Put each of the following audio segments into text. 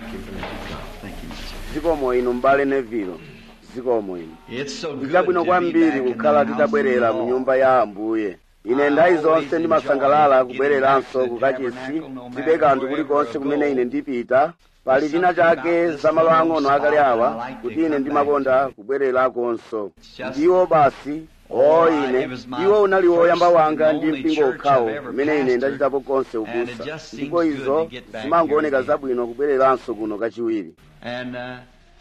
you for letting me come. Thank you, Mr. zikomo inu mbale nevilo zikomo inu It's so good ndichabwino to be kwambiri back in the kukhala house of titabwerera the mu Lord. nyumba ya ambuye ine nthawi zonse ndimasangalala kubwereranso kukachisi zibe kanthu kulikonse kumene ine ndipita pali china chake za malo ang'ono akale awa kuti ine ndimakonda kubwererakonso ndiwo basi o ine iwo unali woyamba wanga ndi mpingo ukhawo umene ine ndachitapo konse ubusa ndipo izo zimangooneka zabwino kubwereranso kuno kachiwiri And, uh,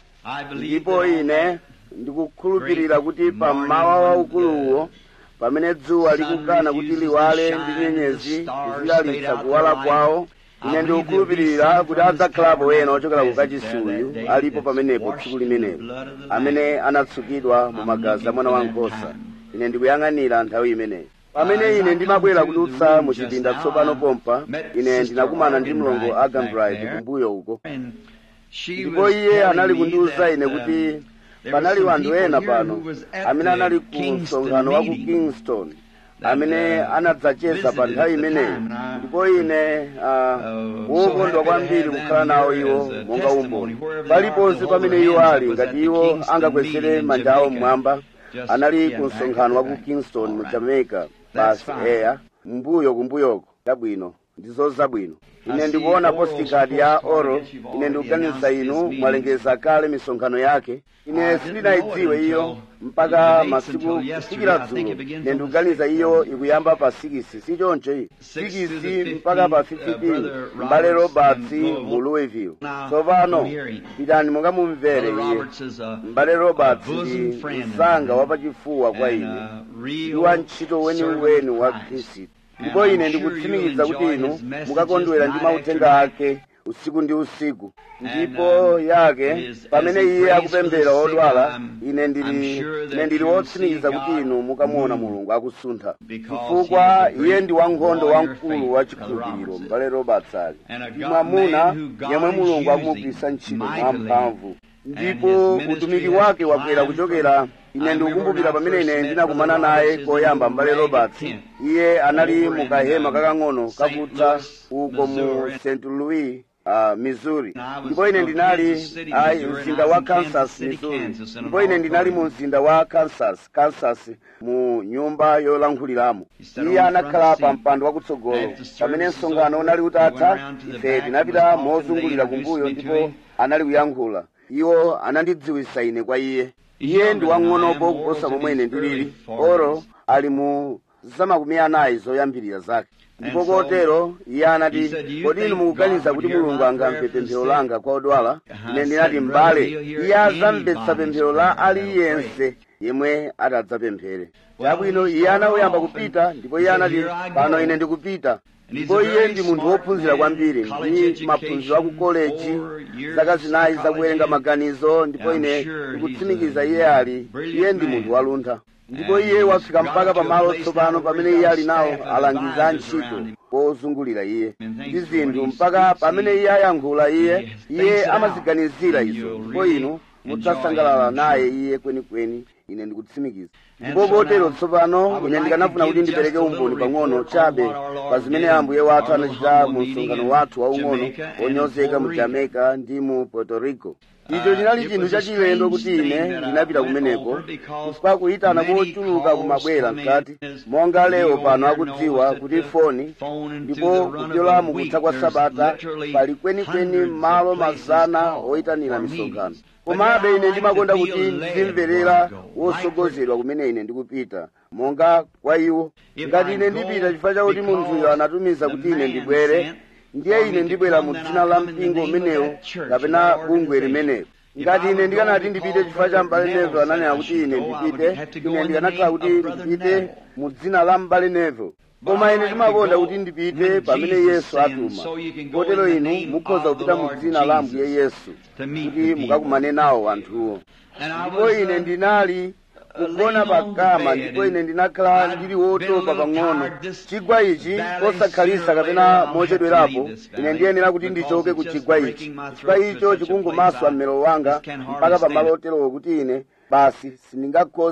I believe ndipo that on ine that ndikukhulupirira kuti pammawa waukuluwo pamene dzuwa likukana kuti liwale ndi nyenyezi zilalitsa kuwala kwawo ine ndikukhulupirira kuti adzakhalapo ena ochokera ku kachisuyu alipo pamenepo tsiku limenelo amene anatsukidwa mu magazi a mwana wankhosa ine ndikuyang'anira nthawi imeneyo pamene ine ndimabwera kudutsa mu chipinda tsopano pompa ine ndinakumana ndi mlongo agambright kumbuyo uko And she ndipo was iye anali telling me kundiwuza that, ine um, kuti there panali were some wanthu people ena here pano who was at amene the anali ku Kingston msonkhano wa ku meeting kingston that, amene uh, anadzacheza pa visited nthawi at the imeneyi time, and I- ndipo ine ah, Uh, so wokondwa happy to kwambiri have them kukhala nawo here iwo as a monga testimony umboni wherever they paliponse are, to hold pamene their iwo hands ali up was ngati at the iwo Kingston angakwesere meeting in manja awo Jamaica. mmwamba Just, anali yeah, ku back msonkhano wa to ku back. kingston mu All right. jamaica That's basi fine. eya mbuyo kumbuyoko chabwino ndizo zabwino I ine see ndikuona Oral's postcard ya postcard. I oro guess you've ine already ndikuganiza announced inu this meeting. mwalengeza kale misonkhano yake ine I sindinayidziwe didn't know iyo it until mpaka the dates masiku until yesterday. kufikira I think dzulo it begins ine on the ndikuganiza 6th. iyo ikuyamba pa 6 si choncho iyi Six to the 6 mpaka pa 15th, uh, 15 Brother mbale Roberts roberts in Louisville. mu louisville Now, tsopano come here. pitani monga mumvere Brother iye Roberts is a, mbale roberts a bosom ndi friend of msanga mine wapachifuwa kwa and ine a ndi real wantchito weniweni servant wa of Christ. khristu And ndipo I'm ine sure ndikutsimikiza you'll kuti enjoy inu his messages mukakondwera ndi night mauthenga after ake usiku ndi usiku And, ndipo um, yake is- pamene as he iye prays akupemphera for the sick, odwala I'm- ine ndili I'm sure that ine ndili you'll wotsimikiza see kuti God inu mukamuona move. mulungu akusuntha Because chifukwa he is a iye great ndi wankhondo warrior wamkulu faith, wa Brother chikhulupiriro Roberts. mbale roberts ali And a ndi God- mwamuna man who God yemwe is mulungu using akumugwiritsa ntchito mightily. mwamphamvu And ndipo his ministry utumiki has wake wakwera climbed kuchokera from- ine I ndikukumbukira remember pamene when I ine first ndinakumana met naye Brother koyamba Roberts mbale in a roberts tent iye anali over mu in, kahema um, kakang'ono St. kakutsa Louis, uko mu Missouri. st louis uh, missouri And I was ndipo ine from ndinali Kansas City, ayi Missouri, and mzinda I was wa in Kansas kansas City, missouri Kansas, in an ndipo ine ndinali mu auditorium. mzinda wa kansas kansas mu nyumba yolankhuliramo He sat iye on the front anakhala pa seat. mpando wakutsogolo After service pamene was msonkhano over, unali we utatha went around to the ife back, tinapita was talking, mozungulira they kumbuyo introduced me ndipo to him. anali kuyankhula iwo anandidziwitsa ine kwa iye He's iye younger ndi than I am. wang'onopo Oral's kuposa in momwe ine his early ndilili 40s. oro ali mu zamakumi anayi zoyambirira zake ndipo And so, kotero iye anati he said, "Do you kodi inu think mukuganiza God kuti would hear mulungu my angamve prayer for the pemphero sick?" langa kwa odwala I ine ndinati said, mbale "Brother, he'll hear iye adzamvetsa anybody's pemphero la prayer that'll aliyense yemwe atadzapemphere Well, chabwino he iye started anayamba off kupita and ndipo he iye said, anati "Here I pano go." ine ndikupita And he's ndipo a iye very ndi munthu smart wophunzira man, kwambiri college ndi maphunziro a ku education, koleji four years zaka zinayi of zakuwerenga college. maganizo ndipo I'm ine sure ndikutsimikiza he's a iye ali brilliant iye ndi man. munthu waluntha ndipo And iye he's wafika got mpaka to a pamalo place tsopano now where pamene he's iye got ali nawo staff and alangiza a advisors around ntchito him. ozungulira iye And thanks ndi to what zinthu he mpaka speaks, pamene he- iye ayankhula iye he thinks iye it out. amaziganizira And izo you'll ndipo really inu enjoy mudzasangalala him, I'm naye sure. iye kwenikweni ine ndikutsimikiza And ndipo so kotero now, I tsopano would ine like ndikanafuna to kuti give ndipereke just a little umboni pang'ono report chabe on what our Lord pa zimene did in ambuye wathu our little anachita humble mu meeting msonkhano in wathu waung'ono Jamaica and in onyozeka Puerto mu Rico. jamaica ndi mu puerto rico Uh, icho chinali it chinthu was a chachilendo kuti strange ine thing that I ndinapita went kumeneko over because chifukwa kuyitana many kochuluka calls kumabwera come in mkati as monga leo we pano all akudziwa know that kuti the foni phone and ndipo through the run of kupyola a mukutha week, kwa there's sabata literally pali kwenikweni hundreds of malo places mazana called oyitanira for misonkhano meetings. But komabe now I ine like ndimakonda to kuti feel led ndizimverera where I go. wosogozedwa kumene ine ndikupita monga kwa iwo If ngati I ine go ndipita chifukwa chakuti munthuyo because anatumiza the kuti ine man ndibwere sent ndiye for me ine to ndibwera come, mu then I dzina la come in the mpingo name of umenewo that church, kapena that bungwe organization. limenelo If ngati I ine would ndikanati go ndipite because chifukwa cha Brother m'bale Neville nevo ananena said I kuti should ine go, I would ndipite have to go ine in the ndikanakhala name kuti of Brother ndipite Neville. mu dzina la m'bale nevo But koma I ine like to ndimakonda go kuti ndipite when pamene Jesus yesu sends, atuma so you can go kotero in the inu name mukhoza of the kupita mu Lord dzina la ambuye Jesus yesu to meet kuti the people. mukakumane nawo anthuwo And I ndipo was, ine uh, ndinali kugona laying on the pakama bed ndipo and ine ndinakhala I'd ndili been a wotopa little pang'ono tired. This chigwa ichi valley, posakhalisa sooner or kapena later I'll have to mochedwerapo leave this ine valley ndiyenera kuti because ndichoke it's ku just chigwa breaking ichi my chigwa throat to icho such a chikungomaswa place I mmero wanga just can't hardly mpaka stand pamalo it. oterowo kuti ine basi sindingakhoze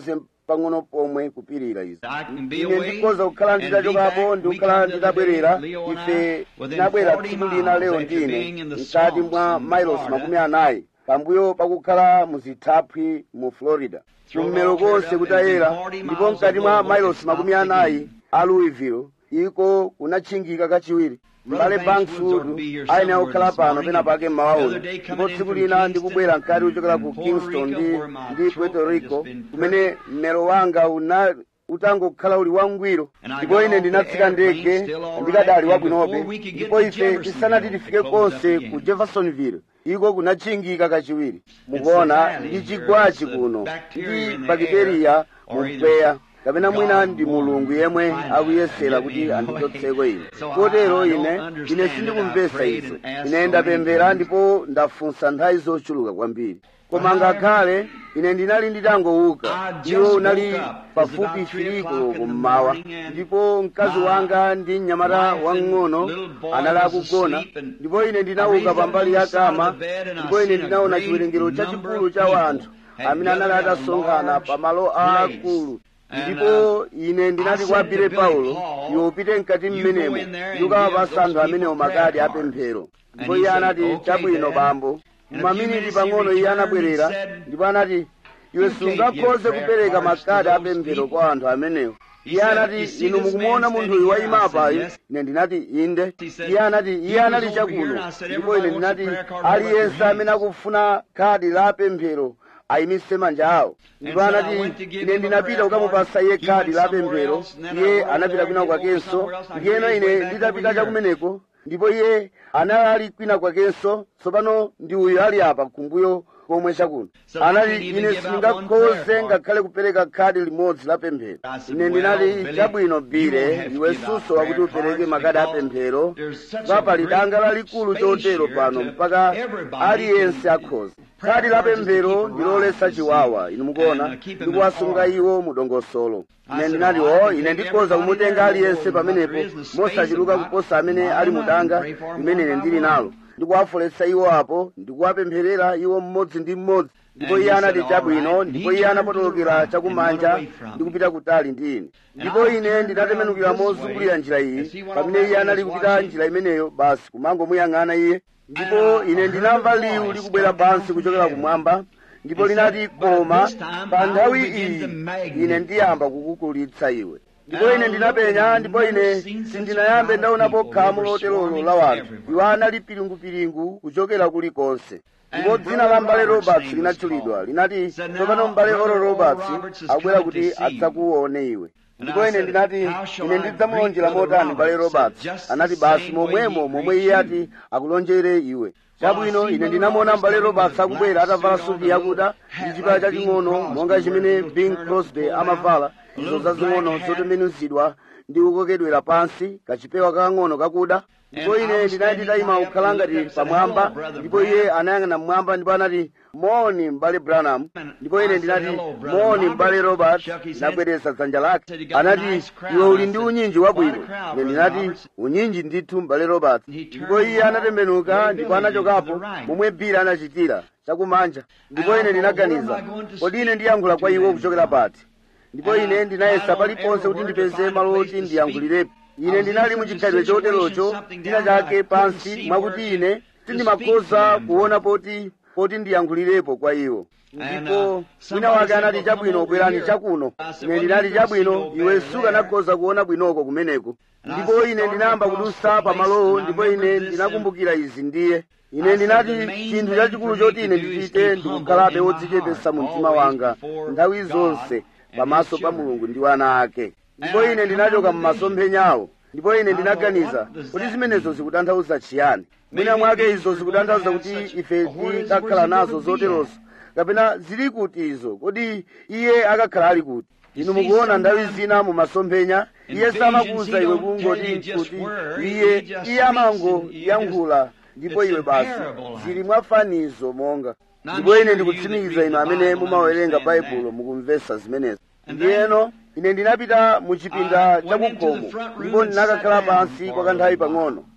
pang'ono pomwe kupirira izi I can be ine away ndikhoza kukhala and be nditachokapo back. ndi We kukhala come the other nditabwerera day, Leo and ife I, within tinabwera 40 tsiku lina lero miles after being ndine in the mkati swamps mwa in mailosi Florida. makumi anayi pambuyo pakukhala muzithaphwi mu florida kummero konse kutayera ndipo mkati mwa mailosi makumi anayi a louisville iko kunatchingika kachiwiri mbale bankswood ayenera kukhala pano pena pake mmawa uno ndipo tsiku lina ndikubwera mkati kuchokera ku kingston ndi, ndi puerto rico kumene mmero wanga una utangokhala uli wangwiro ndipo ine ndinatsika ndege ndikadali wabwinobe ndipo ife tisanati tifike konse ku jeffersonville iko kunatchingika kachiwiri mukuona ndi chigwachi kuno ndi bakteriya mu mpweya kapena mwina ndi mulungu yemwe akuyesera kuti andichotseko ine kotero ine ine sindikumvesa izo ine ndapemphera ndipo ndafunsa nthawi zochuluka kwambiri koma ngakhale ine ndinali nditangowuka iwo unali pafupi firiko kummawa ndipo mkazi wanga ndi mnyamata wang'ono anali akugona ndipo ine ndinauka pambali ya kama ndipo ine ndinaona chiwerengero chachikulu cha wanthu amene anali atasonkhana pamalo aakulu ndipo ine ndinati kwa bile paulo iwe upite mkati mmenemo ndikukawapasa anthu amenewo makadi apemphero ndipo iye anati chabwino bambo maminiti pang'ono iye anabwerera ndipo anati iwe sungakhoze kupereka makadi apemphero kwa anthu amenewo iye anati inu mukumuona munthuyu wayima apayu ine ndinati inde iye anati iye anali chakuno ndipo ine ndinati aliyense amene akufuna khadi la pemphero ayimise manja awo ndipo anati ine ndinapita kukamupasa iye khadi la pemphero iye anapita kwina kwakenso ndiyeno ine nditapita chakumeneko ndipo iye anali kwina kwakenso tsopano ndi uyu ali apa kumbuyo komwe chakuno anati ine sindingakhoze ngakhale kupereka khadi limodzi la pemphero ine ndinati chabwino bile iwe suso wakuti upereke makadi apemphero pali danga lalikulu chotero pano mpaka aliyense akhoza khadi la pemphero ndilolesa chiwawa inu mukuona ndikuwasunga iwo mudongosolo ine ndinati o ine ndikhoza kumutenga aliyense pamenepo mosachuluka kuposa amene ali mudanga limene ine ndili nalo ndikuwafoletsa iwo apo ndikuwapempherera iwo mmodzi ndi mmodzi ndipo iye anati chabwino ndipo iye anapotolokera chakumanja ndikupita kutali ndi ine ndipo ine ndinatembenukira mozungulira njira iyi pamene iye anali kupita njira imeneyo basi kumangomuyang'ana iye ndipo ine ndinamva liwu likubwera pansi kuchokera kumwamba ndipo linati koma pa nthawi iyi ine ndiyamba kukukulitsa iwe ndipo ine ndinapenya ndipo ine sindinayambe ndaonapo khamu loterolo la wanthu iwo anali piringupiringu kuchokera kulikonse ndipo dzina la mbale roberts linatchulidwa linati tsopano mbale oro roberts akubwera kuti adzakuone iwe ndipo ine ndinati ine ndidzamulonjera motani mbale roberts anati basi momwemo momwe iye ati akulonjere iwe chabwino ine ndinamuona mbale roberts akubwera atavala suti yakuda ndi chipala chaching'ono monga chimene bing crosby amavala izo zazing'ono zotembenuzidwa ndi kukokedwera pansi kachipewa kakang'ono kakuda ndipo ine ndinali nditayima kukhala ngati pamwamba ndipo iye anayang'ana mmwamba ndipo anati moni m'bale branham ndipo ine ndinati moni m'bale robert ndinabwereza dzanja lake anati iwe uli ndi unyinji wabwino ine ndinati unyinji ndithu m'bale robert ndipo iye anatembenuka ndipo anachokapo momwe bira anachitira chakumanja ndipo ine ndinaganiza kodi ine ndiyankhula kwa iwo kuchokera pati ndipo ine ndinayesa paliponse kuti ndipeze malo oti ndiyankhulirepo ine ndinali muchikhalidwe choterocho china chake pansi mwakuti ine sindimakhoza kuona poti poti ndiyankhulirepo kwa iwo ndipo wina wake anati chabwino bwerani chakuno ine ndinati chabwino iwe sukanakhoza kuona bwinoko kumeneko ndipo ine ndinayamba kudusa pamalowo ndipo ine ndinakumbukira izi ndiye ine ndinati chinthu chachikulu choti ine ndichite ndikukhalabe wodzichepesa mu mtima wanga nthawi zonse pamaso pa mulungu ndi wana ake ndipo ine ndinachoka m'masomphenyawo ndipo ine ndinaganiza kuti zimenezo zikutanthauza chiyani mwina mwake izo zikutanthauza kuti ife tikakhala nazo zoterozo kapena zili kuti izo kodi iye akakhala ali kuti inu mukuona nthawi zina mu masomphenya iye samakuwuza iwe kungoti kuti iye iye amangoyankhula ndipo iwe basi zili mwafanizo monga ndipo ine ndikutsimikiza inu amene mumawerenga baibulo mukumvesa zimenezo ndiyeno ine ndinapita mu chipinda chakukhomo ndipo ndinakakhala pansi kwa kanthawi pang'ono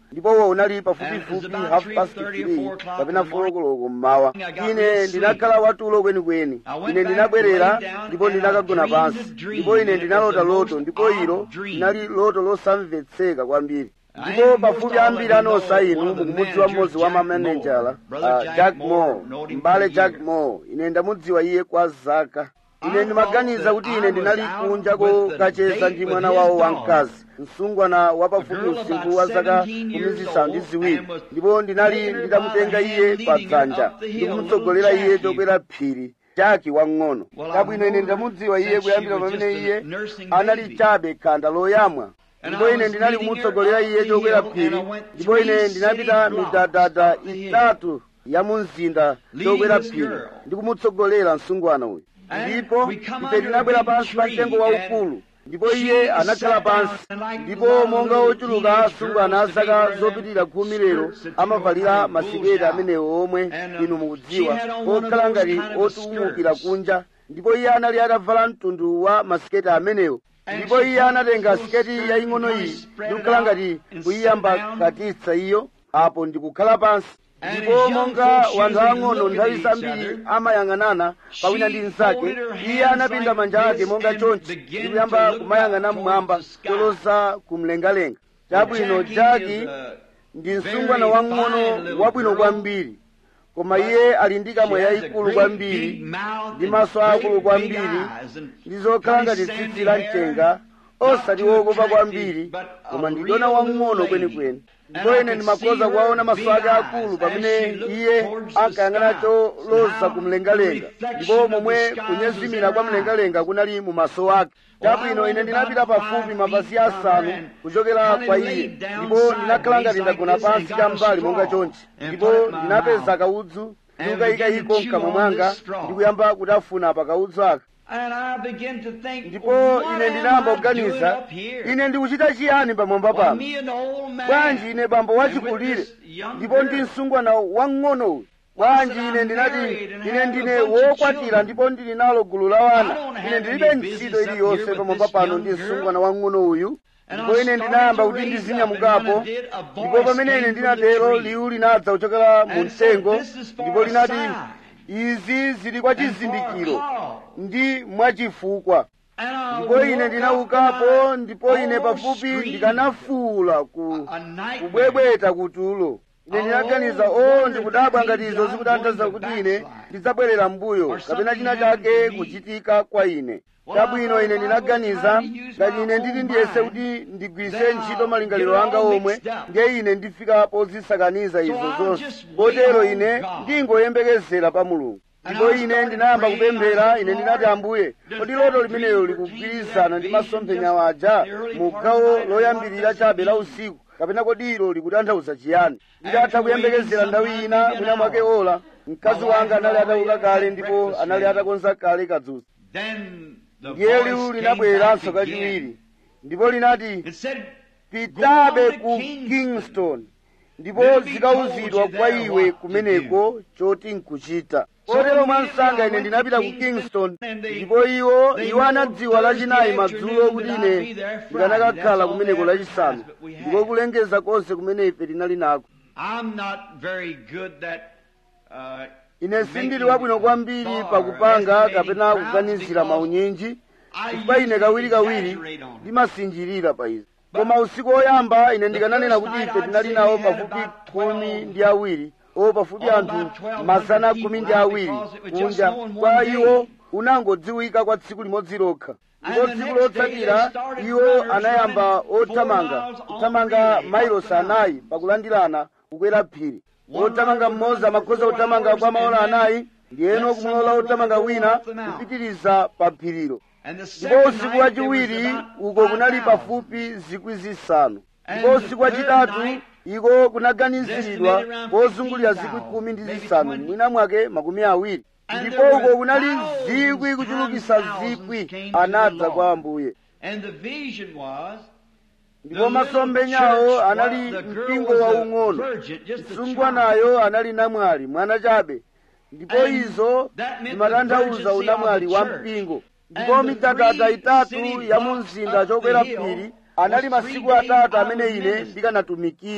ndipowo unali pafupifupi half past three kapena four koloko mmawa ine ndinakhala watulo kwenikweni ine ndinabwerera ndipo ndinakagona pansi ndipo ine ndinalota loto ndipo ilo linali loto losamvetseka kwambiri ndipo pafupi ambiri anonsa inu mukumudziwa mmodzi wa mamenejala uh, jack moore mbale jack moore ine ndamudziwa iye kwa zaka ine ndimaganiza kuti ine ndinali kunja kokacheza ndi mwana wawo wamkazi msungwana wapafupi usinkhu wa zaka kumi zisanu ndi ziwiri ndipo ndinali nditamutenga iye pa dzanja ndikumutsogolera iye chokwera phiri jaki wang'ono kabwino ine ndamudziwa iye kuyambira pamene iye anali chabe khanda loyamwa ndipo ine ndinali kumutsogolera iye chokwera phiri ndipo ine ndinapita midadada itatu ya mu mzinda chokwera phiri ndikumutsogolera msungwana uyu ndipo ife tinabwera pansi pa mtengo waukulu ndipo iye anakhala pansi ndipo monga ochuluka asungwana azaka zopitirira khumi lero amavalira masiketi amenewo omwe inu mukudziwa okhala ngati otuumukira kunja ndipo iye anali atavala mtundu wa masiketi amenewo ndipo iye anatenga siketi yaying'ono iyi ndikukhala ngati kuyiyambakatitsa iyo apo ndikukhala pansi ndipo monga wanthu ang'ono nthawi zambiri amayang'anana pawina ndi mnzake iye anapinda manja ake monga chonchi ndikuyamba kumayang'ana mmwamba choloza kumlengalenga chabwino jaki ndi msungwana wang'ono wabwino kwambiri koma iye ali ndi kamwa yayikulu kwambiri ndi maso akulu kwambiri ndi zokhala ngati tsitsi la mchenga osati wokopa kwambiri koma ndi dona wang'ono kwenikweni ndipo ine ndimakhoza kuwaona maso ake akulu pamene iye ankayang'ana choloza kumlengalenga ndipo momwe kunyezimira kwa mlengalenga kunali mu maso ake chabwino ine ndinapita pafupi mapazi asanu kuchokera kwa iye ndipo ndinakhala ngati ndagona pansi cham'mbali monga chonchi ndipo ndinapeza kaudzu ndikukayika iko mkamwa mwanga ndikuyamba kutafuna pa kaudzu aka ndipo ine ndinayamba kuganiza ine ndikuchita chiyani pamwamba pano bwanji ine bambo wachikulire ndipo ndi msungwana wang'ono uyu bwanji ine ndinati ine ndine wokwatira ndipo ndili nalo gulu la wana ine ndilibe ntchito iliyonse pamwamba pano ndi msungwana wang'ono uyu ndipo ine ndinayamba kuti ndizinyamukapo ndipo pamene ine ndinatero liwu linadza kuchokera mu mtengo ndipo linati izi zili kwa chizindikiro ndi mwachifukwa ndipo ine ndinaukapo ndipo ine pafupi ndikanafuula ku kubwebweta kutulo ine ndinaganiza o ndikudabwa ngati izo zikutanthauza kuti ine ndidzabwerera mbuyo kapena china chake kuchitika kwa ine chabwino ine ndinaganiza ngati ine nditi ndiyese kuti ndigwiritse ntchito malingaliro anga omwe ndiye ine ndifika pozisakaniza izo zonse kotero ine ndingoyembekezera pa mulungu ndipo ine ndinayamba kupemphera ine ndinati ambuye kodi loto limenelo likugwirizana ndi masomphenya waja mu gawo loyambirira chabe la usiku kapena kodi ilo likutanthauza chiyani nditatha kuyembekezera nthawi ina mwina mwake ola mkazi wanga anali atauka kale ndipo anali atakonza kale kadzusa ndiye liwu linabwereranso kachiwiri ndipo linati pitabe ku kingston ndipo zikauzidwa kwa iwe kumeneko choti nkuchita kotero mwansanga ine ndinapita ku kingston ndipo iwo iwo anadziwa lachinayi madzulo kuti ine ndikanakakhala kumeneko lachisanu ndipo kulengeza konse kumene ife tinali nako ine sindili wabwino kwambiri pakupanga kapena kuganizira maunyinji chifukwa ine kawirikawiri ndimasinjirira pa izi koma usiku woyamba ine ndikananena kuti ife tinali nawo pafupi khumi ndi awiri o pafupi anthu mazana khumi ndi awiri kunja kwa iwo unangodziwika kwa tsiku limodzi lokha ndipo tsiku lotsatira iwo anayamba othamanga kuthamanga mailosi anayi pakulandirana kukwera phiri othamanga mmodzi amakhoza kuthamanga kwa maola anayi ndiyeno kumulola othamanga wina kupitiriza pa phirilo ndipo usiku wachiwiri uko kunali pafupi zikwi zisanu ndipo usiku wachitatu iko kunaganiziridwa pozungulira zikwi khumi ndi zisanu mwina mwake makumi awiri ndipo uko kunali zikwi kuchulukisa zikwi anadza kwa ambuye ndipo masomphenyawo anali mpingo waung'ono msungwanayo anali namwali mwana chabe ndipo izo zimatanthauza unamwali wa mpingo ndipo midadada itatu ya mu mzinda chokwera phiri anali masiku atatu amene ine ndikanatumikira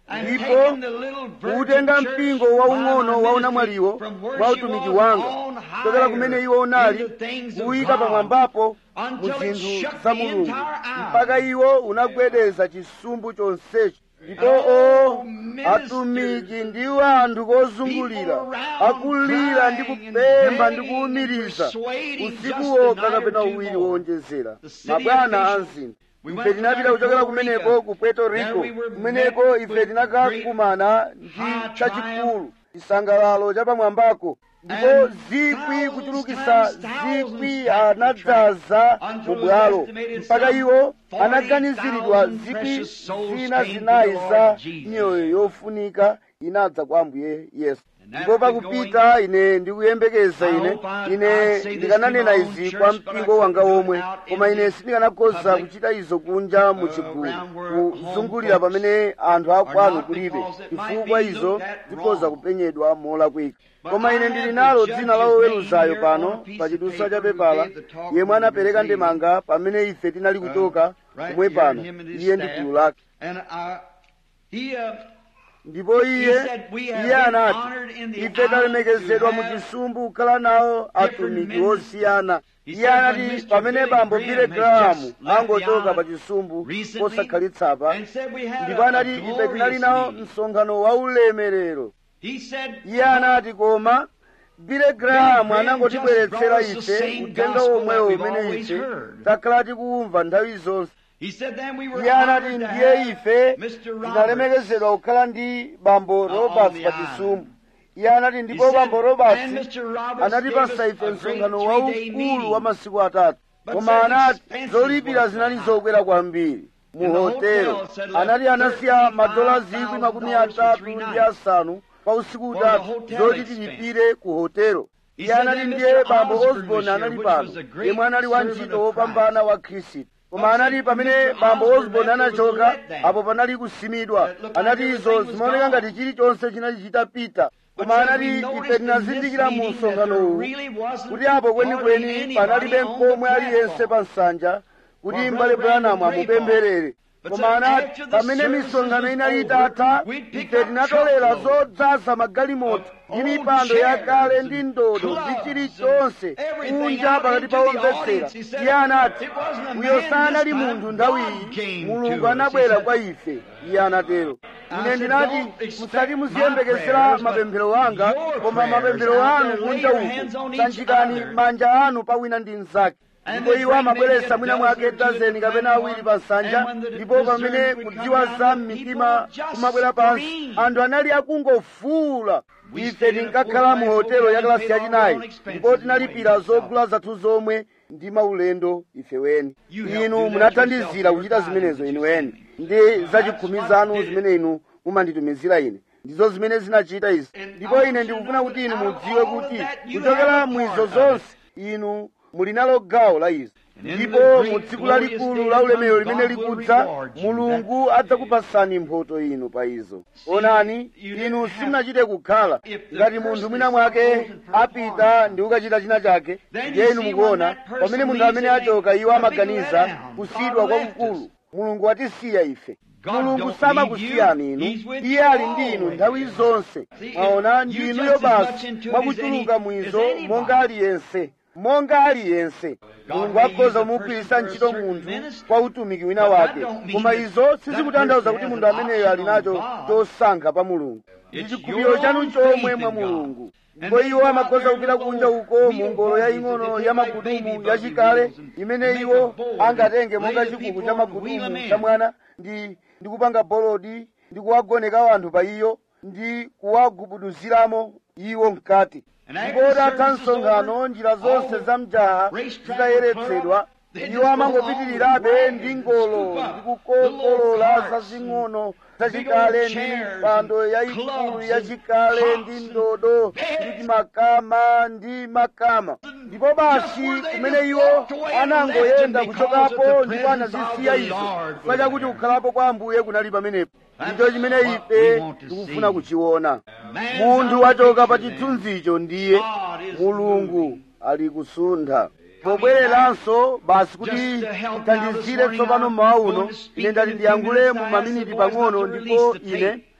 and ndipo taken the little virgin kuutenga church mpingo by waung'ono my wa ministry unamwaliwo from where mwa she utumiki was wanga on kuchokera higher kumene iwo unali into things of kuyika God, pamwambapo mu until it zinthu shook za the mulungu entire island. mpaka iwo unagwedeza chisumbu chonsecho ndipo Oh, o ministers, atumiki ndiwo anthu kozungulira people around akulira ndi crying and kupempha ndi begging kuwumiriza and persuading usiku just a wokha night or kapena two uwiri more. wowonjezera The city mabwana officials, anzinthu we ife went tinapita to kuchokera Puerto Rico. kumeneko ku puerto There rico we were kumeneko met ife with tinakakumana ndi high chachikulu chisangalalo chapamwambako ndipo And zikwi thousands kuchulukisa times thousands zikwi packed the anadzaza train mu until bwalo it was estimated mpaka some iwo 40,000 anaganiziridwa zikwi precious souls zina came to zinayi the Lord za Jesus. miyoyo yofunika inadza kwa ambuye yesu And ndipo after pakupita ine ndikuyembekeza I ine hope I- ine I'd say this ndikananena to my own izi church, kwa but I mpingo wanga couldn't do it omwe out in koma ine the sindikanakoza public, kuchita izo kunja mu uh, chigulu around where kuzungulira home folks pamene anthu akwanu not kulibe because it might chifukwa be izo looked at zikhoza wrong. kupenyedwa molakwika But koma I ine have ndili the nalo judge's dzina la name woweruzayo here on a pano piece pa of chidusa paper cha who pepala gave the talk yemwe when he anapereka was ndemanga pamene ife tinali kuchoka right kumwe here, pano him and his iye ndi staff. gulu lake And uh, he, uh, ndipo iye said, "We have iye been anati honored in the ife island talemekezedwa to mu have chisumbu kukhala nawo atumiki ministers." osiyana He iye said, when anati Mr. pamene Billy bambo Graham bile has grahamu just left angochoka the pa island chisumbu recently posakhalitsa and said we had ndipo a, anati a ife tinali glorious nawo meeting. msonkhano wa ulemerero He said, iye anati koma bile grahamu Graham anangotibweretsera just brought us the ife same uthenga gospel womwewo that we've umene always ife heard. takhala tikumva nthawi zonse he said then we were iye anati honored to ndiye have ife Mr. Roberts tinalemekezedwa kukhala ndi bambo on roberts the pa island. chisumbu iye anati He ndipo said, bambo and roberts Mr. Roberts anatipasa gave us ife a msonkhano great three-day waukulu meeting. wa masiku atatu But koma said anati expenses zolipira was zinali high. zokwera kwambiri mu And the hotelo hotel said anati left anasiya madola zikwi makumi $35,000 for atatu three ndi nights asanu pa usiku for the utatu hotel zoti expense. tilipire ku hotelo He iye said anati then ndiye Mr. bambo Osborne osborne was here, anali which pano was a great yemwe anali servant wantchito of wopambana wa khristu koma But anati said pamene Mr. bambo Osborne osborne left, there was a anachoka letdown. apo panali kusimidwa It looked anati like izo everything was zimaoneka gone. ngati chilichonse chinali chitapita But koma said anati we ife noticed in this tinazindikira mu meeting that msonkhano there uwu really wasn't kuti apo hardly kwenikweni anybody panalibe on the mkomwe aliyense platform. pa nsanja kuti For mbale Brother Branham branamu would pray for. amupempherere But koma said anati after the pamene services misonkhano was inali over, itatha we'd pick ife up tinatolera truckloads zodzaza magalimoto of ndi old mipando chairs yakale ndi and ndodo clubs ndi and chilichonse everything kunja out pakati pa into the omvetsera audience. He said, iye anati "It wasn't a uyo man sanali this time, munthu nthawi God came iyi to mulungu us." anabwera He said, kwa ife iye anatero I ine said, ndinati "Don't expect musati my muziyembekezera prayers, but mapemphero anga your koma prayers mapemphero out anu there, lay kunja your hands uku on each sanjikani other. manja anu pa wina ndi mnzake And ndipo they iwo bring amabweretsa maybe a mwina mwake dozen or two dazeni to the kapena awiri pa platform, nsanja and when the ndipo pamene discernment would kudziwa come za down, the mmitima people just kumabwera pansi screamed. anthu anali akungofuula We ife stayed in a tinkakhala mu full-class hotelo hotel ya and kalasi paid all our yachinayi own expenses ndipo and tinalipira waiting zogula zathu zomwe ndi maulendo ife weni You helped do inu that munathandizira yourself, kuchita your zimenezo tithes inu that you weni sent ndi za That's chikhumi what zanu did it. zimene inu mumanditumizira ine ndizo zimene zinachita izi And ndipo I ine want you ndikufuna to kuti know inu that out of mudziwe all of kuti that, you kuchokera have a mu izo part of zonse inu muli nalo gawo la izo And in ndipo the great mu tsiku glorious lalikulu day la to ulemerero come, limene God will likudza reward you. mulungu adzakupasani mphoto inu pa izo onani you inu didn't have- simunachite kukhala If the ngati person munthu mwina is mwake supposed to perform apita ndi kukachita china chake Then ndiye you inu see mukuona when that person pamene munthu leaves, amene they think, achoka iwo "A big amaganiza letdown. kusidwa God left kwakukulu us." mulungu watisiya ife God mulungu don't samakusiyani leave you. inu He's with iye you ali ndi inu always. nthawi zonse See, if mwaona you ndi just inuyo as much basi into it mwakuchuluka as any- mwizo as anybody. monga aliyense monga aliyense mulungu may use akhoza a kumugwiritsa person for a ntchito certain munthu ministry. kwa utumiki wina But that wake don't mean koma that izo that sizikutanthauza person kuti has munthu an ameneyo ali option on nacho God. chosankha pa mulungu ndi It's chikhulupiriro your chanu own chomwe faith mwa in God. mulungu And ndipo they iwo go out amakhoza there kupita with kunja those uko wheel mu ngolo buggies yaying'ono that they ya take like magudumu baby yachikale buggy wheels and imene make iwo a board angatenge and monga lay the chikuku people cha on, wheel 'em magudumu in. cha mwana ndi ndi kupanga bolodi ndi kuwagoneka anthu pa iyo ndi kuwagubuduziramo iwo mkati And after ndipo the tatha service is msonkhano over, njira all zonse the za mjaha racetrack zitayeretsedwa will clear up. They iwo just amangopitirirabe go on ndi with ngolo wagons and ndi scoop up the kukokolola little carts zazing'ono and zachikale big ndi old chairs mipando and yayikulu clubs yachikale and ndi pots ndodo and beds. ndi makama ndi makama ndipo basi where they kumene just iwo walked away and anangoyenda left them kuchokapo because of the ndipo presence anazisiya of the izo Lord chifukwa was chakuti there. kukhalapo kwa ambuye kunali pamenepo That's ndicho chimene what ife we want to tikufuna see. kuchiona Man's munthu out wachoka pa picture then. chithunzicho ndiye God is mulungu moving. ali kusuntha pobwereranso basi kuti Just to help tithandizire now this tsopano morning, mmawa I'm uno going to speak ine ndati in a few ndiyankhule minutes. mu I asked maminiti the boys not pang'ono to ndipo release the ine tape.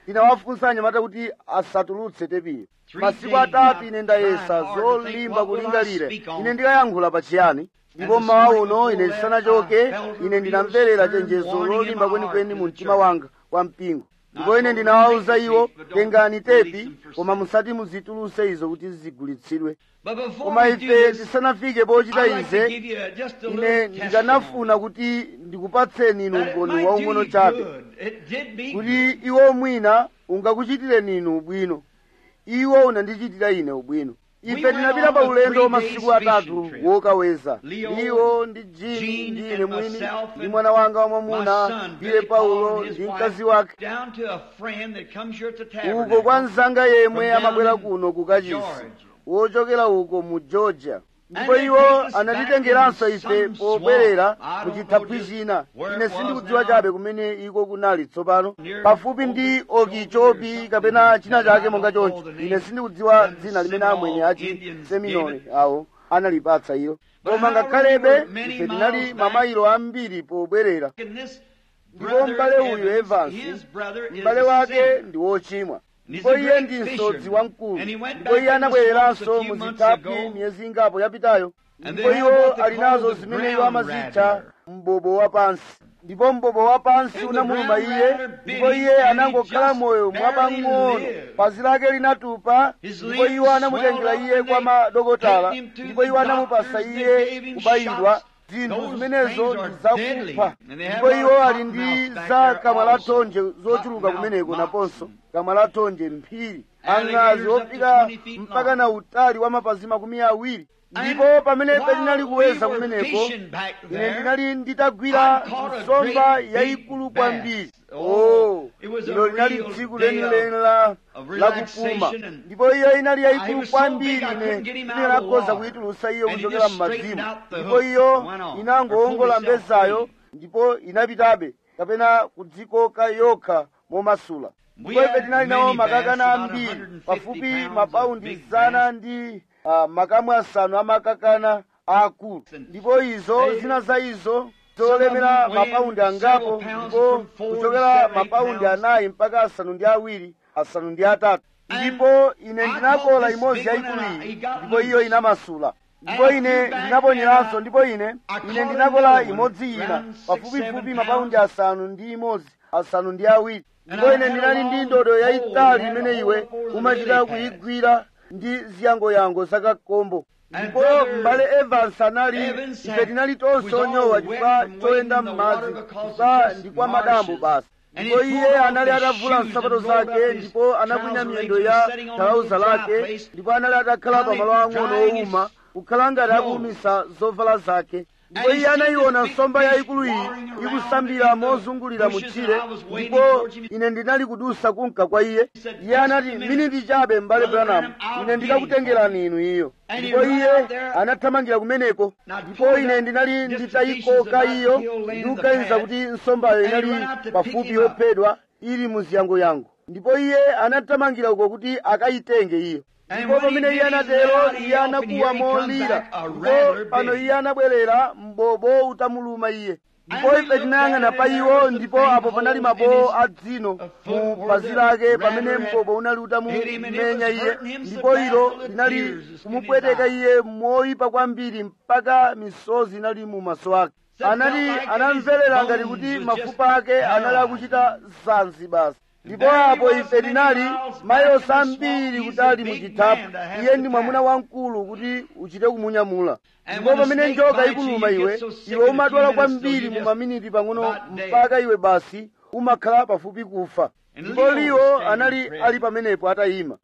ndinawafunsa anyamata kuti asatulutse tepiyo masiku atatu ine ndayesa zolimba kulingalira ine ndikayankhula pachiyani ndipo mmawa uno ine ndisanachoke ine ndinamverera chenjezo lolimba kwenikweni mu mtima wanga kwa mpingo ndipo ine ndinawawuza iwo tengani tepi koma musati muzituluse izo kuti zigulitsidwe koma ife tisanafike pochita ize ine ndikanafuna kuti ndikupatseni inu umboni waung'ono chabe kuti iwo mwina ungakuchitireni inu ubwino iwo unandichitira ine ubwino ife tinapita pa ulendo wa masiku atatu wokaweza iwo ndi jini ndi ine mwini ndi mwana wanga wamwamuna ndiye paulo ndi mkazi wake uko kwa mzanga yemwe amabwera kuno ku kachisi wochokera uko mu georgia ndipo iwo anatitengeranso ife pobwerera mu chithaphwi china ine sindikudziwa chabe kumene iko kunali tsopano pafupi ndi okichopi kapena china chake monga choncho ine sindikudziwa dzina limene amwenye achi seminole awo analipatsa ilo koma ngakhalebe ife tinali mamayilo ambiri pobwerera ndipo m'bale uyu evansi m'bale wake ndi wochimwa ndipo iye ndi msodzi wamkulu ndipo iye anabwereranso mu zithaphwi miyezi ingapo yapitayo ndipo iwo ali nazo zimene iwo amazitcha mbobo wapansi ndipo mbobo wapansi unamuluma iye ndipo iye anangokhala moyo mwapang'ono pazi lake linatupa ndipo iwo anamutengera iye kwa madokotala ndipo iwo anamupasa iye kubayidwa zinthu zimenezo ndi zakupha ndipo iwo ali ndi za kamwa la thonje zochuluka kumeneko naponso kamwa la thonje mphiri ang'azi ofika mpaka na utali wa mapazi makumi awiri ndipo pamene tinali kuweza kumeneko ine ndinali nditagwira nsomba yayikulu kwambiri oh ilo linali tsiku lenileni la lakupuma ndipo iyo inali yayikulu kwambiri ine ndinakhoza kuyitulusa iyo kuchokera m'madzimu ndipo iyo inangowongola mbezayo ndipo inapitabe kapena kudzikoka yokha momasula ndipo ife tinali nawo makakana ambiri pafupi mapaundi zana ndi uh, makamu asanu amakakana akulu ndipo izo zina za izo zolemera mapaundi angapo ndipo kuchokera mapaundi anayi mpaka asanu ndi awiri asanu ndi atatu ndipo ine ndinakola imodzi yayikulu iyi ndipo iyo inamasula ndipo ine ndinaponyeranso ndipo ine ine ndinakola imodzi ina pafupifupi mapaundi asanu ndi imodzi asanu ndi awiri ndipo ine ndinali ndi ndodo yayitali imene iwe umachita kuyigwira ndi ziyangoyango zakakombo ndipo m'bale evans anali ife tinali tonse onyowa chifukwa choyenda m'madzi chifukwa ndi kwa madambo basi ndipo iye anali atavula nsapato zake ndipo anakwinya miyendo ya talauza lake ndipo anali atakhala pamalo ang'ono owuma kukhala ngati akuwumisa zovala zake ndipo iye anayiona nsomba yayikulu iyi ikusambira mozungulira mutchire ndipo ine ndinali kudusa kunka kwa iye iye anati miniti chabe m'bale branham ine ndikakutengerani inu iyo ndipo iye anathamangira kumeneko ndipo ine ndinali nditayikoka iyo ndikuganiza kuti nsombayo inali pafupi yophedwa ili muziyangoyango ndipo iye anathamangira uko kuti akayitenge iyo ndipo pamene iye anatero iye anakuwa molira ndipo pano iye anabwerera mbobo utamuluma iye ndipo ife tinayang'ana pa iwo ndipo apo panali mabowo a dzino mu pazi lake pamene mbobo unali utamumenya iye ndipo ilo linali kumupweteka iye moyipa kwambiri mpaka misozi inali mu maso ake anati anamverera ngati kuti mafupa ake anali akuchita zanzi basi ndipo apo ife tinali mayilosi ambiri kutali muchithaphwi iye ndi mwamuna wamkulu kuti uchite kumunyamula ndipo pamene njoka ikuluma iwe iwe umadwala kwambiri mu maminiti pang'ono mpaka iwe basi umakhala pafupi kufa ndipo liwo anali ali pamenepo atayima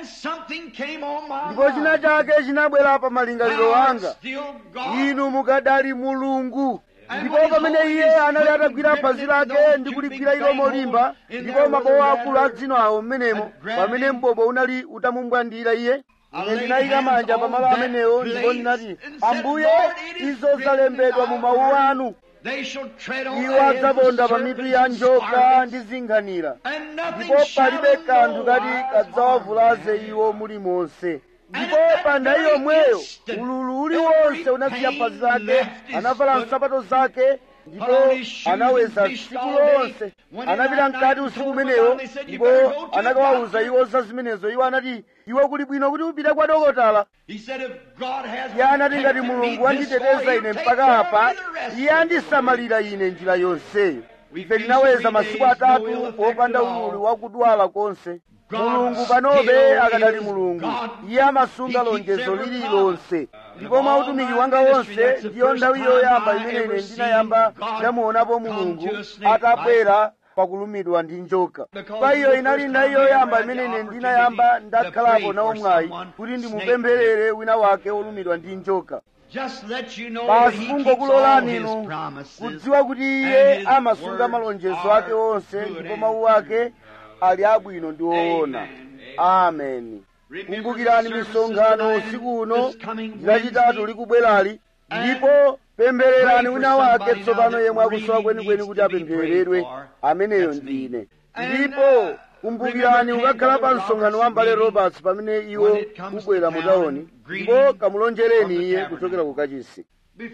ndipo china chake chinabwera pa malingaliro anga inu mukadali mulungu ndipo pamene iye anali atagwira phazi lake ndi kuligwira ilo molimba ndipo mabowo akulu a dzino awo mmenemo pamene mbobo unali utamumbwandira iye ine ndinayika manja pamalo amenewo ndipo ndinati ambuye izo zalembedwa mu mawu anu iwo adzaponda pa mitu ya njoka ndi zinkhanira ndipo palibe kanthu kati kadzawavulaze iwo mulimonse ndipo pa nthawi yomweyo ululu uliwonse unasiya phazi lake anavala nsapato zake ndipo anaweza tsiku lonse anapita mkati usiku umeneyo ndipo anakawawuza iwo za zimenezo iwo anati iwo kuli bwino kuti upite kwa dokotala iye anati ngati mulungu wanditeteza ine mpaka apa iye andisamalira ine njira yonseyo ife tinaweza masiku atatu popanda ululu wakudwala konse mulungu panobe akadali mulungu iye amasunga lonjezo lililonse ndipo mwa utumiki wanga wonse ndiyo nthawi yoyamba imene ine ndinayamba ndamuonapo mulungu atabwera pakulumidwa ndi njoka pa iyo inali nthawi yoyamba imene ine ndinayamba ndakhalapo nawo mwayi kuti ndimupempherere wina wake wolumidwa ndi njoka basi kungokulolani inu kudziwa kuti iye amasunga malonjezo ake onse ndipo mawu ake ali abwino ndi woona ameni kumbukirani misonkhano usiku uno ndilachitatu likubwerali ndipo pemphererani wina wake tsopano yemwe akusowa kwenikweni kuti apemphereredwe ameneyo ndine ndipo kumbukirani ukakhala pa msonkhano wa mbale roberts pamene iwo ubwera mutaoni ndipo kamulonjereni iye kuchokera ku kachisi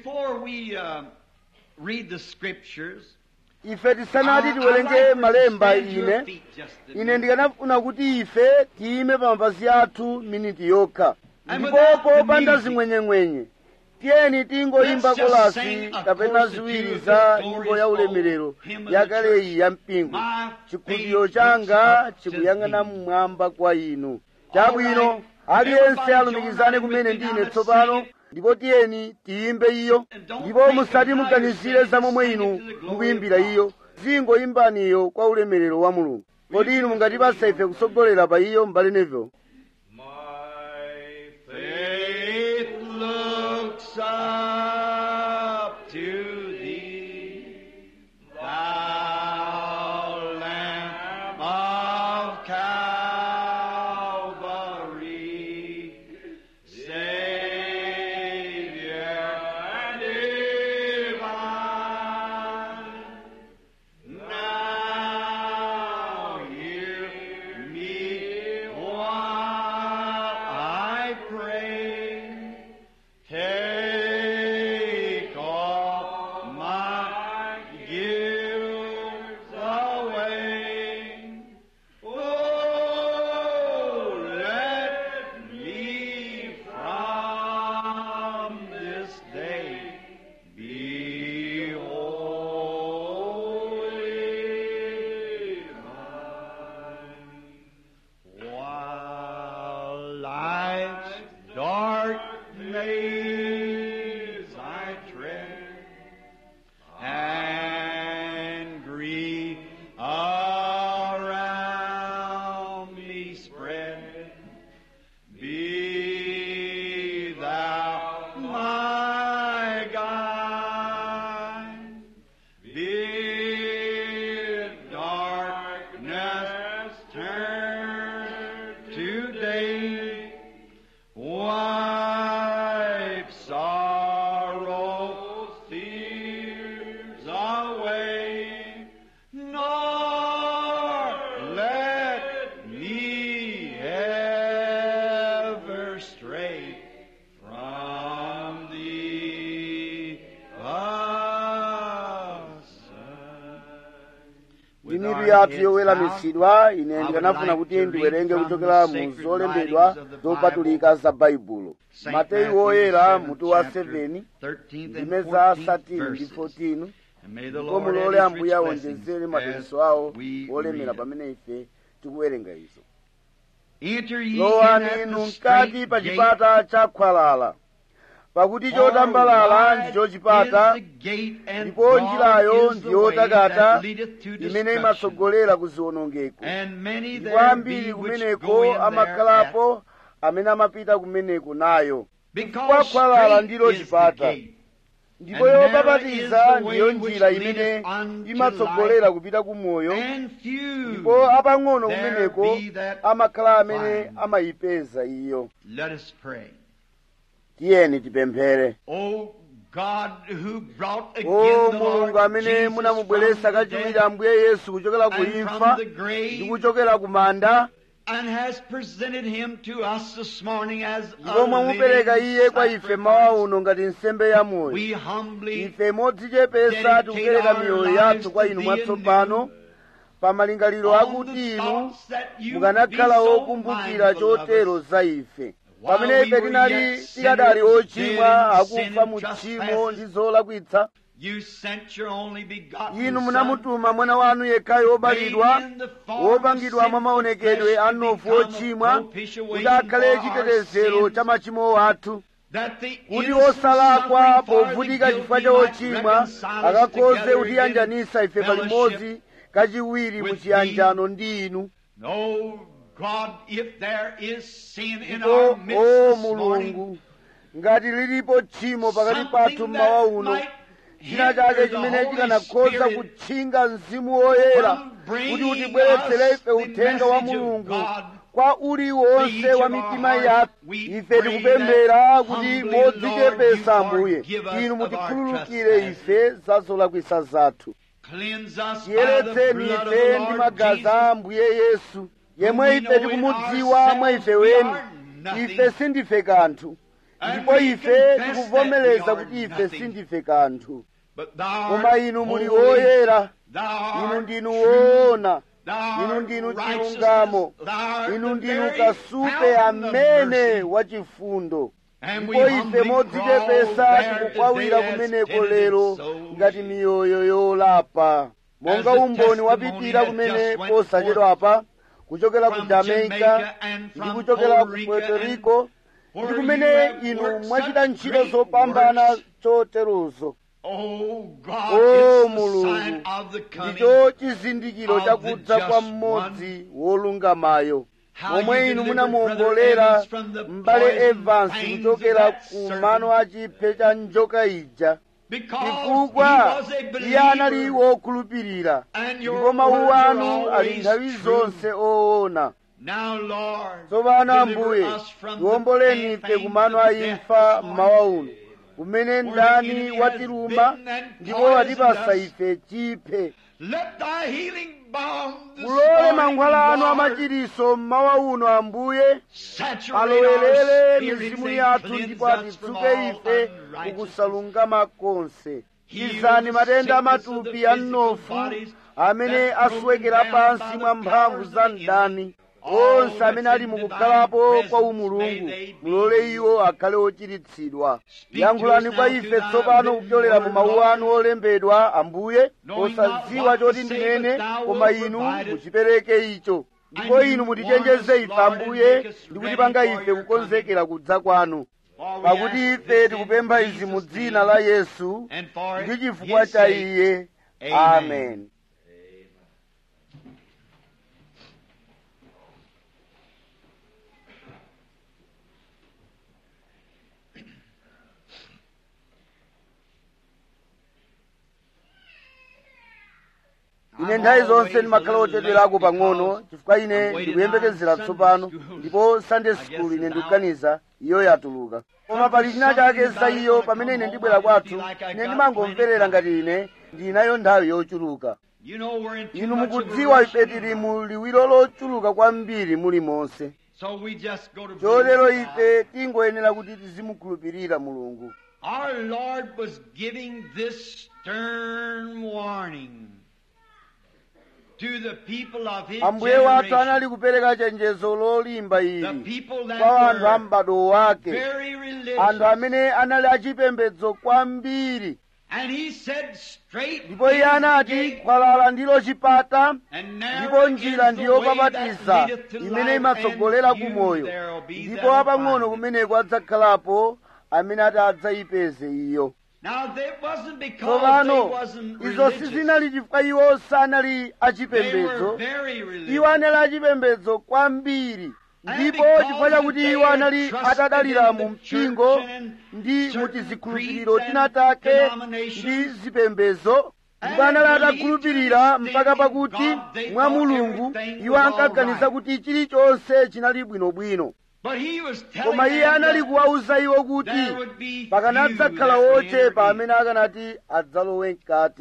ife tisanati tiwerenge malemba ine ine ndikanafuna kuti ife tiyime pa mapazi athu miniti yokha ndipo popanda zimwenyemwenye tiyeni tingoyimba kolasi kapena ziwiri za nyimbo ya ulemerero yakale iyi ya mpingo chikhulupiriro changa chikuyang'ana mmwamba kwa inu chabwino aliyense alumikizane kumene ndine tsopano ndipo tiyeni tiyimbe iyo ndipo musati muganizire za momwe inu mukuyimbira iyo zingoyimbaniyo kwa ulemerero wa mulungu kodi inu mungatipasa ife kusogolera pa iyo mbali nevo up to thee, thou Lamb of Calvary, Savior divine. Now hear me while I pray. Take all my guilt away. Oh, let me from this day be wholly thine. While life's dark maze I tread, and grief around me spread, be thou my guide. Bid darkness turn to day, wipe sorrow's tears away, nor let me ever stray from thee aside. mitu yathu yoweramitsidwa ine ndikanafuna kuti ndiwerenge kuchokera mu zolembedwa zopatulika za baibulo mateyu woyera mutu wa 7 ndime za 13 ndi 14 ndipo mulole ambuye awonjezere madalitso awo olemera pamene ife tikuwerenga izo lowani inu mkati pa chipata cha khwalala pakuti chotambalala ndicho chipata ndipo njirayo ndiyotakata imene imatsogolera ku ziwonongeko ndipo ambiri kumeneko amakhalapo amene amapita kumeneko nayo chifukwa khwalala ndilo chipata ndipo yopapatiza ndiyo njira imene imatsogolera kupita ku moyo ndipo apang'ono kumeneko amakhala amene amayipeza iyo Let us pray. tiyeni tipemphere O God who brought again o the mulungu Lord amene Jesus munamubweretsa from the kachiwiri dead ambuye yesu kuchokera ku and imfa from the ndi grave kuchokera ku manda and has presented him to us this morning as ndipo a mwamupereka living iye kwa ife mawa sacrifice. uno ngati nsembe ya moyo We humbly ife modzichepesa tikupereka miyoyo yathu kwa inu mwatsopano pa malingaliro akuti inu mukanakhala wokumbukira chotero za ife pamene ife tinali tikadali ochimwa akufa mu tchimo ndi zolakwitsa You sent your only begotten inu Son, munamutuma mwana wanu yekhayo wobadwa made in the form wopangidwa of mwa maonekedwe sinful a flesh mnofu to become a ochimwa propitiation kuti akhale for our chitetezero sins, cha machimo athu that the kuti innocent osalakwa suffering for the povutika chifukwa cha guilty might ochimwa reconcile us akakhoze together kutiyanjanisa in ife fellowship palimodzi kachiwiri mu with chiyanjano ndi inu Oh God, if there is sin in ndipo our midst o this morning, mulungu ngati lilipo tchimo pakati pathu something mmawa that uno might china chake hinder the chimene Holy chikanakhoza Spirit kutchinga mzimu woyera from bringing kuti utibweretsere us ife the uthenga wa message of mulungu God kwa uliwonse each wa of our mitima hearts. yathu We ife pray tikupemphera that kuti humbly, modzichepesa Lord, you ambuye forgive us inu of our mutikhululukire trespasses. ife za zolakwisa zathu cleanse us by the tiyeretseni blood of ife the ndi Lord magazi Jesus. a ambuye yesu yemwe we ife know in tikumudziwa mwa ife ourselves we weni are nothing. ife sindife kanthu And ndipo we ife confess tikuvomereza that we are kuti ife nothing. sindife kanthu But thou koma art inu muli holy, woyera thou inu art ndinu true, woona thou inu art ndinu righteousness, chilungamo thou art inu the ndinu very kasupe fountain of amene mercy. wachifundo And we ndipo ife humbly modzichepesa crawl there tikukwawira today as kumeneko penitent lero souls. ngati miyoyo yolapa monga As the umboni testimony wapitira that kumene just went posachedwa apa kuchokera ku from jamaica Jamaica and ndi from kuchokera Puerto ku Rico puerto and rico ndi where kumene you have inu worked mwachita such ntchito great zopambana works. choterozo Oh God, o it's the mulungu sign of the coming. ndicho chizindikiro of chakudza the kwa just mmodzi wolungamayo How momwe you inu delivered munamuombolera Brother Evans from the m'bale poison evans fangs kuchokera of that ku serpent. mano a chiphe cha njoka ija Because he chifukwa was a iye anali believer. wokhulupirira And your ndipo mawu words are anu ali always nthawi true. zonse oona Now, Lord, tsopano deliver ambuye us from the tiwomboleni ife fangs kumano of a death imfa this morning. mmawa uno kumene the ndani enemy watiruma has bitten and ndipo poisoned watipasa us. ife chiphe Let thy healing balm this mulole morning, mankhwala anu Lord, amachiriso mmawa uno ambuye saturate our alowelere spirits mizimu and yathu cleanse ndipo us from atitsuke all ife unrighteousness. kukusalungama konse Heal chizani the matenda sickness of amatupi the a physical mnofu bodies amene that's broken aswekera down pansi by mwa the mphamvu powers za of the mdani enemy. onse All amene that's ali in mukukhalapo divine kwa presence, umulungu may they be mulole healed. iwo akhale ochiritsidwa Speak yankhulani to us kwa now ife through thy tsopano written kupyolera mu word, mawu Lord. anu olembedwa ambuye Knowing posadziwa not what choti to say, ndinene but thou koma wilt inu provide it. muchipereke icho ndipo And you inu warn mutichenjeze us, ife Lord, and ambuye make us ndi ready kutipanga for ife your kukonzekera kudza kwanu For we pakuti ask ife this in tikupempha izi mu Jesus' dzina name, la yesu and for ndi chifukwa his cha sake. iye Amen. amen ine nthawi zonse ndimakhala ochedwerako pang'ono chifukwa ine ndikuyembekezera tsopano ndipo sunday school ine ndikuganiza iyo yatuluka koma pali china chake za iyo pamene ine ndibwera kwathu ine ndimangomverera ngati ine ndinayo nthawi yochuluka You know we're in too inu much of a mukudziwa rush ife now. tili mu liwiro lochuluka kwambiri muli monse So we just go to chotero believe ife tingoyenera kuti tizimukhulupirira mulungu Our Lord was giving this stern warning to the people of His ambuye wathu generation, anali kupereka chenjezo lolimba the ili people that kwa anthu a were m'bado wake very religious. anthu amene anali achipembedzo kwambiri And He said, "Straight ndipo iye is the anati gate, khwalala ndilo chipata and ndipo narrow njira is the ndiyo way that papatiza leadeth to imene life, imatsogolera and ku few moyo there'll be ndipo that'll apang'ono find it." kumeneko adzakhalapo amene ati adzayipeze iyo Now, that wasn't because they tsopano wasn't izo religious. sizinali chifukwa iwo sanali They were achipembedzo very religious. iwo anali achipembedzo kwambiri ndipo because chifukwa chakuti they iwo had anali trusted atadalira in the mu mpingo church and ndi mu certain tizikhulupiriro creeds tina and take denominations, ndi zipembedzo ndipo and anali believed atakhulupirira to the mpaka extent pakuti in God they mwa thought mulungu everything iwo was ankaganiza all right. kuti chilichonse chinali bwinobwino But he was telling koma iye them anali that kuwawuza iwo kuti there would be pakanadzakhala few that would ochepa enter in. amene akanati adzalowe mkati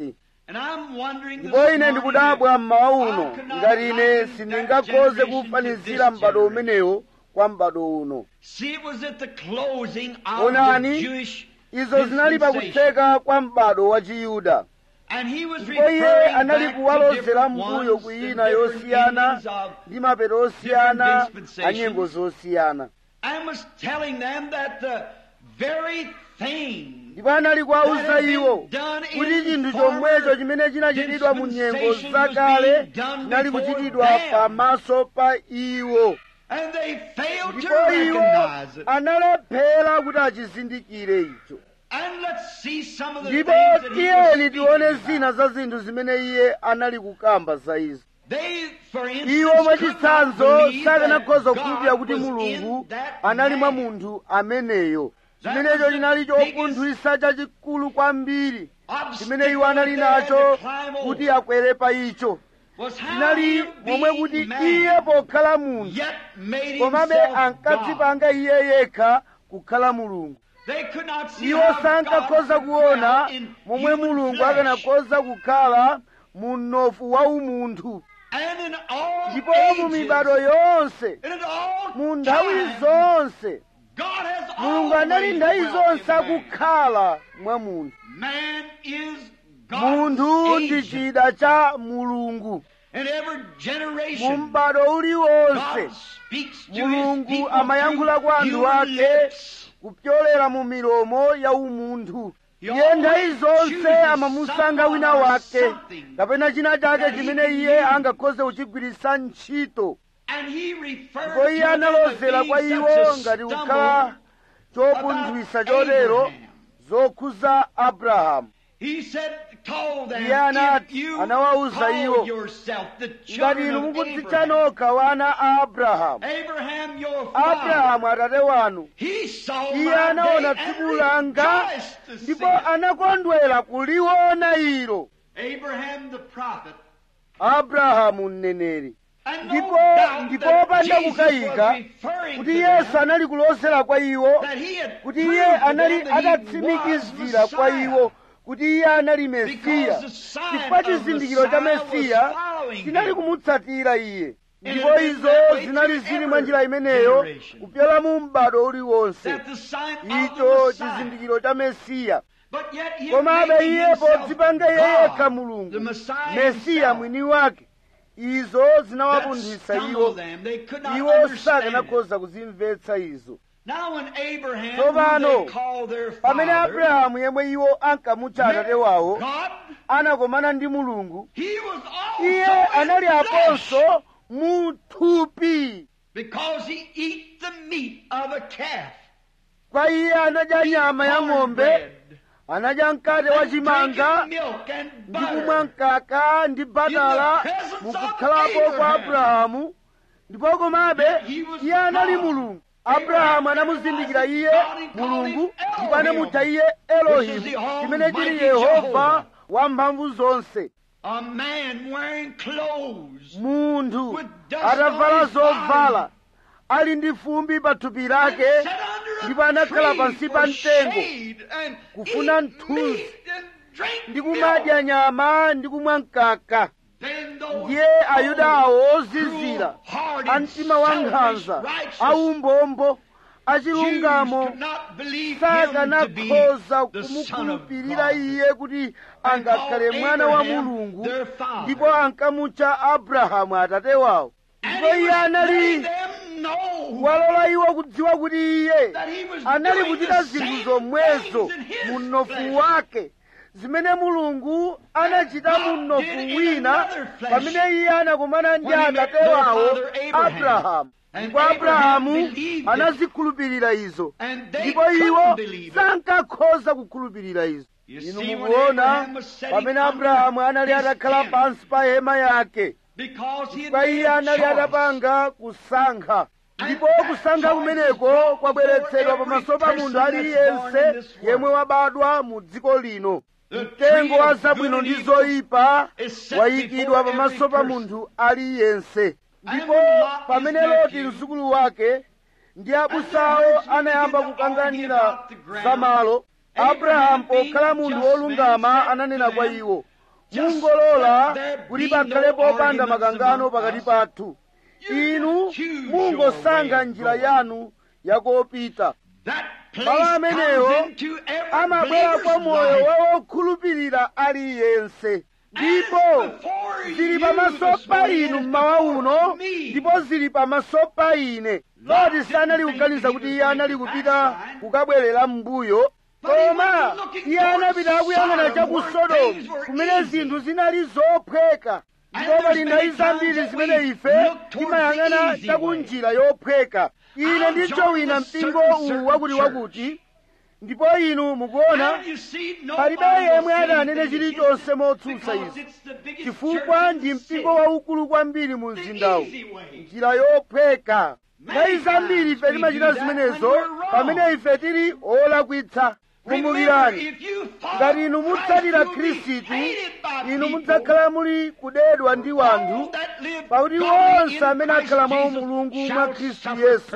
And I'm wondering this ndipo ine morning ndikudabwa mmawa uno How could I ngati ine liken sindingakhoze that generation kufanizira to this m'bado generation? umenewo kwa m'bado uno See, it was at the closing of Onani, the Jewish izo zinali dispensation. pakutseka kwa m'bado wa chiyuda And he was ndipo iye referring anali back to kuwalozera different mbuyo ones, ku the ina different yosiyana meanings of, ndi mapeto osiyana different a dispensations. nyengo zosiyana and was telling them that the very thing ndipo anali kuwawuza that had been iwo done kuti in chinthu former chomwecho chimene chinachitidwa mu nyengo dispensations zakale was being done chinali before kuchitidwa them. pamaso pa iwo and they failed to ndipo iwo recognize it. analephera kuti achizindikire icho And let's see some of the ndipo things that he was tiyeni tione speaking zina about. za zinthu zimene iye anali kukamba za izo They, for instance, iwo could not mwachitsanzo believe that sakanakhoza God kukhulupirira kuti was mulungu in that anali mwa man. munthu ameneyo That chimenecho was the chinali biggest chopunthwisa chachikulu kwambiri chimene obstacle iwo anali that they had nacho to climb kuti over akwere pa icho was how chinali he momwe being kuti man, iye pokhala munthu yet made komabe himself God. ankadzipanga iye yekha kukhala mulungu They could not see iwo how God sankakhoza could kuona dwell in momwe human mulungu flesh. akanakhoza kukhala mu mnofu wa umunthu And in all ndipo mu ages, mibado yonse and in all mu nthawi times, zonse God has mulungu anali always nthawi dwelt zonse in man. akukhala mwa munthu Man is God's munthu ndi agent. chida cha mulungu In every mu generation, m'bado uliwonse God speaks to his mulungu people amayankhula kwa through anthu human ake lips. kupyolera mu milomo ya umunthu He iye nthawi always zonse chooses amamusankha wina someone or wake something kapena china chake that he chimene can iye use. angakhoze kuchigwiritsa ntchito And he referred ndipo iye to them as analozera kwa being iwo such a ngati stumble kukhala chopunthwisa chotero Abraham. zokhuza abrahamu He said, told them, Iye anati- if you anawawuza call iwo, yourself the ngati children inu of mukudzitcha Abraham, nokha wana a abrahamu Abraham your father, abrahamu atate wanu he saw iye my anaona day tsiku and langa rejoiced to see ndipo it. anakondwera kuliona ilo Abraham the prophet, abrahamu mneneri and no ndipo doubt ndipo that opanda Jesus kukayika was referring kuti to yesu them, anali kulozera kwa iwo that he had kuti proved iye to anali them that he atatsimikizira was kwa Messiah. iwo kuti iye anali mesiya Because the sign chifukwa of chizindikiro cha Messiah was mesiya following chinali him. kumutsatira iye And ndipo it had been izo that way zinali through zili mwa every njira imeneyo generation. kupyola mu m'bado uliwonse That the sign of the icho Messiah. chizindikiro cha mesiya But yet he komabe making iye himself podzipanga iye God, yekha mulungu the Messiah mesiya himself. mwini wake izo That zinawapunthwitsa stumbled iwo them. They could not iwo understand it. sakanakhoza kuzimvetsa izo Now when Abraham, Tsopano, who they call their pamene father, abrahamu yemwe iwo ankamutcha atate wawo God, anakomana ndi mulungu he was also iye in anali flesh aponso mu thupi because he eat the meat of a calf. kwa iye anadya nyama ya ng'ombe cornbread, anadya mkate wa and chimanga drinking milk and ndi kumwa butter. mkaka ndi batala In the presence of mukukhalapo kwa Abraham. abrahamu ndipo komabe He was iye anali God. mulungu abrahamu anamuzindikira iye mulungu ndipo anamutcha iye elohimu chimene chili yehova wamphamvu zonse A man wearing clothes munthu With dust atavala on his zovala ali ndi fumbi pa thupi lake and sat under a ndipo anakhala tree pansi for pa mtengo shade and kufuna eat mthunzi meat and drink ndi milk. kumadya nyama ndi kumwa mkaka Then those ndiye ayuda awo ozizira cruel-hearted, a mtima wa nkhanza selfish, aumbombo righteous Jews achilungamo could not believe him to be sakanakhoza the Son of kumukhulupirira God. iye kuti angakhale mwana wa mulungu their father. ndipo ankamutcha abrahamu atate wawo And ndipo he iye was letting anali them know walola iwo kudziwa kuti iye that he was anali doing kuchita the zinthu same zomwezo things in his mu mnofu flesh. wake zimene mulungu anachita mu God mnofu did in wina another flesh pamene iye anakumana ndi when he met atate their wawo father Abraham. abrahamu And ndipo Abraham abrahamu believed it. anazikhulupirira izo And they ndipo couldn't iwo believe it. sankakhoza kukhulupirira izo You inu see, when mukuona Abraham was sitting pamene under abrahamu anali his atakhala tent, pansi pa hema yake because he had kwa made iye a anali choice. atapanga kusankha And ndipo that kusankha choice kumeneko is brought kwabweretsedwa before pamaso pa every munthu person that's born in aliyense this world. yemwe wabadwa mu dziko lino The mtengo tree wa of zabwino good ndi and evil zoyipa is set wayikidwa before pamaso every pa person. munthu aliyense ndipo when Lot, pamene his loti nephew, mzukulu wake ndi abusawo And the herdsmen anayamba began to kukanganira argue about the ground. za malo Abraham abrahamu being pokhala munthu just man wolungama said ananena to kwa them, iwo mungolola kuti pakhale popanda makangano pakati pathu inu mungosankha njira yanu yakopita malo amenewo amabwera kwa moyo wa wokhulupirira aliyense ndipo zili pamaso pa inu mmawa uno ndipo zili pamaso pa ine loti sanali kuganiza kuti iye anali kupita kukabwerera m'mbuyo koma iye anapita akuyang'ana cha ku sodomu kumene zinthu zinali zophweka ndipo pali nthawi zambiri zimene ife timayang'ana cha ku njira yophweka ine ndichowina mpingo uwu wakuti wakuti ndipo inu mukuona palibe yemwe atanene chilichonse motsutsa izi chifukwa ndi mpingo waukulu kwambiri mu mzindawu njira yophweka nthawi zambiri ife timachita zimenezo pamene ife tili olakwitsa kumbukirani ngati inu mutsatira khristu inu mudzakhala muli kudedwa ndi wanthu pakuti onse amene akhala mwa mulungu mwa khristu yesu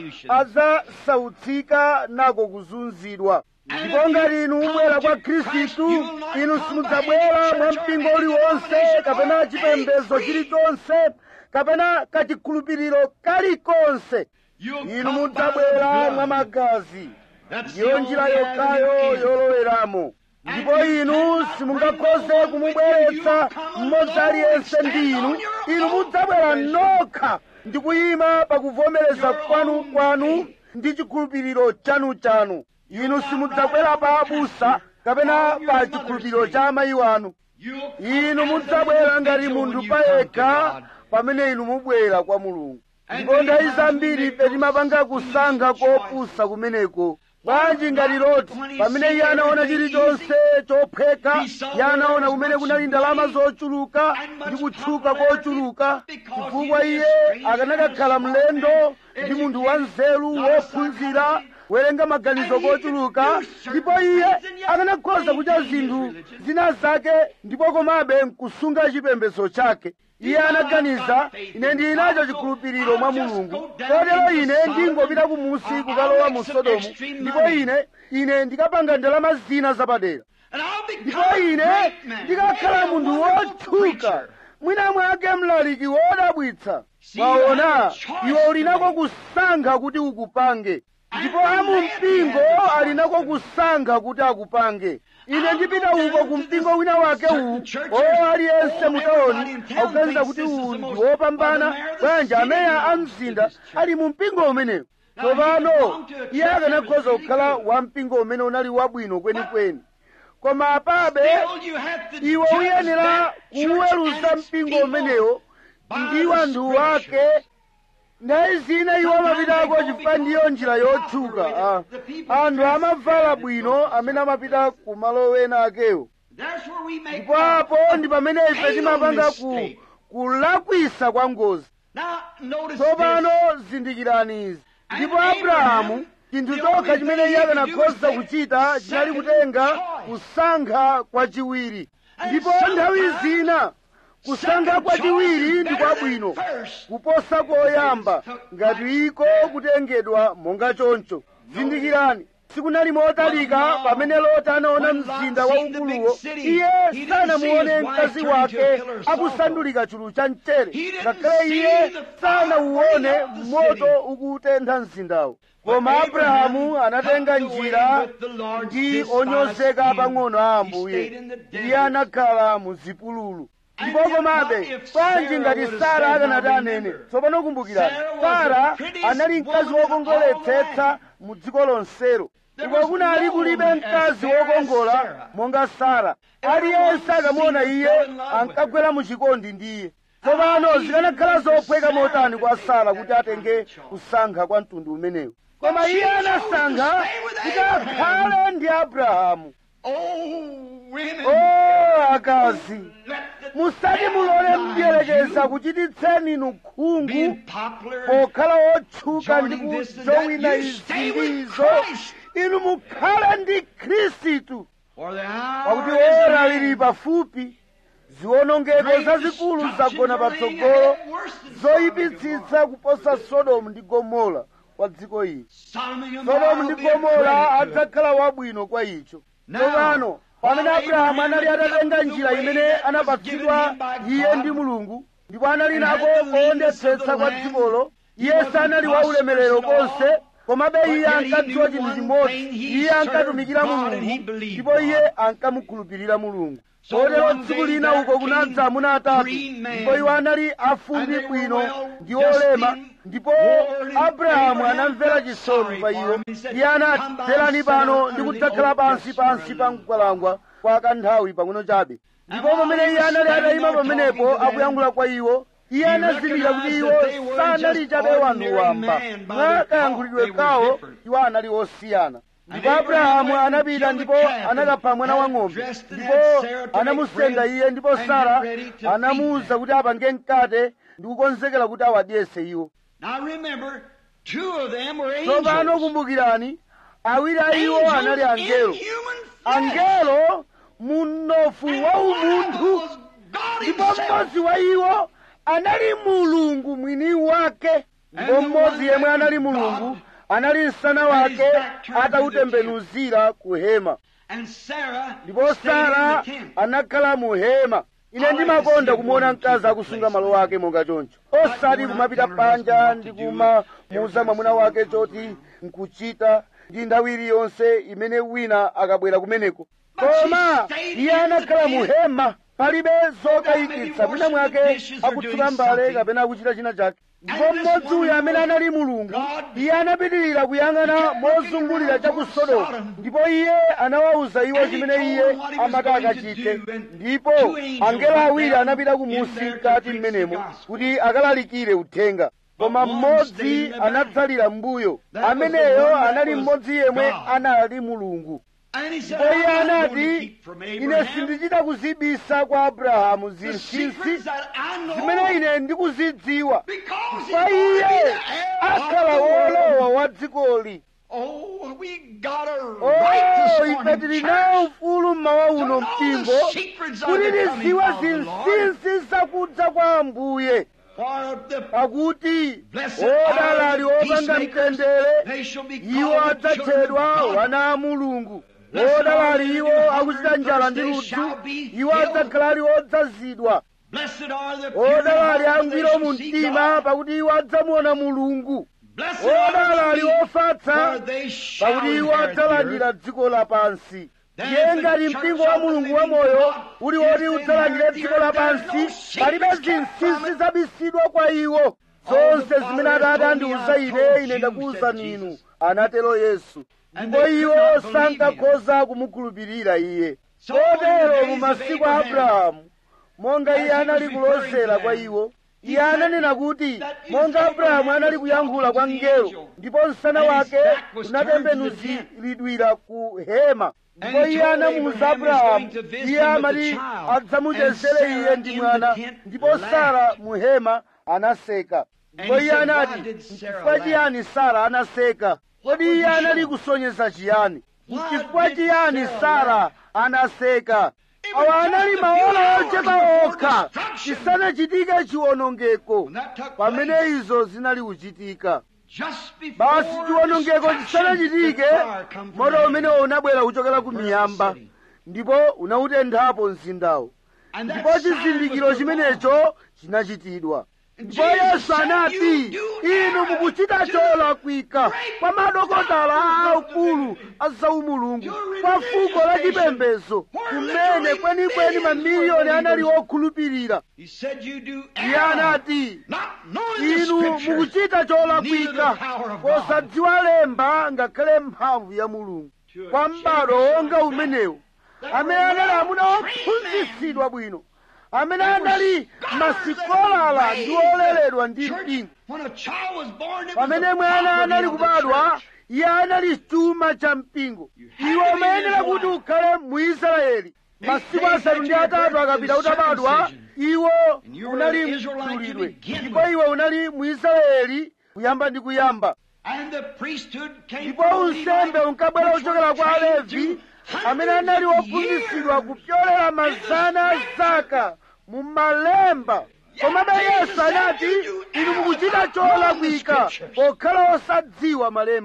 adzasautsika nako kuzunzidwa ndipo ngati inu mubwera kwa khristu inu simudzabwera mwa mpingo uliwonse kapena chipembedzo chilichonse kapena kachikhulupiriro kalikonse inu mudzabwera mwa magazi ndiyo njira yokhayo yoloweramo ndipo inu simungakhoze kumubweretsa mmodzi aliyense ndi inu inu mudzabwera nokha ndi kuyima pakuvomereza kwanu kwanu ndi chikhulupiriro chanu chanu inu simudzabwera pa abusa kapena pa chikhulupiriro cha amayi wanu inu mudzabwera ngati munthu payekha pamene inu mubwera kwa mulungu ndipo nthawi zambiri ife timapanga kusankha kopusa kumeneko bwanji ngati loti pamene iye anaona chilichonse chophweka iye anaona kumene kunali ndalama zochuluka ndi kutchuka kochuluka chifukwa iye akanakakhala mlendo ndi munthu wanzeru wophunzira werenga maganizo kochuluka ndipo iye akanakhoza kucha zinthu zina zake ndipo komabe nkusunga chipembedzo chake iye anaganiza ine ndili nacho chikhulupiriro mwa mulungu kotero ine ndingopita kumusi kukalowa mu sodomu ndipo ine ine ndikapanga ndalama zina zapadera ndipo ine ndikakhala munthu wotchuka mwina mwake mlaliki wodabwitsa waona iwe uli nako kusankha kuti ukupange ndipo amumpingo ali nako kusankha kuti akupange ine ndipita uko ku mpingo wina wake uwu o aliyense mutaoni akuganiza kuti uwu ndi wopambana bwanji ameya a mzinda ali mu mpingo umenewu tsopano iye akanakhoza kukhala wa mpingo umene unali wabwino kwenikweni koma apabe iwe uyenera kuweruza mpingo umenewo ndi wanthu wake nthawi zina iwo amapitako chifukwa ndiyo njira yotchuka anthu amavala bwino amene amapita ku malo wena akewo ndipo apo ndi pamene ife timapanga ku kulakwisa kwa ngozi tsopano zindikirani izi ndipo abrahamu chinthu chokha chimene iye akanakhoza kuchita chinali kutenga kusankha kwachiwiri ndipo nthawi zina kusankha kwachiwiri ndi kwabwino kuposa koyamba ngati iko kutengedwa monga choncho zindikirani sikunali motalika pamene loti anaona mzinda waukuluwo iye sanamuone mkazi wake akusandulika chulu cha mchere ngakhale iye sanauone moto ukutentha mzindawo koma abrahamu anatenga njira ndi onyozeka pang'ono a ambuye iye anakhala mu zipululu ndipo komabe bwanji ngati sara akanati anene tsopano kumbukirani sara anali mkazi wokongoletsetsa mu dziko lonselo uko kunali kulibe mkazi wokongola monga sara aliyense akamuona iye ankagwera mu chikondi ndi iye tsopano zikanakhala zophweka motani kwa sara kuti atenge kusankha kwa mtundu umenewu koma iye anasankha kuti akhale ndi abrahamu o akazi musati mulole mdierekeza kuchititseni inu khungu pokhala wotchuka ndi kujowina izindizo inu mukhale ndi khristu pakuti ora lili pafupi ziwonongeko zazikulu zagona patsogolo zoyipitsitsa kuposa sodomu ndi gomora kwa dziko ili sodomu ndi gomora adzakhala wabwino kwa icho tsopano pamene abrahamu anali atatenga njira imene anapatsidwa iye ndi mulungu ndipo anali nako kuondetsetsa kwa dzikolo iye sanali wa ulemerero konse komabe iye ankadziwa chinthu chimodzi iye ankatumikira mulungu ndipo iye ankamukhulupirira mulungu kotero tsiku lina uko kunadza amuna atatu ndipo iwo anali afundi bwino ndi olema ndipo abrahamu anamvera chisoni pa iwo iye anati bwerani pano ndi kudzakhala pansi pansi pa mkwalangwa kwa kanthawi pang'ono chabe ndipo pamene iye anali atayima pamenepo akuyankhula kwa iwo iye anazindikira kuti iwo sanali chabe wanthu wamba mwa kayankhulidwe kawo iwo anali osiyana ndipo abrahamu anapita ndipo anakapha mwana wa ng'ombe ndipo anamusenda iye ndipo sara anamuwuza kuti apange mkate ndi kukonzekera kuti awadyese iwo Now remember, two of them were tsopano angels. kumbukirani awiri a iwo anali angelo in human flesh. angelo munofu wa umunthu was God ndipo himself. mmodzi wa iwo anali mulungu mwini wake ndipo mmodzi yemwe anali mulungu anali msana wake atautembenuzira ku hema And Sarah ndipo stayed in sara the tent. anakhala mu hema ine ndimakonda kumuona mkazi akusunga malo ake monga choncho osati kumapita panja ndi kumamuuza mwamuna wake choti nkuchita ndi nthawi iliyonse imene wina akabwera kumeneko koma iye anakhala mu hema palibe zokayikitsa mwina mwake akutsuka mbale kapena akuchita china chake ndipo mmodzi uyu amene anali mulungu iye anapitirira kuyang'ana mozungulira cha ku sodomu ndipo iye anawawuza iwo chimene iye amati akachite ndipo angelo awiri anapita kumusi mkati mmenemo kuti akalalikire uthenga koma mmodzi anadzalira mbuyo ameneyo anali mmodzi yemwe anali mulungu And he said, ndipo iye "I'm not going to anati keep from ine Abraham sindichita kuzibisa kwa abrahamu the zinsinsi secrets that I know zimene ine ndikuzidziwa because kwa he's going iye to be the heir akhala of the world." wolowa wa dzikoli Oh, we got a right oh this ife morning, tili church. nawo ufulu mmawa uno To know mpingo the secrets of kuti the coming tiziwe of the Lord. zinsinsi zakudza kwa ambuye For the pakuti blessed odala are ali the opanga peacemakers, mtendere they shall be iwo called the children adzatchedwa of God. wana a mulungu Blessed odala are ali they iwo that do akuchita hunger njala and ndi thirst, ludzu they shall be iwo filled. adzakhala ali odzazidwa Blessed are the pure in odala ali heart, they angwiro mu shall see mtima God. pakuti iwo adzamuona mulungu Blessed are odala ali the meek, ofatsa for they shall pakuti iwo inherit the earth. adzalandira dziko lapansi Then ndiye if the ngati church mpingo wa of the mulungu wa living moyo God uli is woti to udzalandire inherit the dziko earth, lapansi there are no secrets palibe kept from zinsinsi it. zabisidwa kwa iwo All zonse the zimene Father atate has andiuza told me, ine I told ine you, ndakuwuza said ninu Jesus. anatero yesu And ndipo they could iwo not believe sankakhoza kumukhulupirira iye So in the kotero days mu of masiku a Abraham, abrahamu monga as iye he anali was referring kulozera to kwa them, iwo he iye said ananena kuti that if monga abrahamu Abraham anali was kuyankhula kwa talking to the mngelo angel, ndipo msana and his wake back was turned to the unatembenuziridwira ku hema ndipo And he iye told anamuwuza Abraham he's abrahamu going to visit iye him with amati the child. adzamuchezere And iye Sarah ndi in mwana the tent ndipo laughed. sara mu hema anaseka ndipo he iye said, anati "Why did Sarah chifukwa laugh?" chiyani sara anaseka kodi was iye he anali showing? kusonyeza chiyani Why chifukwa did chiyani Sarah sara laugh? anaseka It was awa just anali a few maola hours ochepa before okha destruction. chisanachitike chiwonongeko When that took pamene place, izo zinali kuchitika just before basi chiwonongeko destruction, chisanachitike the fire come from moto heaven. umenewo unabwera kuchokera ku Burn miyamba the city. ndipo unawutenthapo mzindawo And that ndipo sign chizindikiro was performed. chimenecho chinachitidwa ndipo Jesus yesu said, anati "You do inu err mukuchita to cholakwika great kwa madokotala aakulu doctors a zaumulungu Your kwa religious fuko la nation, chipembedzo where kumene literally kwenikweni millions mamiliyoni were anali believers. okhulupirira He said you do iye err, anati not knowing the inu scriptures, mukuchita neither cholakwika the power of God. posadziwa lemba ngakhale mphamvu ya mulungu To a kwa m'bado generation wonga like umenewu that amene were anali amuna well-trained ophunzitsidwa bwino amene There were anali scholars masikolala that ndi raised oleredwa the ndi church. mpingo When a child was born, it was pamene the mwana property anali of the kubadwa church. iye anali chuma cha mpingo had iwe to be umayenera an kuti Israelite. ukhale mu israeli masiku asanu ndi atatu akapita utabadwa iwo And you were unali an Israelite to mdulidwe begin ndipo with. iwe unali mu israeli kuyamba ndi kuyamba And the priesthood came ndipo from unsembe Levi, unkabwera which kuchokera were kwa trained alevi through amene anali hundreds of ophunzitsidwa years kupyolera mazana a zaka mu malemba komabe yesu anati inu mukuchita cholakwika pokhala osadziwa malemba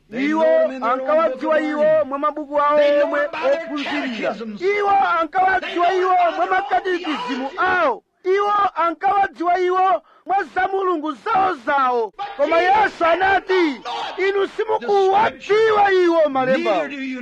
iwo ankawadziwa iwo mwa mabuku awo omwe ophunzirira iwo ankawadziwa iwo mwa makatekizimu awo iwo ankawadziwa iwo mwa za mulungu zawo zawo koma yesu anati inu simukuwadziwa iwo malembawo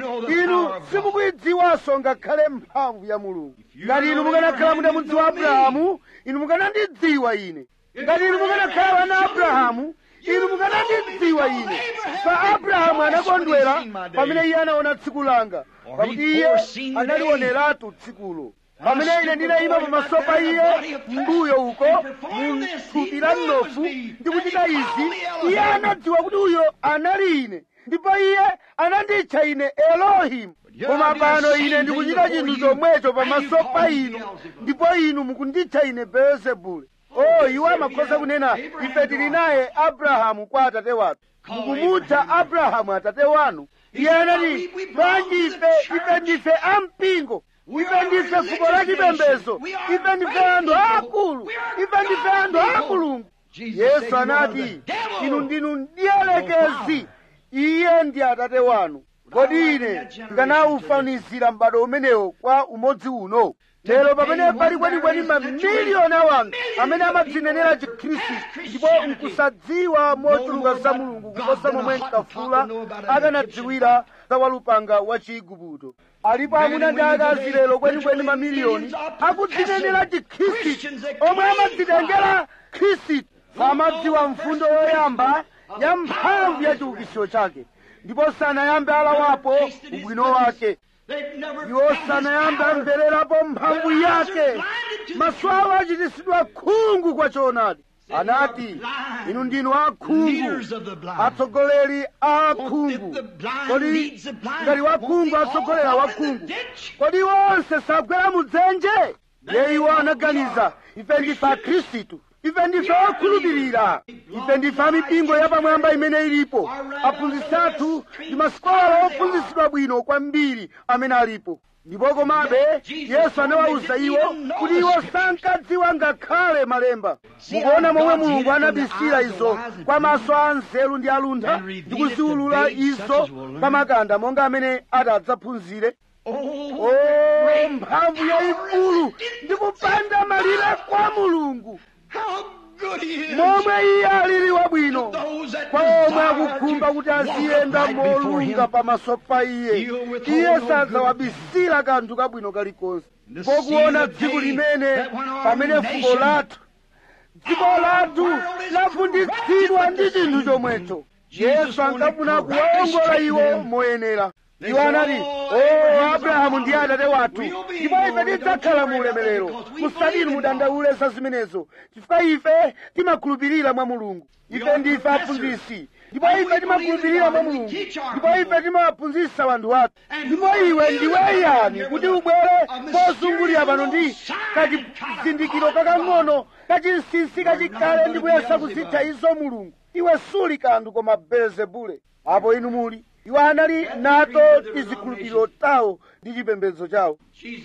inu simukuyidziwanso ngakhale mphamvu ya mulungu ngati inu mukanakhala mudamudziwa abrahamu inu mukanandidziwa ine ngati inu mukanakhala wana abrahamu inu mukanandidziwa ine pa abrahamu anakondwera pamene iye anaona tsiku langa pakuti iye analioneratu tsikulo pamene ine ndinayima pamaso pa iye mbuyo uko mu thupi la mnofu ndikuchita izi iye anadziwa kuti uyo anali ine ndipo iye ananditcha ine elohimu koma pano ine ndikuchita chinthu chomwecho pamaso pa inu ndipo inu mukunditcha ine beelzebule oh iwo amakhoza kunena ife tili naye abrahamu kwa atate wathu mukumutcha abrahamu atate wanu iye anati bwanji ife ife ndife ampingo ife ndife fuko la chipembedzo ife ndife anthu aakulu ife ndife anthu a mulungu yesu anati inu ndinu mdierekezi iye ndi atate wanu kodi ine ndikanaufanizira m'bado umenewo kwa umodzi uno lero pamene pali kwenikweni mamiliyoni a wanthu amene amadzinenera chikhristu ndipo nkusadziwa mochuluka za mulungu kuposa momwe nkafula akanadziwira za walupanga wa chiigupto alipo amuna ndi akazi lero kwenikweni mamiliyoni akudzinenera chikhristu omwe amadzitengera khristu amadziwa mfundo yoyamba ya mphamvu ya chiukitsiro chake ndipo sanayambe alawapo ubwino wake iwo sanayambe amvererapo mphamvu yake maso awo achititsidwa khungu kwa choonadi anati inu ndinu akhungu atsogoleri a akhungu kodi ngati wakhungu atsogolera wakhungu kodi iwo onse sagwera mudzenje ye iwo anaganiza ife ndife akhristu ife ndife okhulupirira ife ndife amipingo yapamwamba imene ilipo aphunzitsi athu ndi masikola ophunzitsidwa bwino kwambiri amene alipo ndipo komabe yesu anawawuza iwo kuti iwo sankadziwa ngakhale malemba mukuona momwe mulungu anabisira izo kwa maso a nzeru ndi aluntha ndi kuziwulula izo pa makanda monga amene adzaphunzire o mphamvu yayikulu ndi kupanda malire kwa mulungu momwe iye alili wabwino kwa omwe akukhumba kuti aziyenda molunga pamaso pa iye iye sadzawabisira kanthu kabwino kalikonse pokuona dziko limene pamene fuko lathu dziko lathu lavunditsidwa ndi chinthu chomwecho yesu ankafuna kuwawongola iwo moyenera iwo anati o abrahamu ndiye atate wathu ndipo ife tidzakhala mu ulemerero musati inu mudandaule za zimenezo chifukwa ife timakhulupirira mwa mulungu ife ndife aphunzitsi ndipo ife timakhulupirira mwa mulungu ndipo ife timawaphunzitsa wanthu wathu ndipo iwe ndiwe yani kuti ubwere pozungulira pano ndi kachizindikiro kakang'ono kachinsinsi kachikale ndi kuyesa kuzitcha izo mulungu iwe suli kanthu koma belzebule apo inu muli iwo anali nato tizikhulupiriro tawo ndi chipembedzo chawo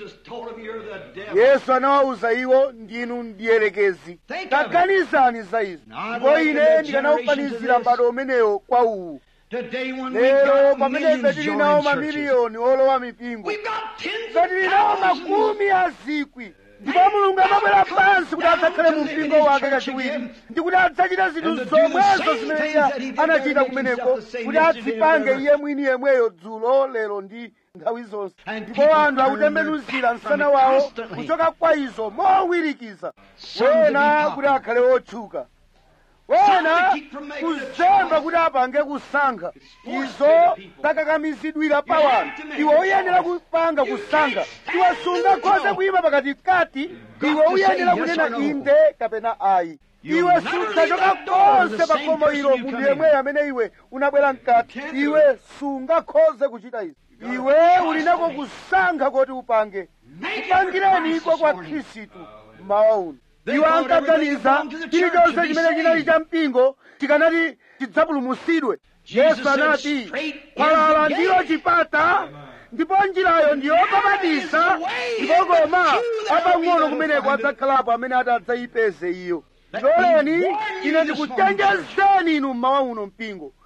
yesu anawawuza iwo ndinu mdierekezi taganizani za izi ndipo ine ndikanaufanizira m'bado umenewo kwa uwu lero pamene ife tili nawo mamiliyoni olowa mipingo ife tili nawo makumi a zikwi ndipo mulungu amabwera pansi kuti adzakhale mu mpingo wake kachiwiri ndi kuti adzachita zinthu zomwezo zimene iye anachita kumeneko kuti adzipange iye mwini yemweyo dzulo lero ndi nthawi zonse ndipo anthu akutembenuzira msana wawo kuchoka kwa izo mowirikiza wena kuti akhale otchuka wena kuzemba kuti apange kusankha izo zakakamizidwira pa wanthu iwe uyenera kupanga kusankha iwe sungakhoze kuyima pakatikati iwe uyenera kunena inde kapena ayi iwe sudzachoka konse pa khomo ilo munthu yemweyo amene iwe unabwera mkati iwe sungakhoze kuchita izi iwe uli nako kusankha kuti upange kupangireni iko kwa khristu mawa uno iwo ankaganiza chilichonse chimene chinali cha mpingo tikanati tidzapulumutsidwe yesu anati khwalala ndilo chipata ndipo njirayo ndiyobabatiza ndipo koma apang'ono kumeneko adzakhalapo amene adzayipeze iyo loleni ine ndikuchenjezeni inu mmawa uno mpingo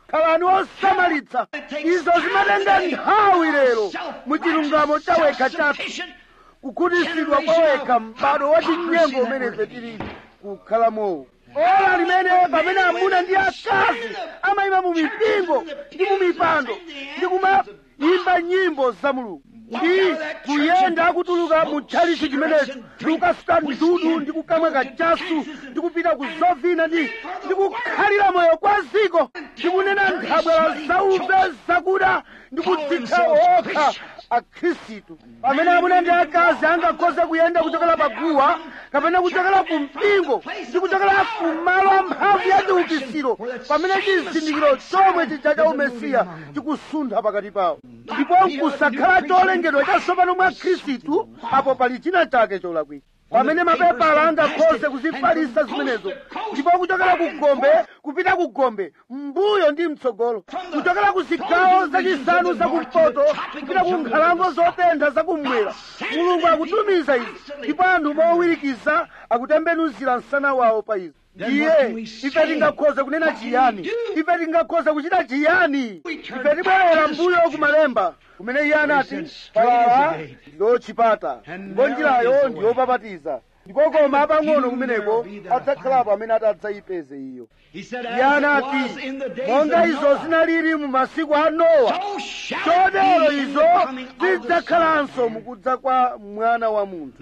khalani osamalitsa izo zimatenga nthawi lero mu chilungamo chawekha chathu kukhutisidwa kwawekha m'bado wa chinyengo umene tili kukhalamowo ola limene pamene amuna ndi akazi amayima mu mipingo ndi mu mipando ndi kumayimba nyimbo za mulungu ndi kuyenda akutuluka mu tchalichi chimenechi ndi kukasuka ndudu ndi kukamwa kachasu ndi kupita ku zovina ndi ndi kukhalira moyo kwa ziko ndi kunena nthabwala zauve zakuda ndi kudzitcha okha akhristu pamene amuna ndi akazi angakhoze kuyenda kuchokera paguwa kapena kuchokera ku mpingo ndi kuchokera ku malo amphamvu ya chiukitsiro pamene chizindikiro chomwe chija cha umesiya chikusuntha pakati pawo ndipo nkusakhala cholengedwa chatsopano mwa khristu apo pali china chake cholakwika pamene mapepala angakhoze kuzifalisa zimenezo ndipo kuchokera ku gombe kupita ku gombe mbuyo ndi mtsogolo kuchokera ku zigawo zachisanu zakumpoto kupita ku nkhalango zotentha zakummwera mulungu akutumiza izi ndipo anthu mowirikiza akutembenuzira msana wawo pa izi ndiye ife tingakhoze kunena chiyani ife tingakhoze kuchita chiyani ife tibwerera mbuyo kumalemba kumene iye anati palala ndiyo chipata ndipo njirayo ndiyopapatiza ndipo koma apang'ono kumeneko adzakhalapo amene atadzayipeze iyo iye anati monga izo zinalili mu masiku a nowa chotero izo zidzakhalanso mukudza kwa mwana wa munthu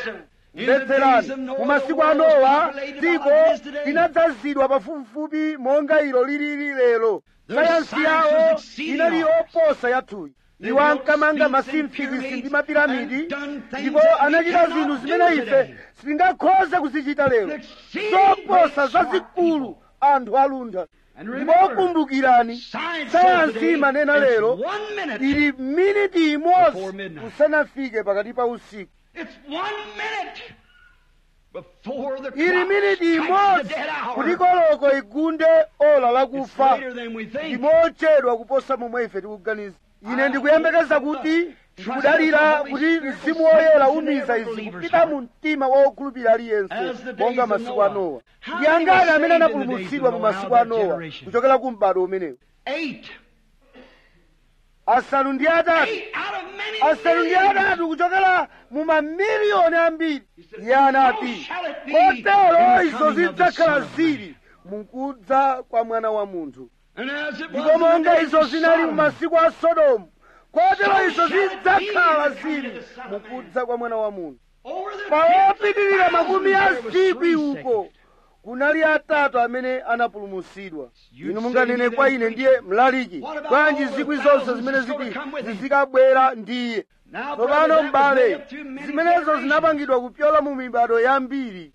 mvetserani mu masiku a nowa dziko linadzazidwa pafupifupi monga ilo lilili lero sayansi yawo inali yoposa yathuyi iwo ankamanga masimfikisi ndi mapiramidi ndipo anachita zinthu zimene ife sitingakhoze kuzichita lero zoposa zazikulu anthu aluntha ndipo kumbukirani sayansi imanena lero ili miniti imodzi kusanafike pakati pa usiku ili miniti imodzi kuti koloko igunde ola lakufa ndimochedwa kuposa momwe ife tikuganiza ine ndikuyembekeza kuti ndikudalira kuti mzimu woyera umiza izi kupita mu mtima wa wokhulupirira aliyense monga masiku a nowa ndi angati amene anapulumutsidwa mu masiku a nowa kuchokera ku m'bado umenewu asanu ndi atatu asanu ndi atatu kuchokera mu mamiliyoni ambiri iye anati kotero izo zidzakhala zili mukudza kwa mwana wa munthu ndipo monga izo zinali mu masiku a sodomu kotero izo zidzakhala zili mukudza kwa mwana wa munthu pawopitirira makumi a zikwi uko kunali atatu amene anapulumutsidwa inu munganene kwa ine ndiye mlaliki bwanji zikwi zonse zimene ziti zizikabwera ndiye tsopano m'bale zimenezo zinapangidwa kupyola mu mibado yambiri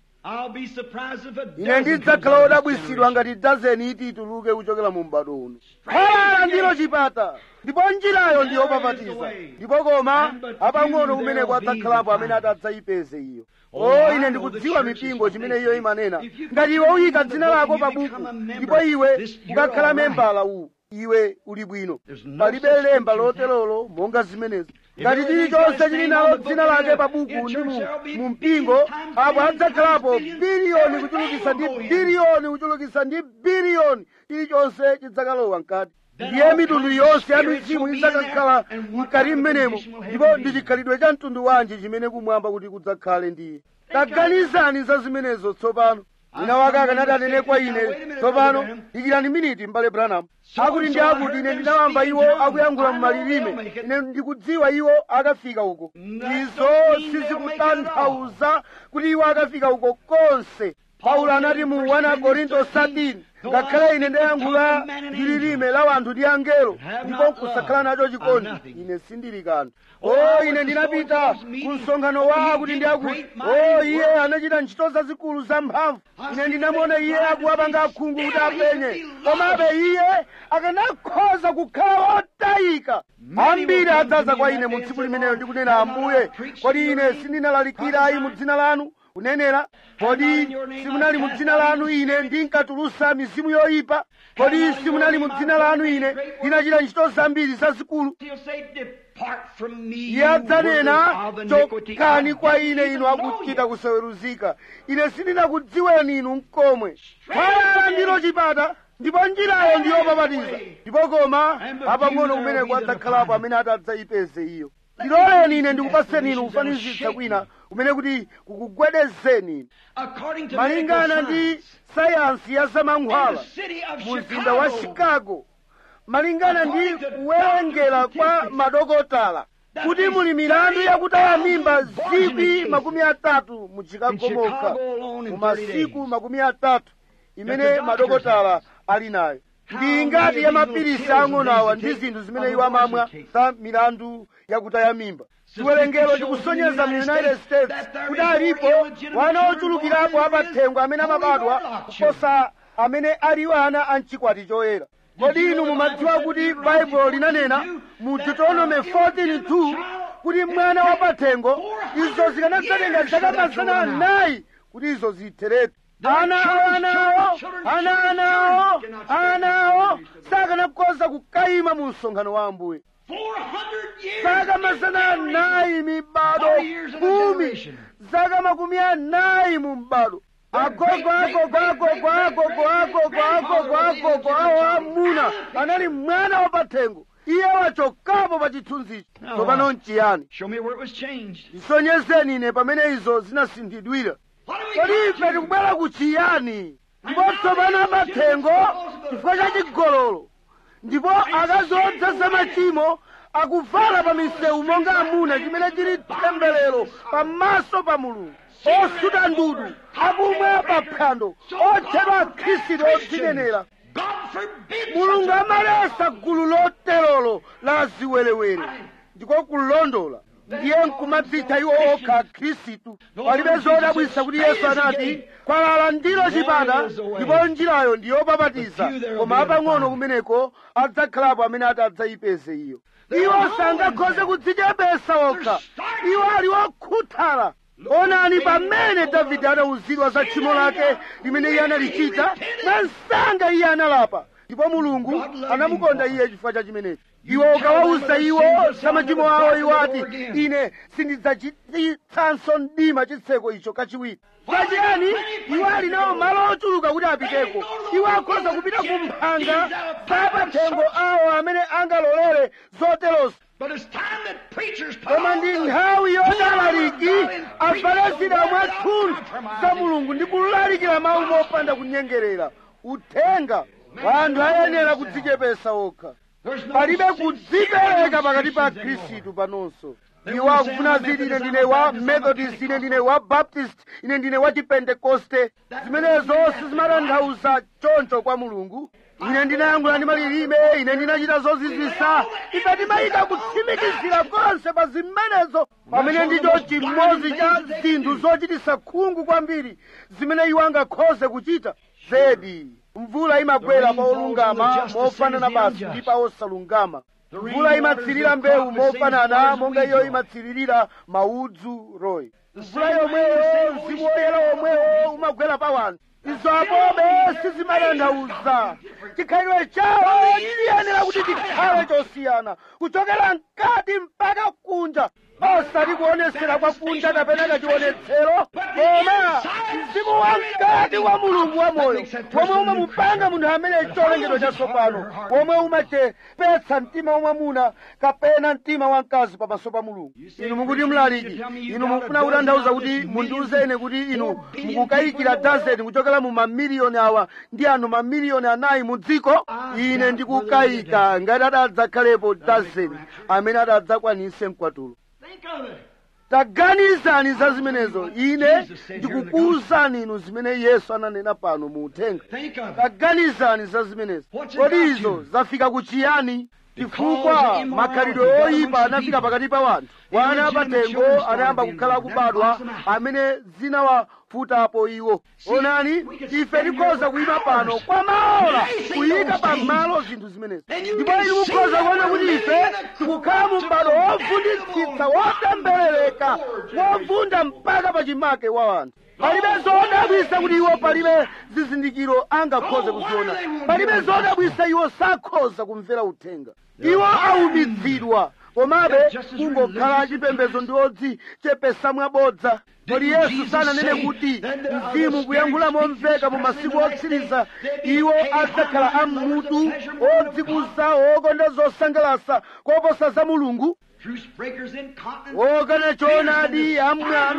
ine ndidzakhala wodabwisidwa ngati dazeni iti ituluke kuchokera mu m'bado uno khalala ndilo chipata ndipo njirayo ndiyopapatiza ndipo koma apang'ono kumeneko adzakhalapo amene atadzayipeze iyo o ine ndikudziwa mipingo chimene iyo imanena ngati iwe uyika dzina lako pa buku ndipo iwe ukakhala membala uwu iwe uli bwino palibe lemba loterolo monga zimenezo ngati chilichonse chili nalo dzina lake pa buku ndi mu mpingo apo adzakhalapo biliyoni kuchulukisa ndi biliyoni kuchulukisa ndi biliyoni chilichonse chidzakalowa mkati ndiye mitundu yonse ya mizimu idzakakhala mkati mmenemo ndipo ndi chikhalidwe cha mtundu wanji chimene kumwamba kuti kudzakhale ndiye taganizani za zimenezo tsopano wina wake akanati anene kwa ine tsopano dikirani miniti m'bale branham akuti ndi akuti ine ndinawamba iwo akuyankhula mmalilime ine ndikudziwa iwo akafika uko izo sizikutanthauza kuti iwo akafika uko konse paulo anati mu 1 korinto 13 ngakhale ine ndayankhula ndi lilime la wanthu ndi angelo ndipo nkusakhala nacho chikondi ine sindili kanthu o ine ndinapita ku msonkhano wa akuti ndi akuti o iye anachita ntchito zazikulu zamphamvu ine ndinamuona iye akuwapanga akhungu kuti apenye komabe iye akanakhoza kukhala otayika ambiri adzaza kwa ine mu tsiku limeneyo ndikunena ambuye kodi ine sindinalalikira ayi mu dzina lanu kunenera kodi simunali mu dzina lanu ine ndinkatulusa mizimu yoyipa kodi simunali mu dzina lanu ine ndinachita ntchito zambiri zazikulu iye adzanena chokani kwa ine inu akuchita kusaweruzika ine sindinakudziweni inu mkomwe khalala ndilo chipata ndipo njirayo ndiyopapatiza ndipo koma apang'ono kumene kwadzakhalapo amene adzayipeze iyo ndiloleni ine ndikupaseni inu kufanizitsa kwina kumene kuti kukugwedezeni inu According to malingana medical ndi science, sayansi ya in zamankhwala the city of mu mzinda wa Chicago, chicago malingana ndi kuwerengera kwa madokotala kuti muli milandu yakutaya mimba zikwi makumi atatu mu chicago mokha mu masiku makumi atatu imene madokotala ali nayo ndi ngati ya mapirisi ang'onawa ndi zinthu zimene iwo amamwa za milandu yakutaya mimba chiwerengero chikusonyeza mu united states kuti alipo wana ochulukirapo apathengo amene amabadwa kuposa amene aliwo ana a mchikwati choyera kodi inu mumadziwa kuti baibulo linanena mu deuteronomy 14:2 kuti mwana wapathengo izo zikanadzatenga zaka mazana anayi kuti izo zitheretu ana awo anawo ana anawo anawo sakanakhoza kukayima mu msonkhano wa ambuye 400 years zaka mazana anayi mibado kumi zaka makumi anayi mu mbado agogo agogo agogo agogo agogo agogo agogo awo amuna anali mwana wapathengo iye wachokapo pa chithunzichi tsopano nchiyani Show me where it was changed. ndisonyezeni ine pamene izo zinasinthidwira What do we kodi got ife here? tikubwera ku chiyani ndipo tsopano apathengo chifukwa cha chigololo ndipo akazi odzaza machimo akuvala pa misewu monga amuna chimene chili temberero pamaso pa mulungu osuta ndudu akumwa pa phwando otchedwa akhristu odzinenera God forbid mulungu such a amalesa gulu loterolo la ziwerewere ndiko kulondola ndiye nkumadzitha iwo okha khristu palibe zodabwisa kuti yesu anati kwalala ndilo chipata ndipo njirayo ndiyopapatiza koma apang'ono kumeneko adzakhalapo amene ati adzayipeze iyo iwo sangakhoze kudzichepesa okha iwo ali okhuthala onani pamene davide anawuzidwa za tchimo lake limene iye analichita mwansanga iye analapa ndipo mulungu anamukonda iye chifukwa cha chimenechi iwo ukawawuza iwo za machimo awo iwo ati ine sindidzachititsanso mdima chitseko icho kachiwiri pachiyani iwo ali nawo malo ochuluka kuti apiteko iwo akhoza kupita ku mphanga za pathengo awo amene angalolere zoterozo But it's time that preachers put koma on ndi the nthawi whole yodalaliki of God and preach avalezera the word mwathunthu without za compromising. mulungu ndi kulalikira mawu mopanda kunyengerera uthenga wa anthu ayenera kudzichepesa okha There's no palibe sense kudzipereka in pakati pa Christians anymore. khristu panonso iwo akufuna ziti ine ndine wa methodist ine ndine wa baptist ine ndine wa chipentekoste zimenezo sizimatanthauza choncho kwa mulungu ine ndinayankhula ndi malilime ine ndinachita zozizwisa ife timayika kutsimikizira konse pa zimenezo pamene ndicho chimodzi cha zinthu zochitisa khungu kwambiri zimene iwo angakhoze kuchita zedi mvula imagwera pa olungama mofanana basi ndi pa osalungama mvula imatsirira mbewu mofanana monga iyo imatsiririra maudzu royi mvula yomweyo mzimu woyera womwewo umagwera pa wanthu izo apobe sizimatanthauza chikhalidwe chawo chiyenera kuti chikhale chosiyana kuchokera mkati mpaka kunja osati kuonesera kwa kunja kapena kachionetsero koma mzimu wa mkati wa mulungu wa moyo womwe umamupanga munthu amene cholengedwa chatsopano womwe umachepetsa mtima wa mwamuna kapena mtima wa mkazi pamaso pa mulungu inu mukuti mlaliki inu mukufuna kutanthauza kuti mundiuzeni kuti inu mukukayikira dazeni kuchokera mu mamiliyoni awa ndi anthu mamiliyoni anayi mu dziko ine ndikukayika ngati adadzakhalepo dazeni amene adadzakwanise mkwatulo Think of it. taganizani za zimenezo ine ndikukuwuzani inu zimene yesu ananena pano mu uthenga Think of it. taganizani za zimenezo What's it kodi got izo you? zafika kuchiyani chifukwa Because immorality makhalidwe got oyipa amongst the anafika people. pakati pa wanthu wana Illegitimate apatengo children started anayamba being kukhala born. kubadwa That knocks them out. amene zinawafutapo iwo onani we could ife stand tikhoza here kuyima for pano hours kwa maola tracing kuyika those pa things. malo zinthu zimenezi And you ndipo can inu see mukhoza that kuona we're kuti living ife in a tikukhala mu mbado wovunditsitsa wotemberereka wovunda mpaka pa chimake wa wanthu palibe zodabwisa kuti iwo palibe zizindikiro angakhoze kuziona palibe zodabwisa iwo sakhoza kumvera uthenga iwo aumidzidwa komabe kungokhala chipembedzo ndi odzichepesa mwabodza kodi yesu sananene kuti mzimu kuyankhula momveka mu masiku otsiriza iwo adzakhala ammutu odzikuza okonda zosangalasa koposa za mulungu Truce breakers in continents. okana choonadi amwano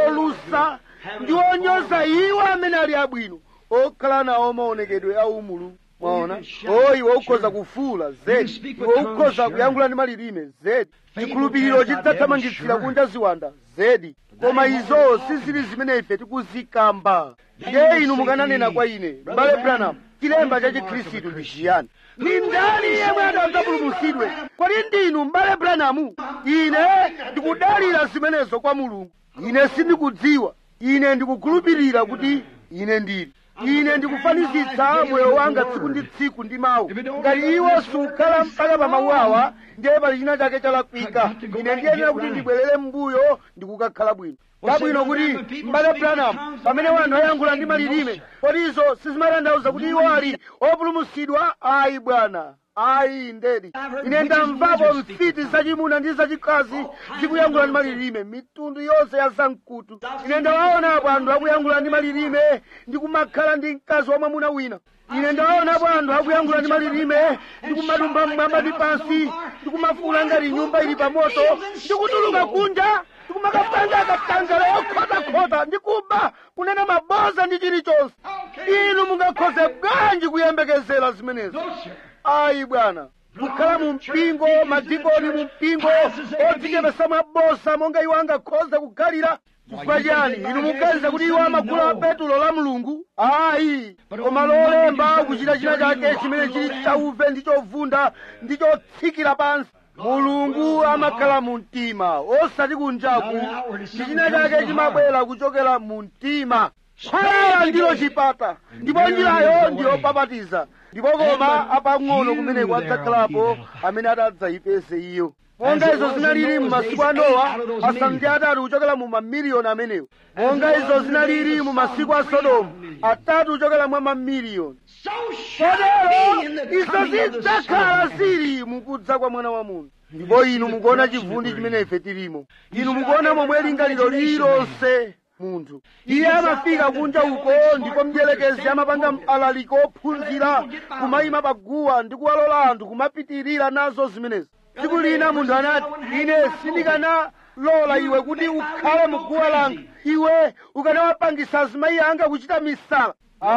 olusa ndi onyoza iwo amene ali abwino okhala nawo maonekedwe a umulungu mwaona o iwe ukhoza kufuula zedi iwe ukhoza kuyankhula ndi malilime zedi chikhulupiriro chidzathamangitsira kunja ziwanda zedi koma izo sizili zimene ife tikuzikamba ndiye inu mukananena kwa ine mbale branham chilemba cha chikhristu ndi chiyani ni ndani yemwe adzapulumutsidwe kodi ndinu mbale branamu ine ndikudalira zimenezo kwa mulungu ine sindikudziwa ine ndikukhulupirira kuti ine ndili ine ndikufanizitsa moyo wanga tsiku ndi tsiku ndi mawu ngati iwo sukhala mpaka pa mawu awa ndiye pali china chake chalakwika ine ndiyenera kuti ndibwerere m'mbuyo ndikukakhala bwino kabwino kuti mbale branham pamene wanthu ayankhula ndi malilime kodi izo sizimatanthauza kuti iwo ali opulumutsidwa ayi bwana ayi ndedi ine ndamvapo mfiti zachimuna ndi zachikazi zikuyankhula ndi malilime mitundu yonse ya zamkutu ine ndawaonapo anthu akuyankhula ndi malilime ndi kumakhala ndi mkazi wa mwamuna wina ine ndawaonapo anthu akuyankhula ndi malilime ndi kumadumpha mmwamba ndi pansi ndi kumafuula ngati nyumba ili pa moto ndi kutuluka kunja ndikumakapanga akatangale okhotakhota ndi kuba kunena maboza ndi chilichonse inu mungakhoze bwanji kuyembekezera zimenezo No, sir. ayi bwana kukhala mu mpingo madikoni mu mpingo odzichepesa mabosa monga iwo angakhoze kukhalira chifukwa chani inu muganiza kuti iwo amagula petulo la mulungu ayi koma lolemba kuchita china chake chimene chili chauve ndi chovunda ndi chotsikira pansi mulungu amakhala mu mtima osati kunjaku ndi china chake chimabwera kuchokera mu mtima kwalala ndilo chipata ndipo njirayo ndiyopapatiza ndipo koma apang'ono kumeneko adzakhalapo amene atadzayipeze iyo monga izo zinalili mu masiku a nowa asanu ndi atatu kuchokera mu mamiliyoni amenewo monga izo zinalili mu masiku a sodomu atatu kuchokera mwa mamiliyoni So shall it be in kotero the izo coming of the zidzakhala Son. zili mukudza kwa mwana wa munthu ndipo inu mukuona chivundi chimene ife tilimo inu mukuona momwe lingaliro lililonse munthu iye amafika kunja uko ndipo mdierekezi amapanga mpalaliko ophunzira kumayima paguwa ndi kuwalola anthu kumapitirira nazo zimenezi tsiku lina munthu anati ine sindikanalola iwe kuti ukhale mu guwa langa iwe ukanawapangisa azimayi anga kuchita misala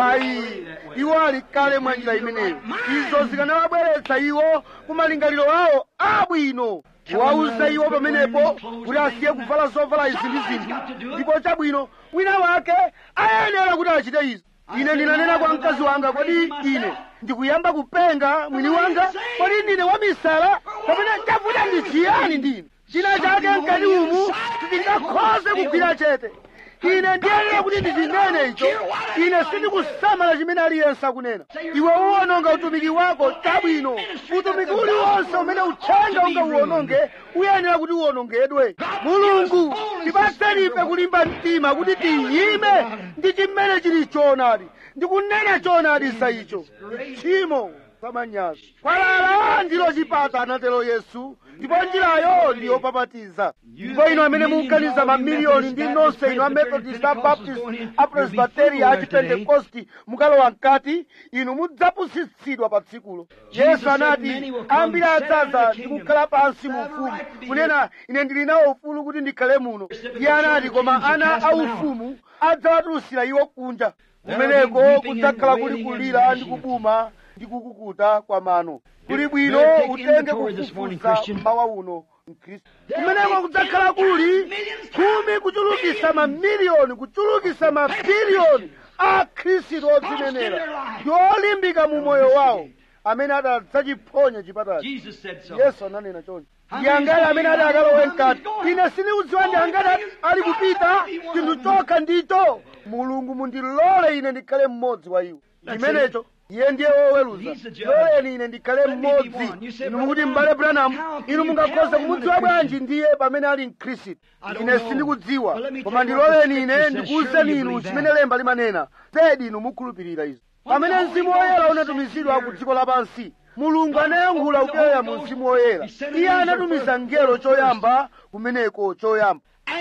ayi iwo ali kale mwa njira imeneyo izo zikanawabweretsa iwo kumalingaliro awo abwino wauza iwo pamenepo kuti asiye kuvala zovala izi ndi zinthu ndipo chabwino wina wake ayenera kuti achite izi ine ndinanena kwa mkazi wanga kodi ine ndikuyamba kupenga mwini wanga kodi ndine wamisala kapena chavuta ndi chiyani ndine china chake mkati umu sindingakhoze kugwira chete ine ndiyenera kuti ndichinene icho ine sindikusamala chimene aliyense akunena iwe uwononga utumiki wako chabwino utumiki uliwonse umene uthenga unga uwononge uyenera kuti uwonongedwe mulungu tipatseni ife kulimba mtima kuti tiyime ndi chimene chili choonadi ndikunena choonadi sa icho tchimo samanyazi kwalala ndilo chipata anatero yesu ndipo njirayo ndiyopapatiza ndipo inu amene mukuganiza mamiliyoni ndi nonse inu amethodist abaptist apresbiteri achipentekosti mukalowa mkati inu mudzapusitsidwa pa tsikulo yesu anati ambiri adzaza ndi kukhala pansi mu ufumu kunena ine ndili nawo ufulu kuti ndikhale muno iye anati koma ana aufumu adzawatulutsira iwo kunja kumeneko kudzakhala kuli kulira ndi kubuma ndi kukukuta kwa mano kuli bwino utenge kufufuza mmawa uno mkhristu kumeneko kudzakhala kuli khumi kuchulukisa mamiliyoni kuchulukisa mabiliyoni a khristu odzinenera ndi olimbika mu moyo wawo amene atadzachiphonya chipatachi Jesus said so. yesu ananena choncho ndi angati amene ati akalowe mkati ine sindikudziwa ndi angati ali kupita chinthu chokha ndicho mulungu mundilole ine ndikhale mmodzi wa iwo chimenecho iye ndiye woweruza loleni ine ndikhale mmodzi inu mukuti m'bale branham inu mungakhoza kumudziwa bwanji ndiye pamene ali mkhristu ine sindikudziwa koma ndiloleni ine ndikuwuzeni inu chimene lemba limanena zedi inu mukhulupirira izo pamene mzimu woyera unatumizidwa ku dziko lapansi mulungu anayankhula kupyola mu mzimu woyera iye anatumiza ngelo choyamba kumeneko choyamba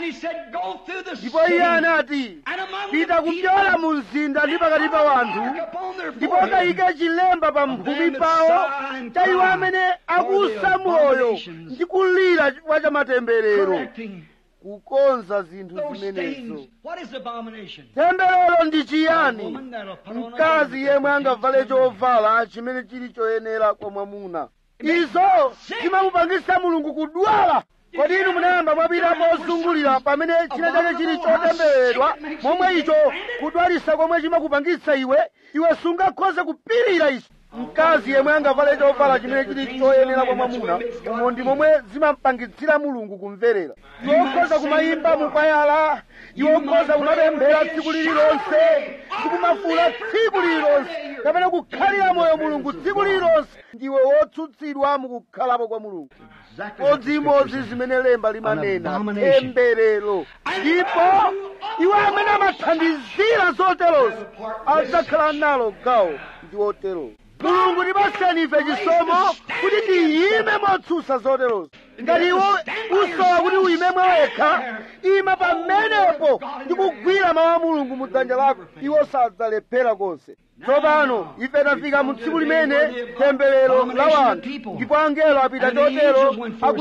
And he said, Go through the ndipo city, iye anati and among pita the kupyola people, mu mzinda ndi pakati pa wanthu mark upon their ndipo foreheads kayike chilemba pa mphumi pawo cha iwo amene akusa moyo ndi kulira kwa chamatemberero correcting kukonza zinthu those zimenezo things. What is abomination? temberero ndi A chiyani woman that'll put on a mkazi garment yemwe that angavale protects her. chovala chimene chili choyenera kwa mwamuna izo zimamupangisa mulungu kudwala kodi inu munayamba mwapita pozungulira pamene china chake chili chotembereredwa momwe icho kudwalisa komwe chimakupangitsa iwe iwe sungakhoze kupirira ichi mkazi yemwe angavale chovala chimene chili choyenera kwa mwamuna umo ndi momwe zimampangitsira mulungu kumverera iwe ukhoza kumayimba mukwayala iwe ukhoza kumapemphera tsiku lililonse ndikumafula tsiku lililonse kapena kukhalira moyo mulungu tsiku lililonse ndiwe wotsutsidwa mukukhalapo kwa mulungu Exactly what the odzimodzi scripture zimene lemba limanena An abomination. temberero ndipo iwo amene amathandizira zoterozo adzakhala nalo gawo ndi otero mulungu tipaseni ife chisomo kuti tiyime motsutsa zoterozo ngati iwo usowa kuti uyime mwawekha ima pamenepo ndi kugwira mawu a mulungu mu dzanja lako iwo sadzalephera konse tsopano ife tafika mu tsiku limene temberero la wanthu ndipo angelo apita chotero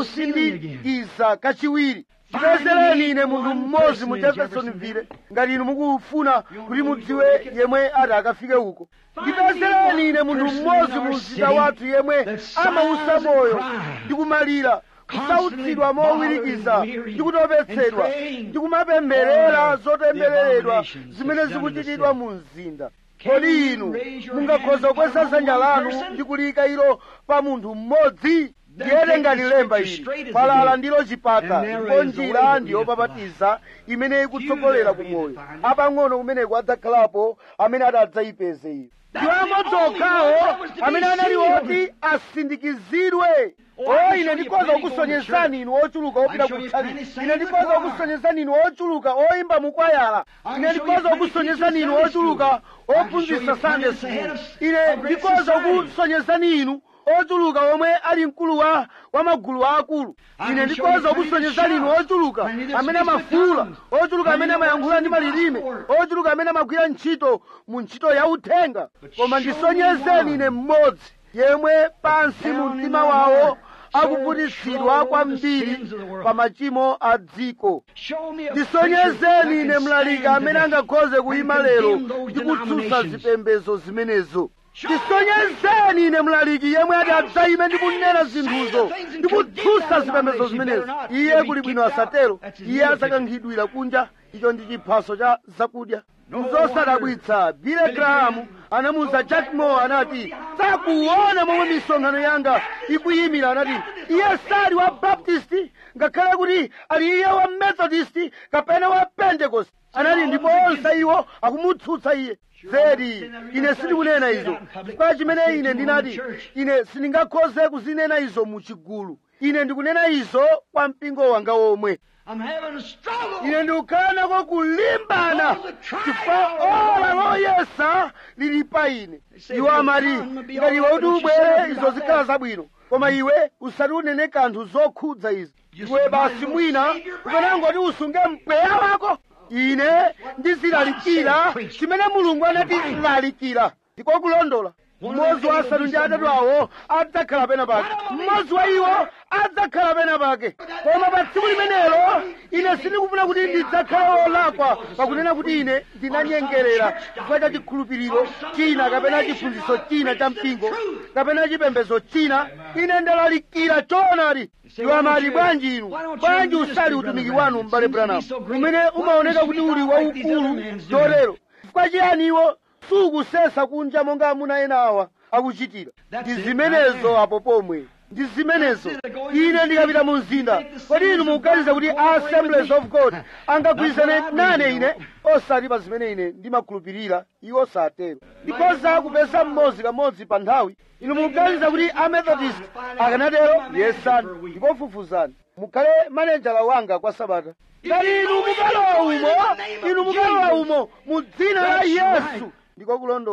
akusindikiza kachiwiri tipezereni ine munthu mmodzi mu jeffersonville ngati inu mukufuna kuti mudziwe yemwe ati akafike uko ndipezereni ine munthu mmodzi mu mzinda wathu yemwe amausa moyo ndi kumalira kusautsidwa mowirikiza ndi kutopetsedwa ndi kumapemberera zotembereredwa zimene zikuchitidwa mu mzinda kodi inu mungakhoza kukweza dzanja lanu ndi kuliyika ilo pa munthu mmodzi ndiyete ngati lemba ili kwalala ndilo chipata ndipo njira ndiyopapatiza imene ikutsogolera ku moyo apang'ono kumeneko adzakhalapo amene adzayipeze iyo ndiwo amodzi okhawo amene anali oti asindikizidwe o ine ndikhoza kukusonyezani inu ochuluka opita kutchali ine ndikhoza kukusonyezani inu ochuluka oyimba mukwayala ine ndikhoza kukusonyezani inu ochuluka ophunzitsa sunday school ine ndikhoza kukusonyezani inu ochuluka omwe ali mkulu wa wa magulu akulu ine ndikhoza kukusonyezani inu ochuluka amene amafuula ochuluka amene amayankhula ndi malilime ochuluka amene amagwira ntchito mu ntchito ya uthenga koma ndisonyezeni ine mmodzi yemwe pansi mu mtima wawo akuvutitsidwa kwambiri pa machimo a dziko ndisonyezeni ine mlaliki amene angakhoze kuyima lero ndi kutsutsa zipembedzo zimenezo ndisonyezeni ine mlaliki yemwe ati adzayime ndi kunena zinthuzo ndi kutsutsa zipembedzo zimenezo iye kuli bwino asatero iye asakankhidwira kunja icho ndi chiphaso cha zakudya nzosadabwitsa bile grahamu anamuwuza jack moore anati sakuona momwe misonkhano yanga ikuyimira anati iye sali wa baptisti ngakhale kuti ali iye wa methodist kapena wa pentecost anati ndipo onse iwo akumutsutsa iye zedi ine sindikunena izo chifukwa chimene ine ndinati ine sindingakhoze kuzinena izo mu chigulu ine ndikunena izo kwa mpingo wanga womwe I'm having a struggle. ine ndikukhala nako kulimbana chifukwa ola loyesa lili pa ine iwo amati ngati iwe kuti ubwere izo zikhala zabwino koma iwe usati unene kanthu zokhudza izi iwe basi mwina ukanangoti usunge mpweya wako ine ndizilalikira chimene mulungu anati lalikira ndiko kulondola mmodzi wa asanu ndi atatu awo adzakhala pena pake mmodzi wa iwo adzakhala pena pake koma pa tsiku limenelo ine sindikufuna kuti ndidzakhale wolakwa pakunena kuti ine ndinanyengerera chifukwa cha chikhulupiriro china kapena chiphunzitso china cha mpingo kapena chipembedzo china ine ndalalikira choonadi iwo amati bwanji inu bwanji usali utumiki wanu m'bale branham umene umaoneka kuti uli waukulu chotero chifukwa chiyani iwo sukusesa kunja monga amuna ena awa akuchitira ndi zimenezo apo pomwe ndi zimenezo ine ndikapita mu mzinda kodi inu mukuganiza kuti assemblies of god angagwirizane nane ine osati pa zimene ine ndimakhulupirira iwo satero ndikhoza kupeza mmodzi kamodzi pa nthawi inu mukuganiza kuti amethodist akanatero yesani ndipo fufuzani mukhale manejala wanga kwa sabata ngati inu mukalowa umo inu mukalowa umo mu dzina la yesu ndiko kulondola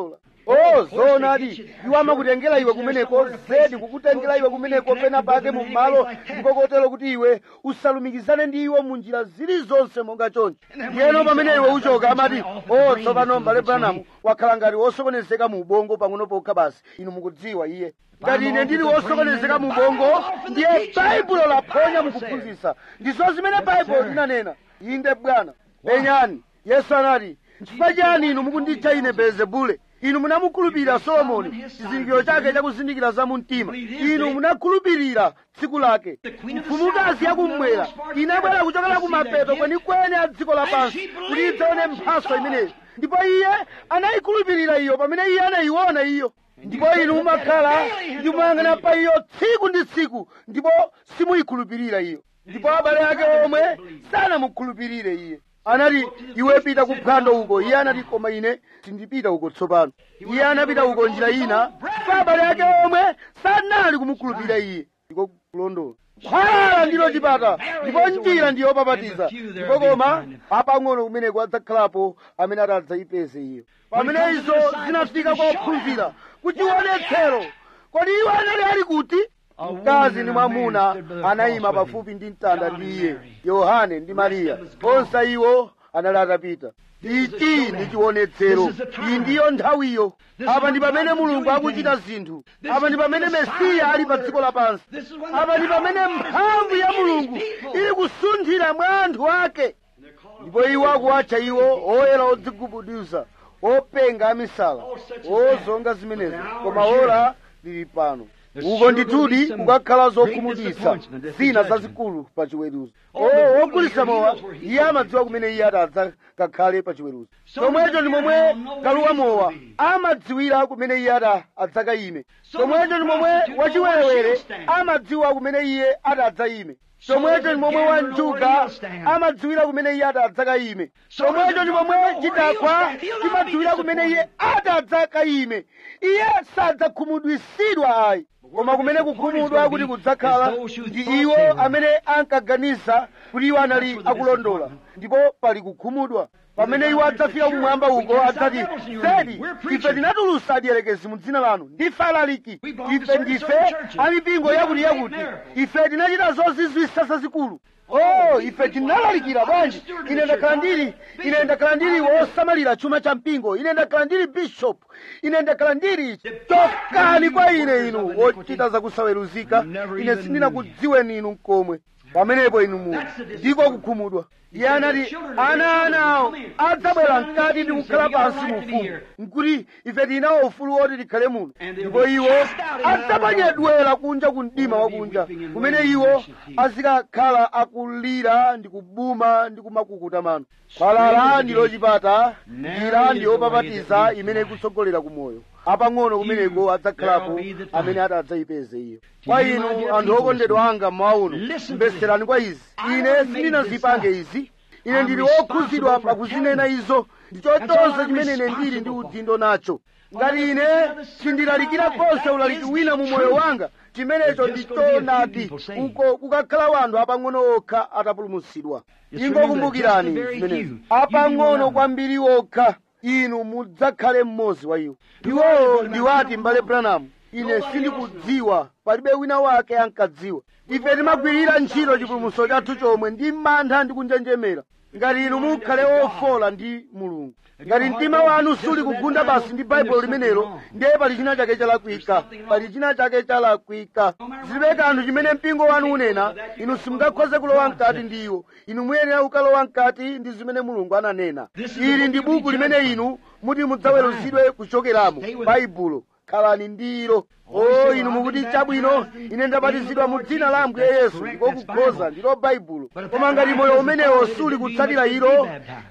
o zoonadi iwo amakutengera iwe kumeneko zedi kukutengera iwe kumeneko pena pake mu malo ndipo kotero kuti iwe usalumikizane ndi iwo mu njira zilizonse monga choncho ndiyeno pamene iwe uchoka amati o tsopano mbale branamu wakhala ngati wosokonezeka mu ubongo pang'ono pokha basi inu mukudziwa iye ngati ine ndili wosokonezeka mu ubongo ndiye baibulo laphonya mukuphunzitsa ndizo zimene baibulo linanena inde bwana penyani yesu anati chifukwa chani inu mukunditcha ine belzebule inu munamukhulupirira solomoni chizindikiro chake chakuzindikira za mumtima inu munakhulupirira tsiku lake mfumukazi yakummwera inabwera kuchokera kumapeto kwenikweni a dziko lapansi kuti idzaone mphaso imeneyi ndipo iye anayikhulupirira iyo pamene iye anayiona iyo ndipo inu mumakhala ndi kumayang'ana pa iyo tsiku ndi tsiku ndipo simuyikhulupirira iyo ndipo abale ake omwe sanamukhulupirire iye anati iwe pita ku phwando uko iye anati koma ine sindipita uko tsopano iye anapita uko njira ina pa abale ake omwe sanali kumukhulupirira iye ndiko kulondola khwala ndilo chipata ndipo njira ndiyo papatiza ndipo koma apang'ono kumeneko adzakhalapo amene atadzayipeze iyo pamene izo zinafika kwa ophunzira kuchionetsero kodi iwo anali ali kuti mkazi ndi mwamuna anayima pafupi ndi mtanda ndi iye yohane ndi mariya onse iwo anali atapita ichi ndi chionetsero iyi ndiyo nthawiyo apa ndi pamene mulungu akuchita zinthu apa ndi pamene mesiya ali pa dziko lapansi apa ndi pamene mphamvu ya mulungu ili kusunthira mwa anthu ake ndipo iwo akuwatcha iwo oyera odzigubuduza openga amisala ozonga zimenezo koma ora lili pano uko ndithudi kukakhala zokhumudwitsa zina zazikulu pa chiweruzo wogulitsa mowa iye amadziwa kumene iye atadza kakhale pa chiweruzo chomwecho ndi momwe kaluwa mowa amadziwira kumene iye ata adzakayime chomwecho ndi momwe wachiwerewere amadziwa kumene iye atadzayime chomwecho ndi momwe wanjuga amadziwira kumene iye atadzakayime chomwecho ndi momwe chidakwa chimadziwira kumene iye atadzakayime iye sadzakhumudwisidwa ayi koma kumene kukhumudwa kuti kudzakhala ndi iwo amene ankaganiza kuti iwo anali akulondola ndipo pali kukhumudwa pamene iwo adzafika kumwamba uko adzati zedi ife tinatulutsa adiyerekezi mu dzina lanu ndife alaliki ife ndife amipingo yakuti yakuti ife tinachita zozizwitsa zazikulu oh ife tinalalikira bwanji ine ndakhala ndili ine ndakhala ndili wosamalira chuma cha mpingo ine ndakhala ndili bishop ine ndakhala ndili chokani kwa ine inu wochita zakusaweruzika ine sindinakudziweni inu mkomwe pamenepo inu mu ndiko kukhumudwa iye anati ana anawo adzabwera mkati ndi kukhala pansi mu ufumu nkuti ife tinawo ufulu woti tikhale muno ndipo iwo adzaponyedwera kunja ku mdima wakunja kumene iwo azikakhala akulira ndi kubuma ndi kumakukuta mano khwalala ndilo chipata njira ndi yopapatiza imene ikutsogolera ku moyo apang'ono kumeneko adzakhalapo amene atadzayipeze iyo kwa inu anthu okondedwa anga mmawuno mbeserani kwa izi ine sindinazipange izi ine ndili wokhuzidwa pakuzinena izo ndichochonse chimene ine ndili ndi udindo nacho ngati ine sindilalikira konse ulaliki wina mu moyo wanga chimenecho ndichoonadi uko kukakhala wanthu apang'ono okha atapulumutsidwa ingokumbukirani zimenezo apang'ono kwambiri okha inu mudzakhale mmodzi wa iwo iwowo ndiwati m'bale branamu ine sindikudziwa palibe wina wake ankadziwa ife timagwirira ntchito chipulumutso chathu chomwe ndi mantha ndi kunjenjemera ngati inu mukhale ofola ndi mulungu ngati mtima wanu suli kugunda basi ndi baibulo limenelo ndiye pali china chake chalakwika pali china chake chalakwika zilibe kanthu chimene mpingo wanu unena inu simungakhoze kulowa mkati ndi iwo inu muyenera kukalowa mkati ndi zimene mulungu ananena ili ndi buku limene inu muti mudzaweruzidwe kuchokeramo baibulo khalani ndilo o inu mukuti chabwino ine ndabatizidwa mu dzina la ambuye yesu ndiko kukhoza ndilo baibulo koma ngati moyo umenewo suli kutsatira ilo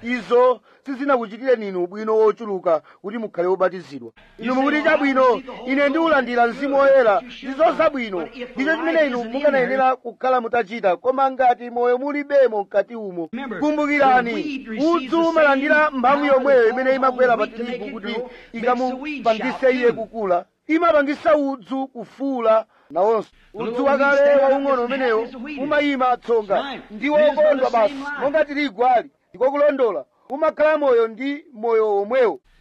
izo sizinakuchitireni inu ubwino wochuluka kuti mukhale wobatizidwa inu mukuti chabwino ine ndiulandira mzimu woyera ndizo zabwino ndicho chimene inu mukanayenera kukhala mutachita koma ngati moyo mulibemo mkati umo kumbukirani udzu umalandira mphamvu yomweyo imene imagwera pa tirigu kuti ikamupangise iye kukula imapangisa udzu kufuula nawonso udzu wakale waung'ono umenewo umayima tsonga ndi wokondwa basi monga tirigu ali ndiko kulondola umakhala moyo ndi moyo womwewo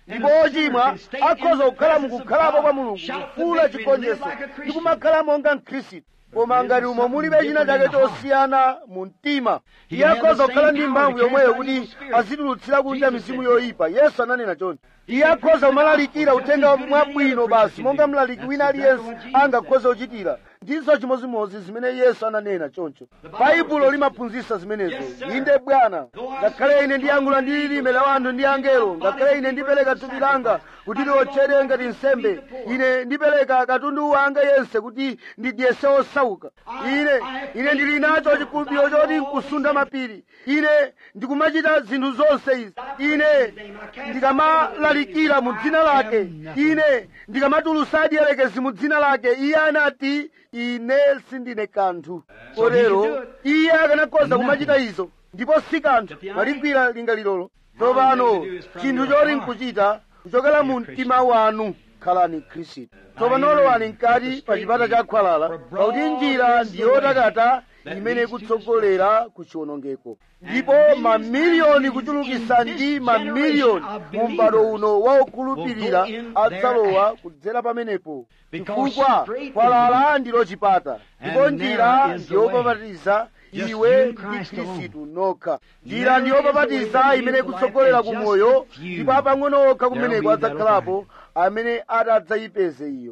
ndipo ochimwa akhoza kukhala mukukhalapo kwa mulungu kufuula chigonjetso ndi kumakhala monga mkhristu koma ngati umo mulibe china chake chosiyana mu mtima iye akhoza kukhala ndi mphamvu yomweyo kuti azitulutsira kunja mizimu yoyipa yesu ananena choncho iye akhoza kumalalikira uthenga mwabwino basi monga mlaliki wina aliyense angakhoza kuchitira ndizo chimozimozi zimene yesu ananena choncho baibulo limaphunzitsa zimenezo inde bwana ngakhale ine ndiyankhula ndi lilime la wanthu ndi angelo ngakhale ine ndipereka thupi langa kuti liotchedwe ngati nsembe ine ndipereka katundu wanga yense kuti ndidyese osauka ine ine ndili nacho chikhulupiriro choti nkusunda mapiri ine ndikumachita zinthu zonse izi ine ndikamalalikira mu dzina lake ine ndikamatulusa adiyerekezi mu dzina lake iye anati ine sindine kanthu kotero iye akanakhoza kumachita izo ndipo si kanthu maligwira lingalirolo tsopano chinthu choti nkuchita kuchokera mu mtima wanu khalani khristu tsopano lowani mkati pa chipata cha khwalala pakuti njira ndiyotakata imene ikutsogolera ku chiwonongeko ndipo mamiliyoni kuchulukisa ndi mamiliyoni mu m'bado uno waokhulupirira adzalowa kudzera pamenepo chifukwa khwalala ndilo chipata ndipo njira ndiyopapatiza iwe ndi khristu nokha njira ndiyopapatiza imene ikutsogolera ku moyo ndipo apang'ono okha kumeneko adzakhalapo amene adzayipeze iyo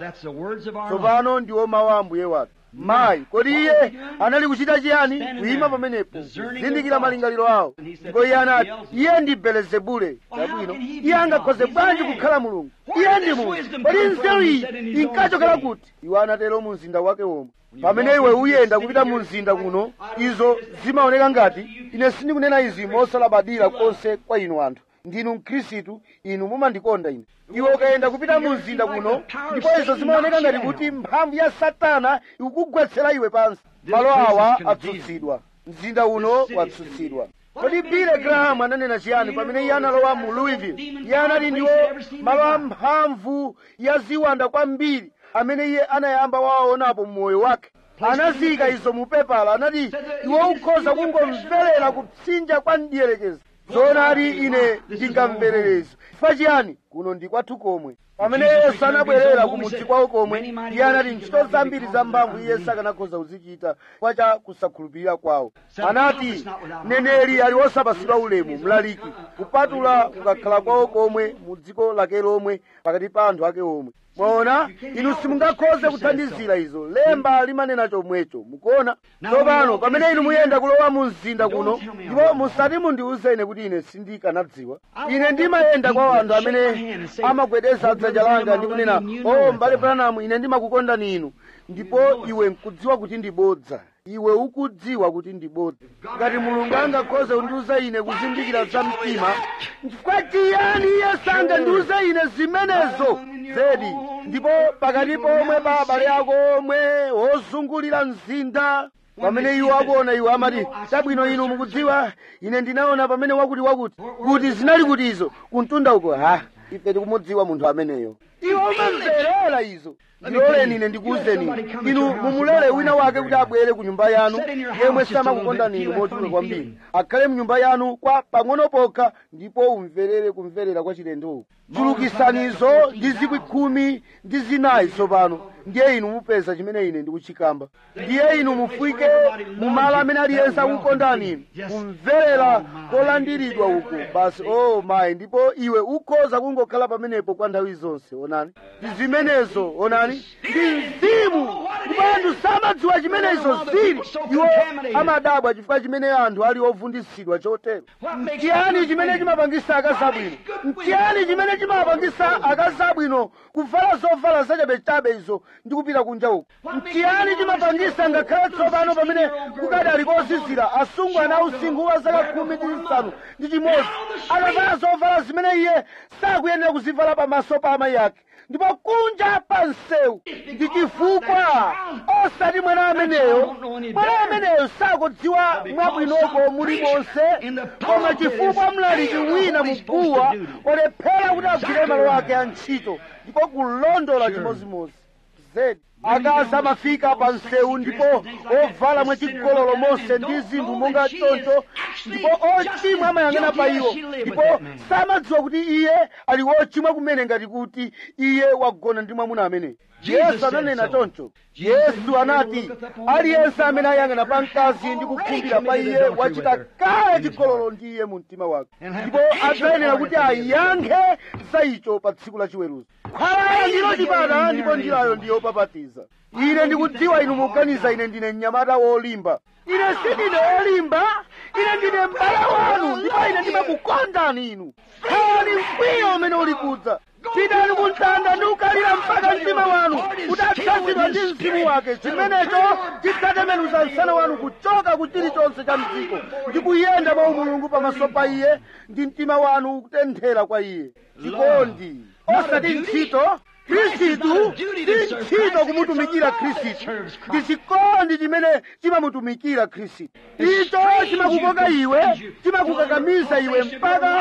tsopano ndiwo mawu a ambuye wathu mayi kodi iye anali kuchita chiyani kuyima pamenepo kuzindikira malingaliro awo ndipo iye anati iye ndi belezebule chabwino iye angakhoze bwanji kukhala mulungu iye ndi munthu kodi nzeru iyi inkachokera kuti iwo anatero mu mzinda wake womwe pamene iwe uyenda kupita mu mzinda kuno izo zimaoneka ngati ine sindikunena izi mosalabadira konse kwa inu anthu ndinu mkhristu inu mumandikonda ine iwe ukayenda kupita mu mzinda kuno ndipo izo zimaoneka ngati kuti mphamvu ya satana ikukugwetsera iwe pansi malo awa atsutsidwa mzinda uno watsutsidwa kodi bile graham ananena chiyani pamene iye analowa mu louisville iye anati ndiwo malo amphamvu ya ziwanda kwambiri amene iye anayamba wawaonapo mmoyo wake anazika izo mu pepala anati iwe ukhoza kungomverera kupsinja kwa mdierekezi zoonadi ine ndingamvererezi chifukwa chiyani kuno ndi kwathu komwe pamene yesu anabwerera ku mudzi kwawo komwe iye anati ntchito zambiri za mphamvu iye sakanakhoza kuzichita kwa cha kusakhulupirira kwawo anati neneri ali wosapasidwa ulemu mlaliki kupatula kukakhala kwawo komwe mu dziko lake lomwe pakati pa anthu ake omwe mwaona inu simungakhoze kuthandizira izo lemba limanena chomwecho mukuona tsopano pamene inu muyenda kulowa mu mzinda kuno ndipo musati mundiuze ine kuti ine sindikanadziwa ine ndimayenda kwa anthu amene amagwedeza dzanja langa ndi kunena o mbale branamu ine ndimakukondani inu ndipo iwe nkudziwa kuti ndibodza iwe ukudziwa kuti ndibodza ngati mulungu angakhoze kundiuza ine kuzindikira za mtima chifukwa chiyani iye sangandiuze ine zimenezo zedi ndipo pakati pomwe pa abale ako omwe ozungulira mzinda pamene iwo akuona iwo amati chabwino inu mukudziwa ine ndinaona pamene wakuti wakuti kuti zinali kuti izo kuntunda uko ha ife tikumudziwa munthu ameneyo iwo umamverera izo ndiloleni ine ndikuwuzeni inu mumulole wina wake kuti abwere ku nyumba yanu yemwe samakukondani inu mochuluka kwambiri akhale mnyumba yanu kwa pang'ono pokha ndipo umverere kumverera kwa chilendowo chulukisanizo ndi zikwi khumi ndi zinayi tsopano ndiye inu mupeza chimene ine ndikuchikamba ndiye inu mufike mumalo amene aliyense akukondani inu kumverera kolandiridwa uko basi o oh, mayi ndipo iwe ukhoza kungokhala pamenepo kwa nthawi zonse onani ndi zimenezo onani ndi mzimu ndipo anthu samadziwa chimene izo zili iwo amadabwa chifukwa chimene anthu ali ovundisidwa chotero mtiyani chimene chimapangisa akazabwino mtiyani chimene chimapangisa akazabwino kuvala zovala zachabechabe izo ndi kupita kunja uko mtiyani chimapangisa ngakhale tsopano pamene kukadali kozizira asungwana ausinkhu wa zaka khumi ndi zisanu ndi chimodzi akavala zovala zimene iye sakuyenera kuzivala pamaso pa amayi ake ndipo kunja pa msewu ndi chifukwa osati mwana ameneyo mwana ameneyo sakudziwa mwabwinoko mulimonse koma chifukwa mlaliki wina muguwa olephera kuti agwire malo ake a ntchito ndipo kulondola chimozimozi zedi akazi amafika pa msewu ndipo ovala mwachigololo monse ndi zinthu monga choncho ndipo ochimwa amayang'ana pa iwo ndipo samadziwa kuti iye ali wochimwa kumene ngati kuti iye wagona ndi mwamuna amene yesu ananena choncho yesu anati aliyense amene ayang'ana pa mkazi ndi kukhumbira pa iye wachita kale chigololo ndi iye mu mtima wake ndipo adzayenera kuti ayankhe za icho pa tsiku la chiweruzo khwalala ndilo chipata ndipo njirayo ndiyo papatiza ine ndikudziwa inu mukuganiza ine ndine mnyamata wolimba ine sindine wolimba ine ndine m'bale wanu ndipo ine ndimakukondani inu khalani mkwiyo umene uli kudza pitani ku mtanda ndi kukalira mpaka mtima wanu udatsazidwa ndi mzimu wake chimenecho chidzatembenuza msana wanu kuchoka ku chilichonse cha mdziko ndi kuyenda mwa umulungu pamaso pa iye ndi mtima wanu kutenthera kwa iye chikondi osati ntchito khristu si ntchito kumutumikira khristu ndi chikondi chimene chimamutumikira khristu icho chimakukoka iwe chimakukakamiza iwe mpaka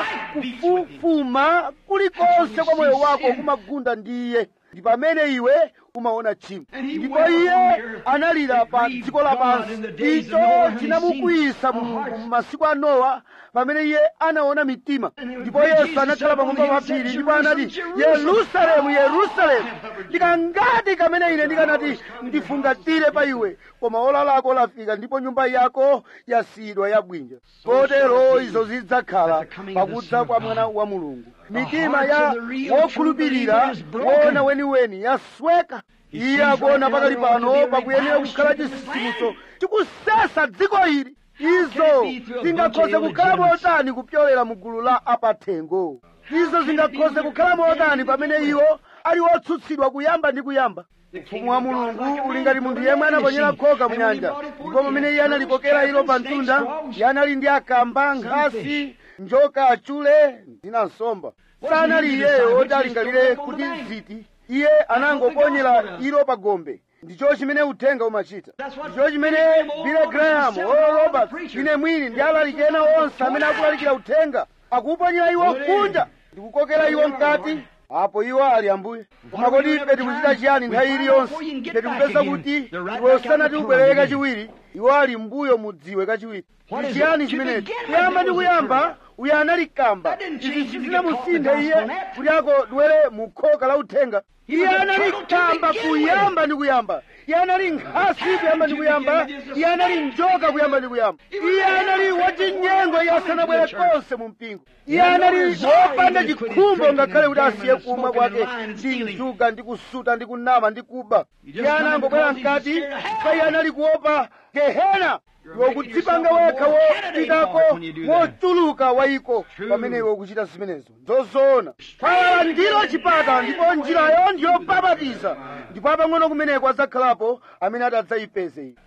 kufufuma kulikonse kwa moyo wako kumagunda ndi iye ndi pamene iwe umaona tchimo ndipo iye analira pa dziko lapansi icho chinamukwiyisa mulungu m'masiku a nowa pamene iye anaona mitima ndipo yesu anakhala pamwamba pa phiri ndipo anati yerusalemu yerusalemu ndikangati kamene ine ndikanati ndifungatire pa iwe koma ola lako lafika ndipo nyumba yako yasiyidwa yabwinja kotero izo zidzakhala pakudza kwa mwana wa mulungu mitima ya wokhulupirira woona weniweni yasweka iye akuona pakali pano pakuyenera kukhala chisisimuso chikusesa dziko ili izo zingakhoze kukhala motani kupyolera mu gulu la apathengo izo zingakhoze kukhala motani pamene iwo ali otsutsidwa kuyamba ndi kuyamba ufumu wa mulungu uli ngati munthu yemwe anaponyera khoka mu nyanja ndipo pamene iye analikokera ilo pa mtunda iye anali ndi akamba nkhasi njoka achule ndi nsomba sanali iyeyo oti alingalire kuti ziti iye anangoponyera ilo pa gombe ndicho chimene uthenga umachita ndicho chimene bile graham olo robert ine mwini ndi alaliki ena onse amene akulalikira uthenga akuponyera iwo kunja ndikukokera iwo mkati apo iwo ali ambuye koma kodi ife tikuchita chiyani nthawi iliyonse ife tikupeza kuti iwe usanati ubwerere kachiwiri iwo ali mbuyo mudziwe kachiwiri ndi chiyani chimenechi kuyamba ndi kuyamba uyo anali kamba izi sizinamusinthe iye kuti akodwere mu khoka la uthenga iye anali kamba kuyamba ndi kuyamba iye anali nkhasi kuyamba ndi kuyamba iye anali njoka kuyamba ndi kuyamba iye anali wachinyengo iye asanabwere konse mu mpingo iye anali wopanda chikhumbo ngakhale kuti asiye kumwa kwake ndi njuga ndi kusuta ndi kunama ndi kuba iye anangobwera mkati pa iye anali kuopa gehena iwe kudzipanga wekha wopitako wochuluka wayiko pamene iwe ukuchita zimenezo nzozoona khala ndilo chipata ndipo njirayo ndiyopapatiza ndipo apang'ono kumeneko adzakhalapo amene adzayipeze iyi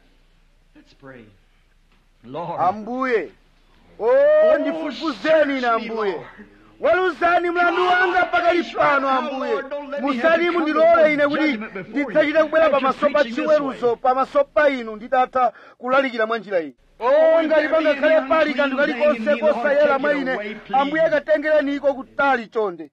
ambuye o ndifufuzeni ine ambuye weruzani mlandu wanga pakali pano ambuye musati mundilole ine kuti ndidzachite kubwera pamaso pa chiweruzo pamaso pa inu nditatha kulalikira mwa njira iyi o ngati pangakhale pali kanthu kalikonse kosayera mwa ine ambuye katengereni iko kutali chonde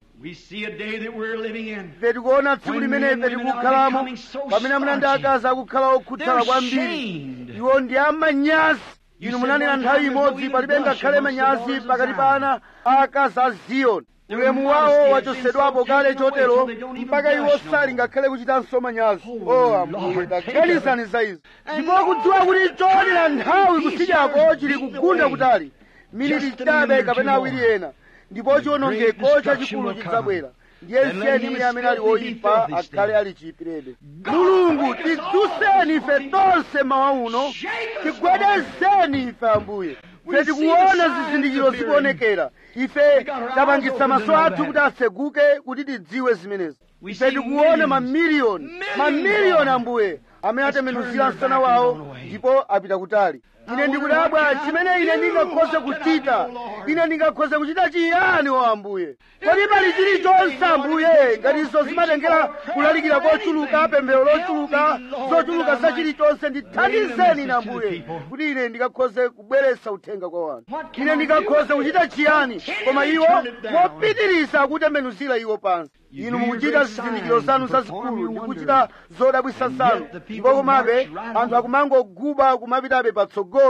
ife tikuona tsiku limene ife tikukhalamo pamene amuna ndi akazi akukhala okhuthala kwambiri iwo ndi amanyazi inu munanena nthawi imodzi palibe ngakhale manyazi pakati pa ana akazi a ziyoni ulemu wawo wachosedwapo kale chotero mpaka iwo sali ngakhale kuchitanso manyazi o ambuye taganizani za izo ndipo kudziwa kuti choonera nthawi kusidyako chili kugunda kutali miniti chabe kapena awiri ena ndipo chiwonongeko chachikulu chidzabwera ndiye nsiyeni iye amene ali woyipa akhale ali chiyipirebe mulungu tidzuseni ife tonse mawa uno tigwedezeni ife ambuye ife tikuona zizindikiro zikuonekera ife tapangitsa maso athu kuti atseguke kuti tidziwe zimenezi ife tikuona mamiliyoni mamiliyoni ambuye amene atembenuzira msana wawo ndipo apita kutali ine ndikudabwa chimene ine ndingakhoze kuchita ine ndingakhoze kuchita chiyani o ambuye kodi pali chilichonse ambuye ngati izo zimatengera kulalikira kochuluka pemphero lochuluka zochuluka za chilichonse ndithandizeni ine ambuye kuti ine ndingakhoze kubweretsa uthenga kwa wanu ine ndingakhoze kuchita chiyani koma iwo mopitiriza kutembenuzira iwo pansi inu mukuchita zizindikiro zanu zazikulu ndi kuchita zodabwisa zanu ndipo komabe anthu akumangoguba kumapitabe patsogolo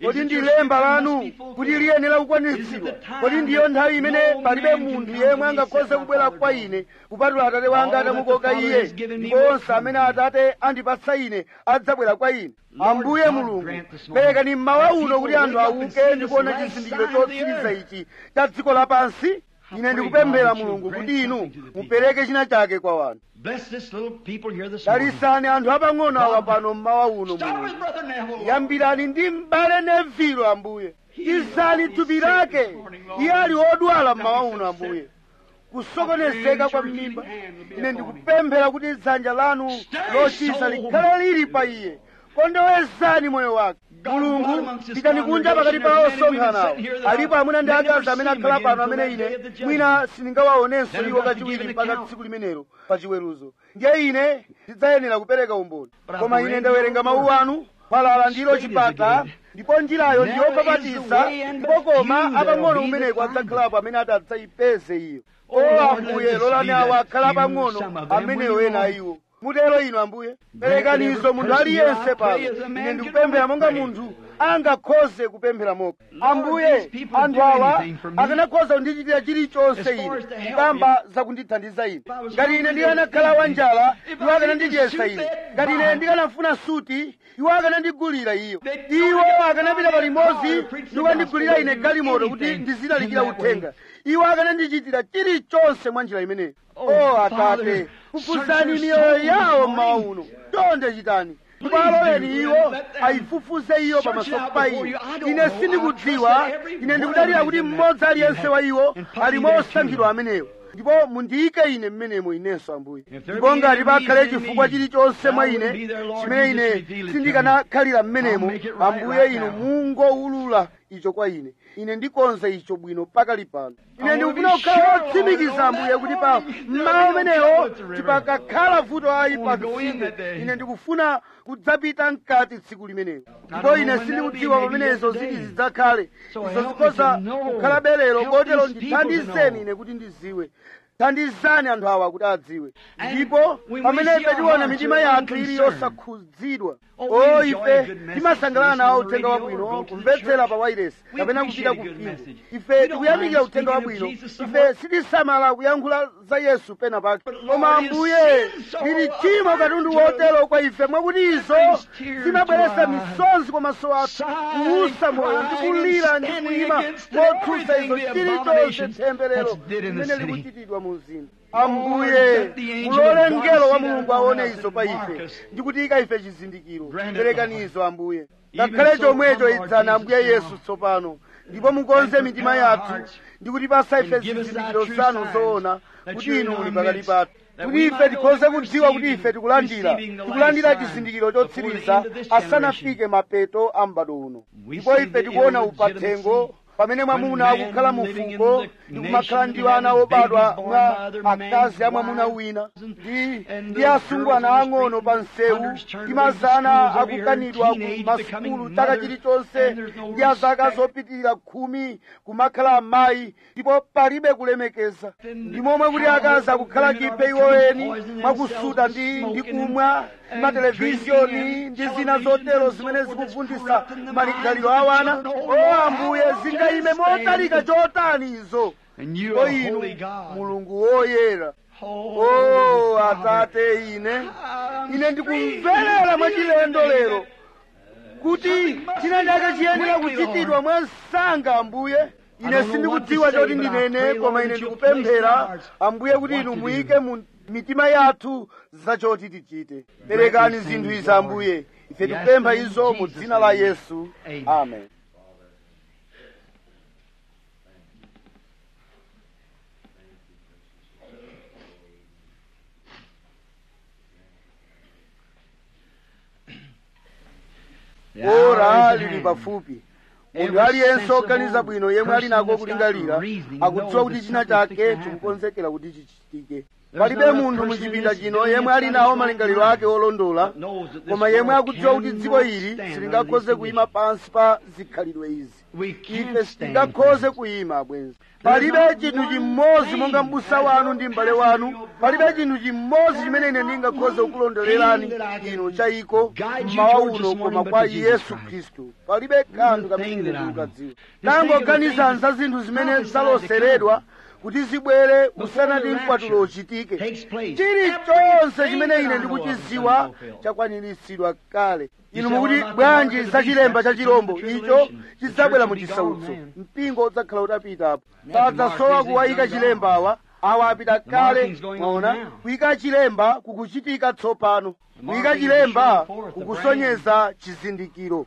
kodi it ndi your lemba scripture lanu must be fulfilled? kuti liyenera Is it kukwanitsidwa the time kodi ndiyo nthawi imene no palibe man can munthu come yemwe to me angakhoze except my kubwera Father kwa draws ine kupatula atate wanga All that the atamukoka Father iye has given me ndipo will onse come amene to me. atate andipatsa ine adzabwera kwa ine Lord ambuye God mulungu grant this morning perekani mmawa that uno people kuti anthu wake up and see auke this ndikuona last chizindikiro sign of the chotsiriza earth. ichi cha dziko lapansi ine pray, ndikupemphera God, that you mulungu grant kuti inu something to the people. mupereke china chake kwa wanthu Bless this little people here this morning. dalisani anthu apang'ono awa God, pano mmawa uno Start mulungu with Brother Neville. yambirani ndi m'bale nevilo ambuye izani thupi lake iye ali odwala mmawa uno ambuye kusokonezeka kwa mimba ine ndikupemphera kuti dzanja lanu lochiza likhale lili pa iye kondowezani moyo wake mulungu pitani kunja pakati pa osonkhanawo alipo amuna ndi akazi amene akhala pano amene ine mwina sindingawaonenso iwo kachiwiri mpaka tsiku limenelo pa chiweruzo ndiye ine ndidzayenera kupereka umboni koma ine ndawerenga mawu anu falala ndilo chipata ndipo njirayo ndiyopapatiza ndipo koma apang'ono kumeneko adzakhalapo amene ati adzayipeze iyo o ambuye lolani awo akhala apang'ono amenewo ena iwo mutero inu ambuye perekanizo munthu aliyense pano ine ndikupemphera monga munthu angakhoze kupemphera moka ambuye anthu awa akanakhoza kundichitira chilichonse ine kukamba zakundithandiza ine ngati ine ndikanakhala wanjala iwo akanandidyesa ine ngati ine ndikanafuna suti iwo akanandigulira iyo iwo akanapita palimodzi ndikandigulira ine galimoto kuti ndizilalikira uthenga iwo akanandichitira chilichonse mwa njira imeneyo o atate kufufuzani miyoyo yawo mmawa uno chonde chitani ndipo aloleni iwo ayifufuze iyo pamaso pa ine ine sindikudziwa ine ndikudalira kuti mmodzi aliyense wa iwo ali mosankhidwa amenewo ndipo mundiyike ine mmenemo inenso ambuye ndipo ngati pakhale chifukwa chilichonse mwa ine chimene ine sindikanakhalira mmenemo ambuye inu mungoulula icho kwa ine ine ndikonza icho bwino pakali pano ine ndikufuna kukhala wotsimikiza ambuye kuti pa mmawa umenewo tipakakhala vuto ayi pa mtsinje ine ndikufuna kudzapita mkati tsiku limenelo ndipo ine sindikudziwa pamenezo ziti zidzakhale izo zikhoza kukhala belero kotero ndithandizeni ine kuti ndiziwe thandizani anthu awa kuti adziwe ndipo pamene ife tiona mitima yathu ili yosakhudzidwa o ife timasangalala nawo uthenga wabwino kumvetsera pa wairesi kapena kupita ku mpingo ife tikuyamikira uthenga wabwino ife sitisamala kuyankhula za yesu pena pake koma ambuye lili chimo katundu wotero kwa ife mwakuti izo zimabweretsa misonzi kwa maso athu kuusa moyo ndi kulira ndi kuyima motsutsa izo chilichonse temberero limene likuchitidwa mu mzinda ambuye mulole mngelo wa mulungu aone izo pa ife ndi kutiyika ife chizindikiro perekanizo ambuye ngakhale chomwecho idzani ambuye yesu tsopano ndipo mukonze mitima yathu ndi kutipasa ife zizindikiro zanu zoona kuti inu muli pakati pathu kuti ife tikhoze kudziwa kuti ife tikulandira tikulandira chizindikiro chotsiriza asanafike mapeto a m'bado uno ndipo ife tikuona upathengo pamene mwamuna akukhala mu fuko ndi kumakhala ndi ana obadwa mwa akazi a mwamuna wina ndi ndi asungwana ang'ono pa msewu ndi mazana akukanidwa ku masukulu chaka chilichonse ndi azaka zopitirira khumi kumakhala amayi ndipo palibe kulemekeza ndi momwe kuti akazi akukhala chiphe iwoweni mwakusuta ndi ndi kumwa mateleviziyoni ndi zina zotero zimene zikuvundisa malingaliro a wana o ambuye zingayime motalika chotani izo o inu mulungu woyera o atate ine ine ndikumverera mwachilendo lero kuti china chake chiyenera kuchitidwa mwa msanga ambuye ine sindikudziwa choti ndinene koma ine ndikupemphera ambuye kuti inu muyike mu mitima yathu zachoti tichite perekani zinthu izi ambuye ife tikupempha izo mu dzina la yesu amen ora lili pafupi munthu aliyense oganiza bwino yemwe ali nako kulingalira akudziwa kuti china chake chikukonzekera kuti chichitike palibe munthu muchipinda chino yemwe ali nawo malingaliro ake olondola koma yemwe akudziwa kuti dziko ili silingakhoze kuyima pansi pa zikhalidwe izi ife sitingakhoze kuyima abwenzi palibe chinthu chimodzi monga m'busa wanu ndi m'bale wanu palibe chinthu chimodzi chimene ine ndingakhoze kukulondolerani inu chayiko mmawa uno koma kwa yesu khristu palibe kanthu kamene ine ndikukadziwa tangoganizani za zinthu zimene zaloseredwa kuti zibwere usanati mkwatulo uchitike chilichonse chimene ine ndikuchiziwa chakwaniritsidwa kale inu mukuti bwanji za chilemba cha chirombo icho chidzabwera mu chisautso mpingo udzakhala utapitapo sadzasowa kuwayika chilemba awa awa apita kale mwaona kuyika chilemba kukuchitika tsopano kuyika chilemba kukusonyeza chizindikiro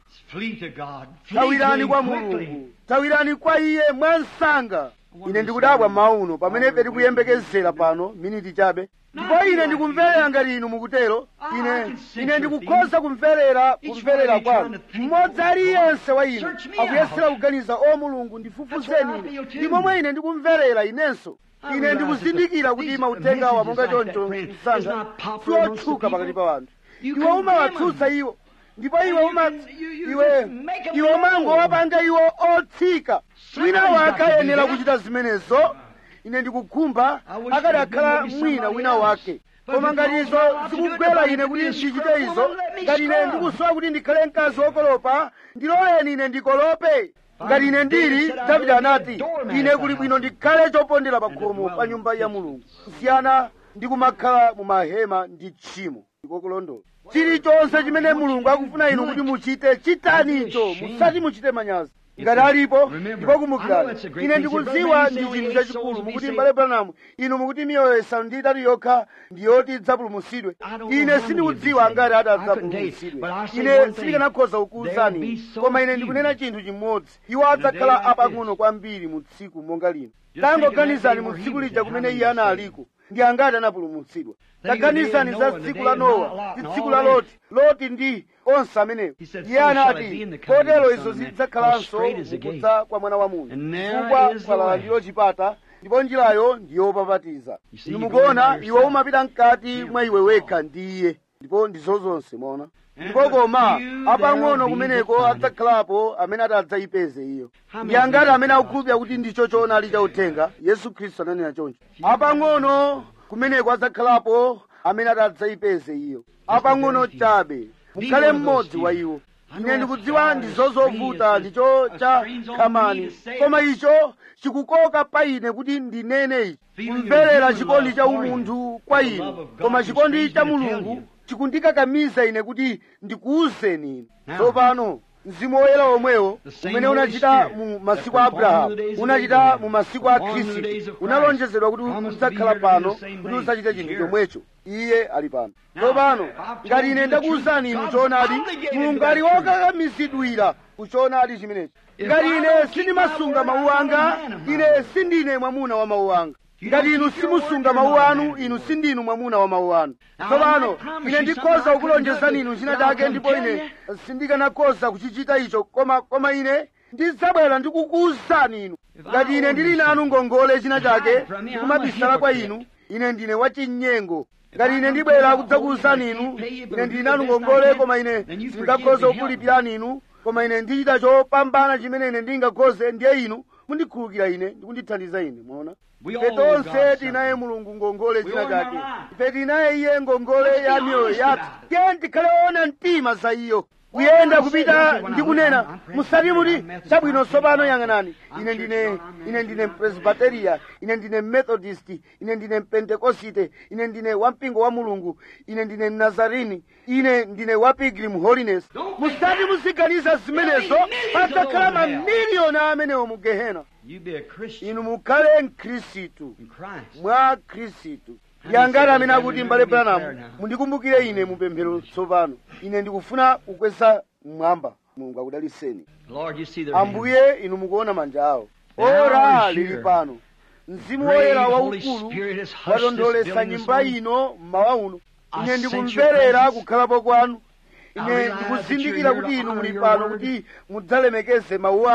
tawirani kwa mulungu tawirani kwa iye mwansanga ine ndikudabwa mauno pamene ife tikuyembekezera pano miniti chabe ndipo ine ndikumverera ngati inu mukutero ine ine ndikukhoza kumverera kumverera kwanu mmodzi aliyense wa inu akuyesera kuganiza o mulungu ndifufuzeni ine ndi momwe ine ndikumverera inenso ine ndikuzindikira kuti mautenga awa monga choncho msanga siotchuka pakati pa wanthu iwe umawatsutsa iwo ndipo iwe uma iwe iwe umangowapanga iwo otsika wina wake ayenera kuchita zimenezo ine ndikukhumba akadakhala mwina wina wake koma ngati izo zikugwera ine kuti ndichite izo ngati ine ndikusowa kuti ndikhale mkazi wokolopa ndiloleni ine ndikolope ngati ine ndili davide anati ine kuli bwino ndikhale chopondera pa khomo pa nyumba ya mulungu kusiyana ndi kumakhala mu mahema ndi tchimo ndikokulondola chilichonse chimene mulungu akufuna inu kuti muchite chitanicho musati muchite manyazi ngati alipo ndipo kumbukirani ine ndikudziwa ndi chinthu chachikulu mukuti mbale branamu inu mukuti miyoyo isanu ndi itatu yokha ndiyoti idzapulumutsidwe ine sindikudziwa ngati adzapulumutsidwe ine sindikanakhoza kukuwuzani koma ine ndikunena chinthu chimodzi iwo adzakhala apang'ono kwambiri mu tsiku monga lino tangoganizani mu tsiku lija kumene iye analiko ndi angati anapulumutsidwa taganizani za tsiku la nowa ndi tsiku la loti loti ndi onse amenewo iye anati kotero izo zidzakhalanso mukudza kwa mwana wa munthu chifukwa kwalala ndilo chipata ndipo njirayo ndiyopapatiza inu mukuona iwe umapita mkati mwa iwe wekha ndi iye ndipo ndizo zonse mona ndipo koma apang'ono kumeneko adzakhalapo amene ati adzayipeze iyo ndi angati amene akukhulupirira kuti ndicho choonadi cha uthenga yesu khristu ananena choncho apang'ono kumeneko adzakhalapo amene ati adzayipeze iyo apang'ono chabe mukhale mmodzi wa iwo ine ndikudziwa ndizo zovuta ndicho cha khamani koma icho chikukoka pa ine kuti ndinene ichi kumverera chikondi cha umunthu kwa inu koma chikondi cha mulungu chikundikakamiza ine kuti ndikuwuzeni inu tsopano mzimu woyera omwewo umene unachita mu masiku a abrahamu unachita mu masiku a khristu unalonjezedwa kuti udzakhala pano kuti udzachite chinthu chomwecho iye ali pano tsopano ngati ine ndakuwuzani inu choonadi mulungu ali wokakamizidwira kuchoonadi chimenechi ngati ine sindimasunga mawu anga ine sindine mwamuna wa mawu anga ngati inu simusunga mawu anu inu sindinu mwamuna wa mawu anu tsopano ine ndikhoza kukulonjezani inu china chake ndipo ine sindikanakhoza kuchichita icho koma koma ine ndidzabwera ndikukuwuzani inu ngati ine ndili nanu ngongole china chake ndikumabisala kwa inu ine ndine wachinyengo ngati ine ndibwera kudzakuwuzani inu ine ndili nanu ngongole koma ine sindingakhoza kukulipirani inu koma ine ndichita chopambana chimene ine ndingakhoze ndiye inu mundikhulukira ine ndikundithandiza ine mwaona ife tonse tinaye mulungu ngongole china chake ife tinaye iye ngongole ya miyoyo yathu tiye tikhale ona mtima za iyo kuyenda kupita ndi kunena musati muti chabwino tsopano yang'anani ine ndine ine ndine mpresbiteriya ine ndine methodist ine ndine mpentekosite ine ndine wampingo wa mulungu ine ndine mnazarini ine ndine wa pilgrim holiness musati muziganiza zimenezo padzakhala mamiliyoni amenewo mu gehena You be a Christian inu mukhale mkhristu in Christ. mwa khristu yangati amene akuti mbale branamu mundikumbukire ine mupemphero tsopano ine ndikufuna kukweza mmwamba mulungu akudaliseni Lord, you see their hands. ambuye inu mukuona manja awo Now ora is lili here. pano mzimu Great woyera Holy waukulu Spirit has hushed watondolesa this building nyumba this ino mmawa uno I ine sense your ndikumverera presence. kukhalapo kwanu I ine realize ndikuzindikira that you're kuti here inu to muli honor pano your word. kuti mudzalemekeze mawu anu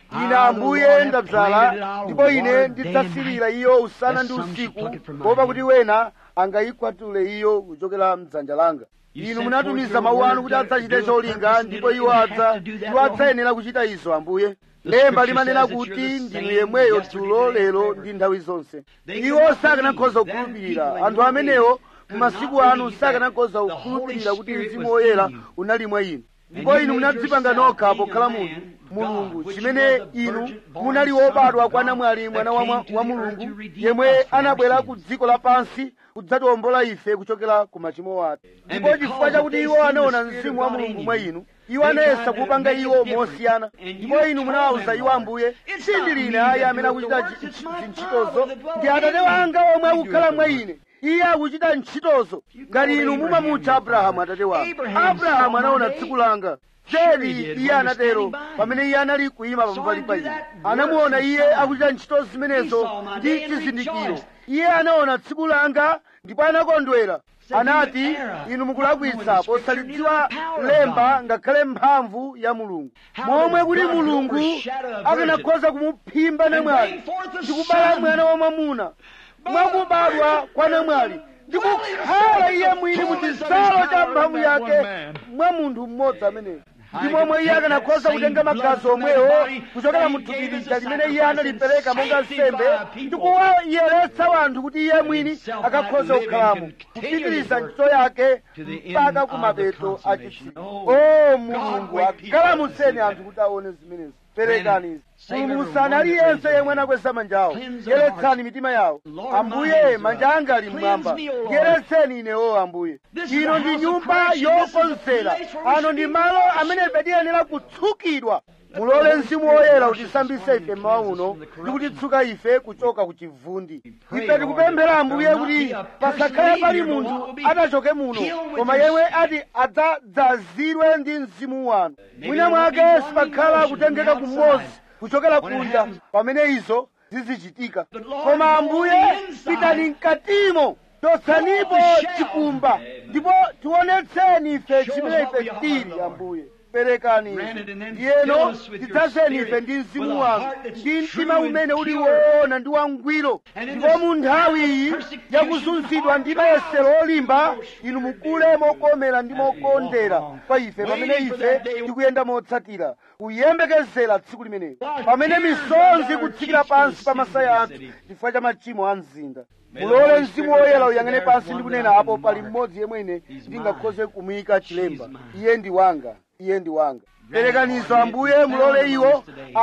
ine ambuye ndabzala ndipo ine ndidzasirira iyo usana ndi usiku kuopa kuti wena angayikwatule iyo kuchokera mdzanja langa inu munatumiza mawu anu kuti adzachite cholinga ndipo iwo adza iwo adzayenera kuchita izo ambuye lemba limanena kuti ndinu yemweyo dzulo lero ndi nthawi zonse iwo sakanakhoza kukhulupirira anthu amenewo mumasiku anu sakanakhoza kukhulupirira kuti mzimu woyera unali mwa inu ndipo inu munadzipanga nokha pokhala munthu mulungu chimene inu munali wobadwa kwa namwali mwana wa, mwa- wa mulungu yemwe anabwera ku dziko lapansi kudzatiwombola ife kuchokera ku machimo athu ndipo chifukwa chakuti iwo anaona mzimu wa mulungu mwa inu iwo anayesa kupanga iwo mosiyana ndipo inu munawawuza iwo ambuye sindine ayi amene akuchita chi- chi- zintchitozo ndi atate wanga omwe akukhala mwa ine iye akuchita ntchitozo ngati inu mumamutcha abrahamu atate wanga abrahamu anaona tsiku langa zedi iye anatero pamene iye anali kuyima pambali pa ine anamuona iye akuchita ntchito zimenezo ndi chizindikiro iye anaona tsiku langa ndipo anakondwera anati inu mukulakwitsa posalidziwa lemba ngakhale mphamvu ya mulungu momwe kuti mulungu akanakhoza kumuphimba namwali ndikubala mwana wamwamuna mwakubadwa kwa namwali ndikukhala iye mwini mu chidzalo cha mphamvu yake mwa munthu mmodzi ameneyo ndi momwe iye akanakhoza kutenga magazi omwewo kuchokera mu thupi lija limene iye analipereka monga nsembe ndi kuwayeretsa wanthu kuti iye mwini akakhoza kukhalamo kupitiriza ntchito yake mpaka ku mapeto a chitsiru o mulungu akalamuseni anthu kuti aone zimenezi perekani izi pulumutsani aliyense yemwe anakweza manja awo yeretsani mitima yawo ambuye manja anga ali mmwamba yeretseni inewo ambuye ino ndi nyumba yokonzera ano ndi malo amene ife tiyenera kutsukidwa mulole mzimu woyera utisambise ife mmawa uno ndi kutitsuka ife kuchoka ku chivundi ife tikupemphera ambuye kuti pasakhale pali munthu atachoke muno koma yemwe ati adzadzazidwe ndi mzimu wanu mwina mwake sipakhala kutengeka kumodzi kuchokera kunja pamene izo zizichitika koma ambuye pitani mkatimo chotsanipo chikumba ndipo tionetseni ife chimene ife tili ambuye perekani ndiyeno tidzazeni ife ndi mzimu wanu ndi mtima umene uli woona ndi wangwiro ndipo mu nthawi iyi yakuzunzidwa ndi mayesero olimba inu mukule mokomera ndi mokondera kwa ife pamene ife tikuyenda motsatira kuyembekezera tsiku limenelo pamene misonzi ikutsikira pansi pa masaya athu chifukwa cha machimo a mzinda mulole mzimu woyera uyang'ane pansi ndi kunena apo pali mmodzi yemwene ndingakhoze kumuyika chilemba iye ndi wanga iye ndi wanga perekanizo ambuye mulole iwo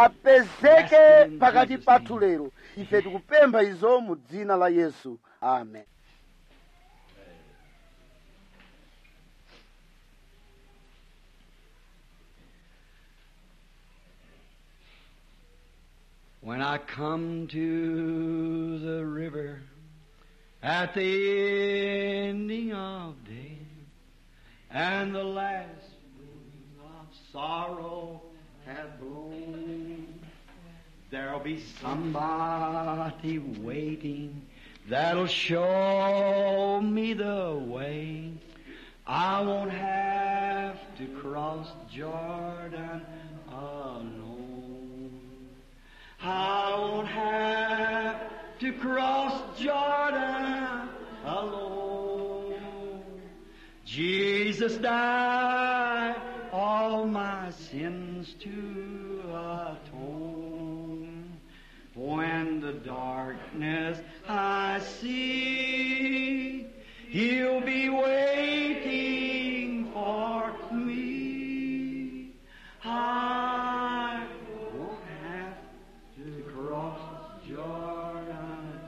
apezeke pakati pathu lero ife tikupempha izo mu dzina la yesu amen When I come to the river at the ending of day, and the last wind of sorrow hath blown, there'll be somebody waiting that'll show me the way. I won't have to cross Jordan alone. I won't have to cross Jordan alone. Jesus died all my sins to atone. When the darkness I see, He'll be waiting for me. I won't have to cross Jordan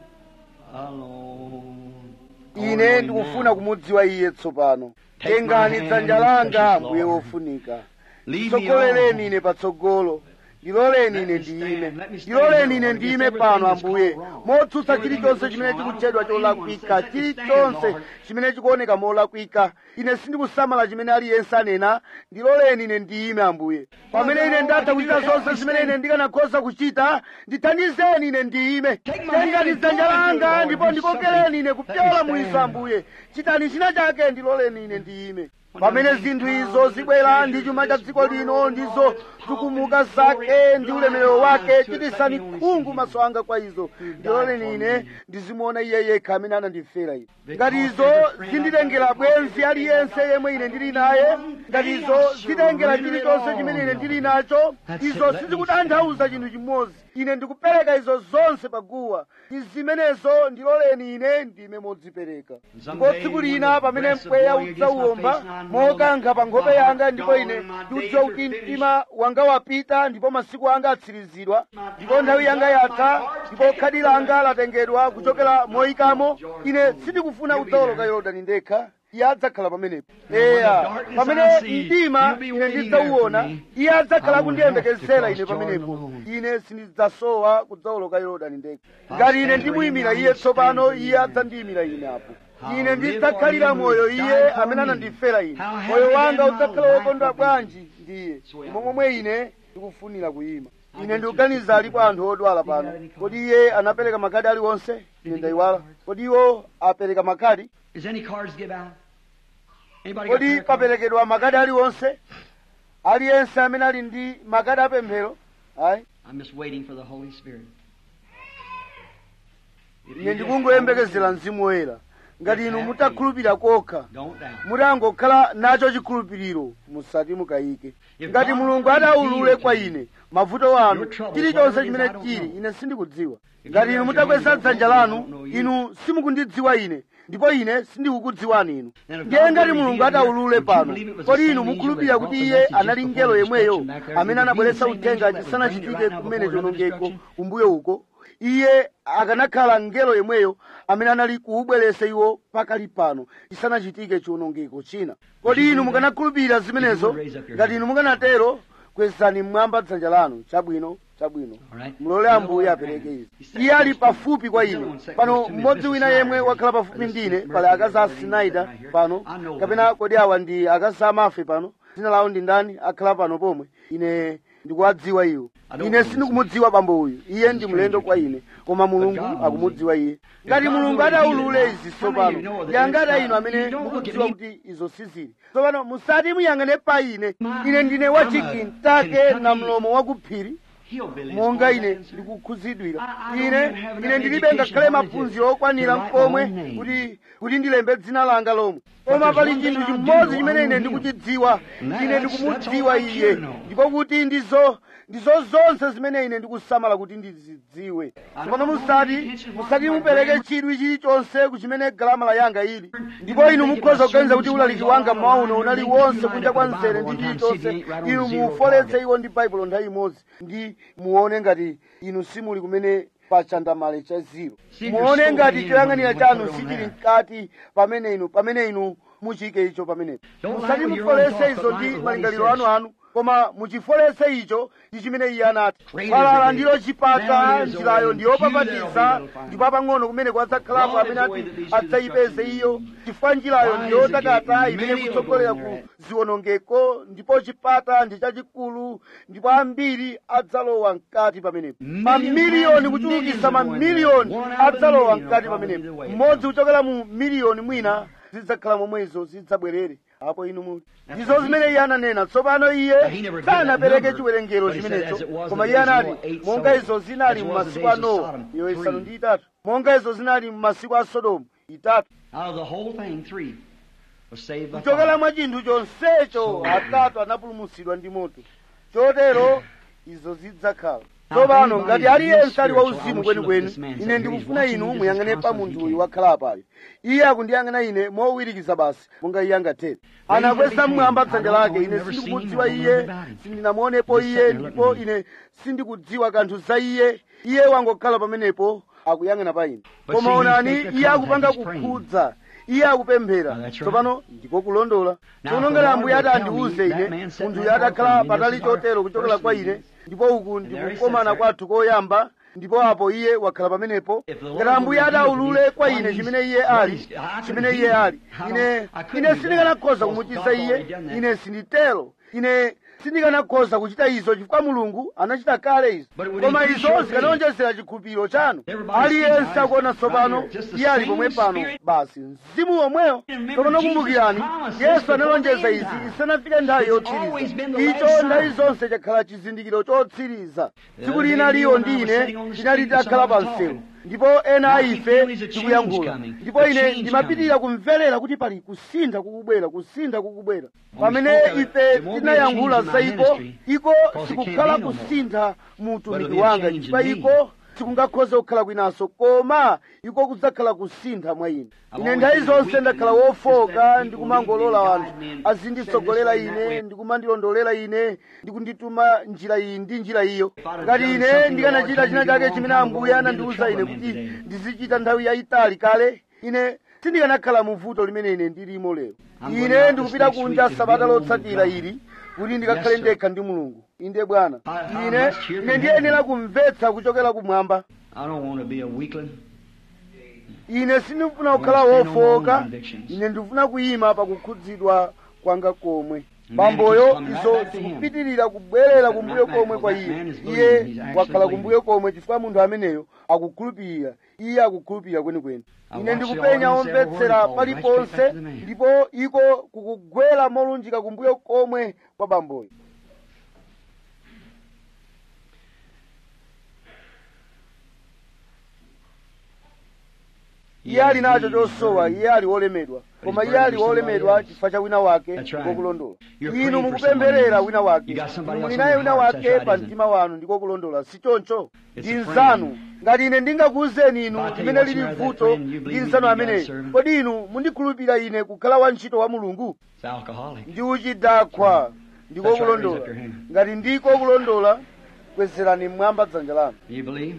alone. ine ndikufuna kumudziwa iye tsopano tengani dzanja langa mbuye wofunika tsogolereni ine patsogolo ndiloleni ine ndiyime ndiloleni ine ndiyime pano ambuye motsutsa chilichonse chimene chikutchedwa cholakwika chilichonse chimene chikuoneka molakwika ine sindikusamala chimene aliyense anena ndiloleni ine ndiyime ambuye pamene ine ndatha kuchita zonse zimene ine ndikanakhoza kuchita ndithandizeni ine ndiyime tengani dzanja langa ndipo ndikokereni ine kupyola mwizo ambuye chitani china chake ndiloleni ine ndiyime pamene zinthu izo zibwera ndi chuma cha dziko lino ndizo tukumuka zake ndi ulemerero wake chitisani khungu maso anga kwa izo ndiloleni ine ndizimuona iye yekha amene anandifera ine ngati izo zinditengera bwenzi aliyense yemwe ine ndili naye ngati izo zitengera chilichonse chimene ine ndili nacho izo sizikutanthauza chinthu chimodzi ine ndikupereka izo zonse paguwa ndi zimenezo ndiloleni ine ndime modzipereka ndipo tsiku lina pamene mpweya udzauwomba mokankha pa nkhope yanga ndipo ine ndikudziwa kuti mtima wanga wapita ndipo masiku anga atsirizidwa ndipo nthawi yanga yatha ndipo khadi langa latengedwa kuchokera moyikamo ine sindikufuna kudzawoloka yorodani ndekha iye adzakhala pamenepo eya pamene mdima ine ndidzauwona iye adzakhala kundiyembekezera ine pamenepo ine sindidzasowa kudzawoloka yorodani ndekha ngati ine ndimuyimira iye tsopano iye adzandiyimira ine apo ine ndidzakhalira moyo iye amene anandifera ine moyo wanga udzakhala wokondwa bwanji ndiye momwe ine ndikufunira kuyima ine ndikuganiza alipo anthu odwala pano kodi iye anapereka makadi aliwonse ine ndayiwala kodi iwo apereka makadi Is any cards give out? Anybody got kodi prayer cards? paperekedwa makadi aliwonse aliyense amene ali ndi makadi apemphero ayi I'm just waiting for the Holy Spirit. If ine you just ndikungoyembekezera mzimu woyera ngati inu mutakhulupirira kokha Don't doubt. mutangokhala nacho chikhulupiriro musati mukayike ngati mulungu adaulule kwa ine mavuto anu chilichonse chimene chili ine sindikudziwa ngati inu mutakweza dzanja lanu inu simukundidziwa ine ndipo ine sindikukudziwani inu ndiye ngati mulungu adaulule pano kodi inu mukhulupirira kuti iye anali ngelo yemweyo amene anabweretsa uthenga chisanachitike kumene chonongeko kumbuyo uko iye akanakhala ngelo yemweyo amene anali kuubweretsa iwo pakali pano chisanachitike chiwonongeko china kodi inu mukanakhulupirira zimenezo ngati inu mukanatero kwezani mmwamba dzanja lanu chabwino chabwino Alright. mulole ambuye apereke izi iye ali pafupi kwa ine pano mmodzi wina yemwe wakhala pafupi ndine pali akazi a sinaida pano kapena kodi awa ndi akazi amafe pano dzina lawo ndi ndani akhala pano pomwe ine ndikuwadziwa iwo ine sindikumudziwa bambo uyu iye ndi mlendo kwa ine koma mulungu akumudziwa iye ngati mulungu adaulule izi tsopano yangati inu amene mukudziwa kuti izo sizili tsopano musati muyang'ane pa ine ine ndine wachikintake na mlomo wakuphiri He'll believe monga all ine that. ndikukhuzidwira I- I ine don't even have ine enough ndilibe education ngakhale knowledge maphunziro okwanira to write mkomwe my own name. kuti kuti ndilembe dzina langa lomwe koma there's pali one chinthu thing I chimodzi do, chimene I ine know him. ndikuchidziwa And that- ine that's- ndikumudziwa that's all I iye care know. ndipo kuti ndizo ndizo zonse zimene ine ndikusamala kuti ndizidziwe tsopano musati musati mupereke chidwi chilichonse kuchimene galamala yanga ili ndipo inu mukhoza kuganiza kuti ulaliki wanga mmawa uno unali wonse kunja kwa mzere ndi chilichonse inu mufoletse iwo ndi baibulo nthawi imodzi ndi muone ngati inu simuli kumene pa chandamale cha ziro muone ngati choyang'anira chanu sichili mkati pamene inu pamene inu muchike icho pamenepo musati mufolese izo ndi malingaliro anu anu koma muchifolese icho ndi chimene iye anati falala ndilo chipata njirayo ndiyopapatiza ndipo pang'ono kumene kwadzakhalapo amene ati adzayipeze iyo chifukwa njirayo ndiyotakata imene kutsogolera ku ziwonongeko ndipo chipata ndi chachikulu ndipo ambiri adzalowa mkati pamenepo mamiliyoni kuchulukisa mamiliyoni adzalowa mkati pamenepo mmodzi kuchokera mu miliyoni mwina zidzakhala momwezo zidzabwerere apo inu muti ndizo zimene iye ananena tsopano iye sanapereke chiwerengero chimenecho koma iye anati monga izo zinali mu masiku a nowa iyo isanu ndi itatu monga izo zinali mu masiku a sodomu itatu Out of the whole thing, three was saved by kuchokera fire. mwa chinthu chonsecho atatu anapulumutsidwa ndi moto chotero izo zidzakhala tsopano ngati aliyense ali wauzimu kwenikweni ine ndikufuna inu muyang'ane pa munthu uyu wakhala apayo iye akundiyang'ana ine mowirikiza basi monga iye angathere anakweza mmwamba dzanja lake ine sindikumudziwa iye sindinamuonepo iye ndipo ine sindikudziwa kanthu za iye iye wangokhala pamenepo akuyang'ana pa ine koma onani iye akupanga kukhudza iye akupemphera tsopano ndiko kulondola tsono ngati ambuye ati andiwuze ine munthuyu atakhala patali chotero kuchokera kwa ine ndipo uku ndikukomana kwathu koyamba ndipo apo iye wakhala pamenepo ngati ambuye adaulule kwa ine chimene iye ali chimene iye ali ine ine sindikanakhoza kumuchiza iye ine sinditero ine sindikanakhoza kuchita izo chifukwa mulungu anachita kale izo But it would koma increase izo your faith. zikanawonjezera chikhulupiriro chanu Everybody aliyense sees akuona right tsopano here, just the iye ali same pomwe pano spirit. basi mzimu womweyo Remember, tsopano Jesus kumbukirani promised yesu this analonjeza before the izi end time. isanafike nthawi It's always been the yotsiriza last icho nthawi sign. zonse chakhala chizindikiro chotsiriza The tsiku other lina day, liyo you and I were ndine sitting on the tinali street and takhala pa someone was msewu talking. ndipo ena a Now, he ife feels a change tikuyankhula coming. ndipo A ine change ndimapitirira kumverera kuti pali kusintha kukubwera kusintha kukubwera we pamene spoke of it, ife there won't be a tinayankhula change in za my iko ministry, iko because it can't sikukhala be no more. kusintha mu But it'll utumiki be a wanga change chifukwa in me. iko sikungakhoze kukhala kwinanso koma iko kudzakhala kusintha mwa ine I've ine always nthawi been zonse weak ndakhala and just wofoka let people ndikumangolola lead me, anthu guide me, and azinditsogolera send this way and that ine way. ndikumandilondolera ine ndikundituma njira iyi ndi njira iyo If I'd have ngati done ine something ndikanachita the china Lord told me chake to do chimene long ambuye time ago, anandiwuza I'd ine be in kuti trouble today. ndizichita nthawi yayitali kale ine sindikanakhala mu vuto limene ine ndilimo lero I'm going ine out ndikupita this next kunja week to sabata be alone with lotsatira God. ili kuti ndikakhale Yes, sir. ndekha ndi mulungu inde bwana I- I ine must hear ine from ndiyenera heaven. kumvetsa kuchokera kumwamba I don't want to be a weakling. ine sindifuna kukhala I want to stand on my wofoka own convictions. ine ndifuna kuyima pakukhudzidwa kwanga komwe Man bamboyo keeps coming right izo back to him. zikupitirira kubwerera That kumbuyo man- komwe kwa that iye man is believing. iye He's actually wakhala believing. kumbuyo komwe chifukwa munthu ameneyo akukhulupirira iye akukhulupirira kwenikweni I ine watch the ndikupenya audience every omvetsera word falls right paliponse straight back to the man. ndipo iko kukugwera molunjika kumbuyo komwe kwa bamboyo iye ali nacho chosowa iye ali wolemedwa koma iye ali wolemedwa chifukwa cha wina wake That's right. ndikokulondola You're inu praying for mukupempherera someone. wina wake You got somebody inu else muli on naye your wina heart. wake That's right, pa isn't it? mtima wanu ndikokulondola si choncho It's ndi a friend. nzanu ngati ine ndingakuwuzeni inu If I tell you limene what's lili the matter with vuto that friend, you ndi believe me nzanu to be ameneyo God's servant? kodi inu mundikhulupirira ine kukhala wantchito wa mulungu It's alcoholic. ndi uchidakwa ndikokulondola That's right, raise up your hand. ngati ndikokulondola kwezerani mmwamba dzanja lanu Do you believe?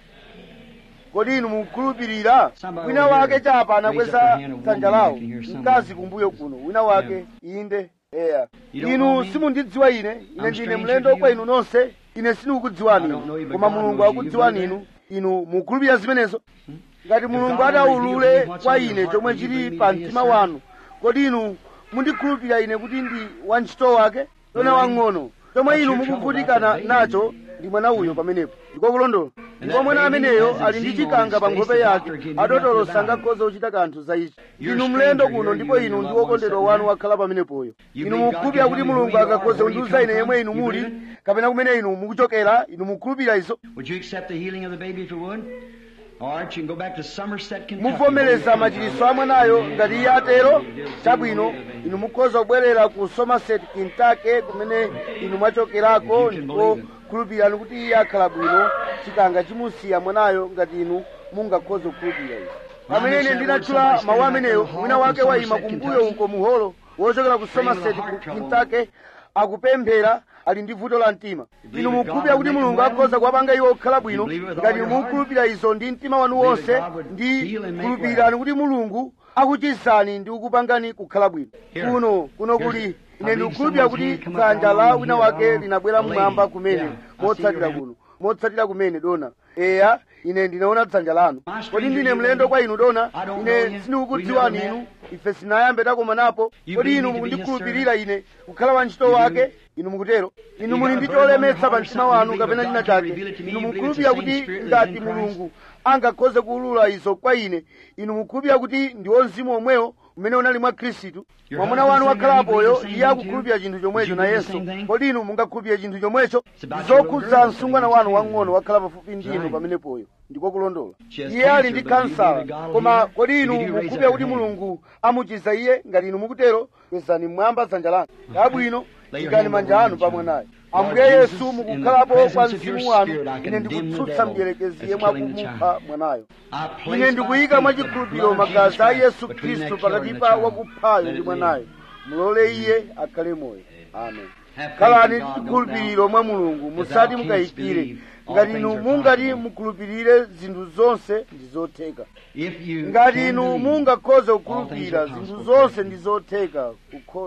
kodi inu mukukhulupirira Somebody wina over wake here chapa raise up anakweza your hand, a dzanja woman, lawo I can hear someone. mkazi kumbuyo kuno wina wake inde eya You don't know inu me? simundidziwa ine ine I'm ndine stranger mlendo to kwa you. inu nonse ine sindikukudziwani I don't know you, inu but koma God mulungu knows you. You akudziwani believe inu inu mukhulupirira zimenezo ngati mulungu God reveals adaulule to me what's kwa on your ine heart, chomwe will you chili bring me pa to be a mtima servant? wanu kodi inu mundikhulupirira ine kuti ndi wantchito wake tona Right. wang'ono chomwe That's inu your trouble, mukuvutikana that's the baby. nacho ndi mwana uyo pamenepo ndikokulondola ndipo that mwana baby ameneyo has ali ndi eczema on chikanga his pa face, nkhope the yake doctor gave me adotolo nothing about it. sangakhoza kuchita kanthu za ichi You're inu a mlendo stranger kuno here, ndipo you inu and ndi your loved wokondedwa ones wanu sitting wakhala pamenepoyo You inu believe God mukhulupirira can kuti tell you mulungu who you are, akakhoza where you kundiwuza come ine yemwe from? inu You muli believe it? kapena kumene inu mukuchokera inu mukhulupirira izo Would you accept the healing of the baby if you would? All right, you can go back to Somerset, Kentucky. muvomereza machiritso a mwanayo ngati iye atero chabwino inu mukhoza kubwerera ku somerset kentucky kumene inu mwachokerako ndipo khulupirirani kuti iye akhala bwino chikanga chimusiya mwanayo ngati inu mungakhoza kukhulupirira izo pamene ine ndinatchula mawu ameneyo wina wake wayima kumbuyo uko muholo wochokera ku somerset ku kentucky akupemphera ali ndi vuto la mtima inu mukhulupirira kuti mulungu akhoza kuwapanga iwo kukhala bwino ngati mukhulupirira izo ndi mtima wanu wonse ndi khulupirirani kuti mulungu akuchizani ndi kukupangani kukhala bwino kuno kuno kuli ine ndikukhulupirira kuti dzanja la wina wake linabwera mmwamba kumene motsatira kuno motsatira kumene dona eya ine ndinaona dzanja lanu kodi ndine mlendo kwa inu dona ine sindikukudziwani inu ife sinayambe takomanapo kodi inu mukundikhulupirira ine kukhala wantchito wake inu mukutero inu muli ndi cholemetsa pa mtima wanu kapena china chake inu mukhulupirira kuti ngati mulungu angakhoze kuulula izo kwa ine inu mukhulupirira kuti ndiwo mzimu omwewo umene unali mwa khristu mwamuna wanu wakhalapoyo iye akukhulupirira chinthu chomwecho nayenso kodi inu mungakhulupirire chinthu chomwecho ndizokhudza msungwana wanu wang'ono wakhala pafupi ndi inu pamenepoyo ndiko kulondola iye ali ndi kansala koma kodi inu mukhulupirira kuti mulungu amuchiza iye ngati inu mukutero kwezani mmwamba dzanja lanu yabwino ikani manja anu pa mwanayo ambuye yesu mukukhalapo kwa mzimu wanu ine ndikutsutsa mdierekezi yemwe akumupha mwanayo ine ndikuyika mwachikhulupiriro magazi a yesu khristu pakati pa wakuphayo ndi mwanayo mulole iye akhale moyo amen khalani ndi chikhulupiriro mwa mulungu musati mukayikire ngati inu mungati mukhulupirire zinthu zonse ndi zotheka ngati inu mungakhoze kukhulupirira zinthu zonse ndi zotheka kukhoza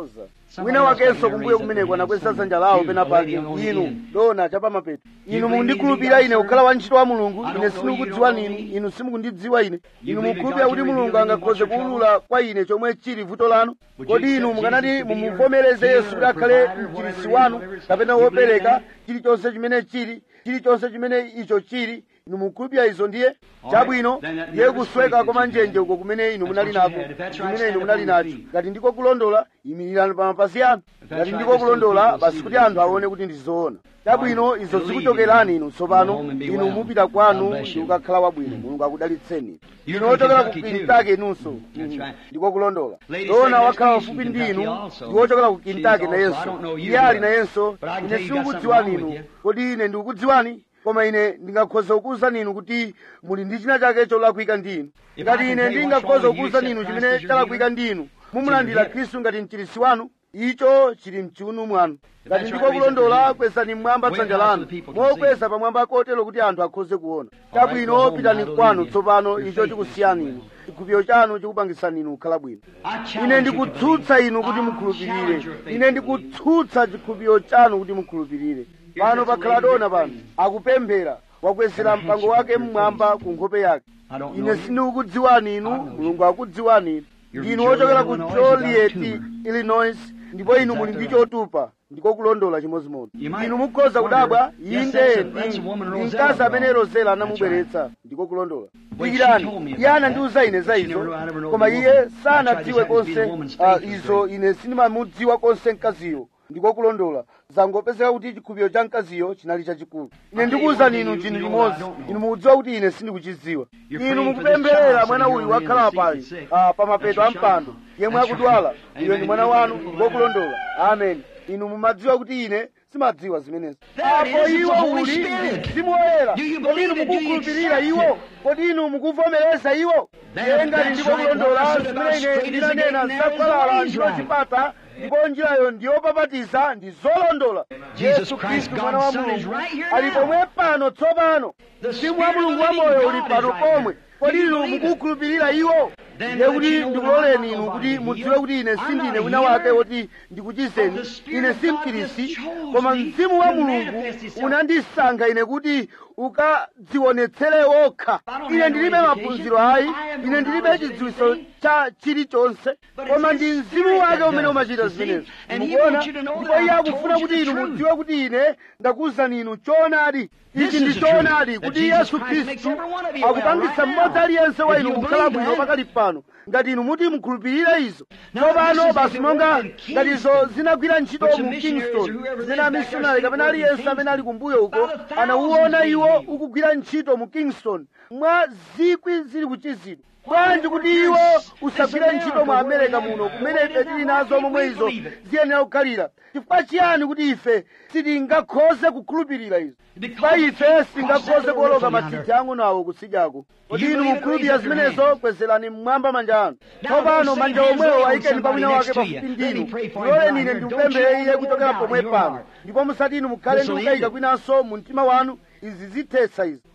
wina wakenso kumbuyo kumeneko anakweza dzanja lawo pena pake inu dona chapamapeto inu mukundikhulupirira ine kukhala wantchito wa mulungu ine sindikudziwa ninu inu simukundidziwa ine inu mukhulupirira kuti mulungu angakhoze kuwulula kwa ine chomwe chili vuto lanu kodi inu mukanati mumuvomereze yesu kuti akhale mchiritsi wanu kapena wopereka chilichonse chimene chili chilichonse chimene icho chili inu mukhulupirira izo ndiye chabwino ndiye kusweka kwa manjenje uko kumene inu munali nako kumene inu munali nacho ngati ndiko kulondola imirirani pa mapazi anu ngati ndiko kulondola basi kuti anthu aone kuti ndizoona chabwino izo zikuchokerani inu tsopano inu mupita kwanu ndi kukakhala wabwino mulungu akudalitseni inu ochokera ku kintake inunso ndiko kulondola dona wakhala wafupi ndi inu ndi wochokera ku kintake nayenso iye ali nayenso ine sindikudziwani inu kodi ine ndikukudziwani koma ine ndingakhoza kukuwuzani inu kuti muli ndi china chake cholakwika ndi inu ngati ine ndingakhoza kukuwuzani inu chimene chalakwika ndi inu mumulandira khristu ngati mchiritsi wanu icho chili mchiuno mwanu ngati ndiko kulondola kwezani mmwamba dzanja lanu mokweza pamwamba kotero kuti anthu akhoze kuona chabwino pitani kwanu tsopano icho chikusiyani inu chikhulupiriro chanu chikupangisani inu kukhala bwino ine ndikutsutsa inu kuti mukhulupirire ine ndikutsutsa chikhulupiriro chanu kuti mukhulupirire pano pakhala dona pano akupemphera wakwezera mpango wake mmwamba ku nkhope yake ine sindikukudziwani inu mulungu akudziwani inu ndinu wochokera ku joliet illinois ndipo inu muli ndi chotupa ndiko kulondola chimodzimodzi inu mukhoza kudabwa inde ndi mkazi amene rozela anamubweretsa ndiko kulondola dikirani iye anandiwuza ine za izo koma iye sanadziwe konse uh, izo ine sindimamudziwa konse mkaziyo ndiko kulondola zangopezeka kuti chikhulupiriro cha mkaziyo chinali chachikulu ine ndikuwuzani inu chinthu chimodzi inu mukudziwa kuti ine sindikuchidziwa inu mukupempherera mwana uyu wakhala pali uh, pa mapeto a mpando yemwe akudwala iwe ndi mwana wanu ndiko kulondola amen inu mumadziwa kuti ine simadziwa zimenezi apo iwo uli ndi mzimu woyera kodi inu mukukhulupirira iwo kodi inu mukuvomereza iwo iye ngati ndiko kulondola zimene ine ndinanena zakwalala ndilo chipata ndipo njirayo ndiyopapatiza ndi zolondola yesu khristu mwana wa mulungu ali pomwe pano tsopano mzimu wa mulungu wamoyo uli pano pomwe kodi inu mukukhulupirira iwo ndiye kuti ndikuloleni inu kuti mudziwe kuti ine sindine wina wake woti ndikuchizeni ine simkirisi koma mzimu wa mulungu unandisankha ine kuti ukadzionetsere wokha ine ndilibe maphunziro ayi ine ndilibe chidziwitso cha chilichonse koma ndi mzimu wake umene umachita zimenezi mukuona ndipo iye akufuna kuti inu mudziwe kuti ine ndakuwuzani inu choonadi ichi ndi choonadi kuti yesu khristu akupangitsa mmodzi aliyense wa inu kukhala bwino pakali pano ngati inu muti mukhulupirire izo tsopano basi monga ngati izo zinagwira ntchito mu kingston zimene amisionari kapena aliyense amene ali kumbuyo uko anauona iwo ukugwira ntchito mu kingston mwa zikwi zili kuchizidwa bwanji kuti iwo usagwire ntchito mu amerika muno kumene ife tili nazo momwe izo ziyenera kukhalira chifukwa chiyani kuti ife sitingakhoze kukhulupirira izo chifukwa ife sitingakhoze kuwoloka mathithi ang'onawo kusidyako kodi inu mukhulupirira zimenezo kwezerani mmwamba manja anu tsopano manja omwewo ayikeni pa wina wake pafupi ndinu muloleni ine ndimupemphere iye kuchokera pomwe pano ndipo musati inu mukhale ndi kukayika kwinanso mu mtima wanu izi zithetsa izi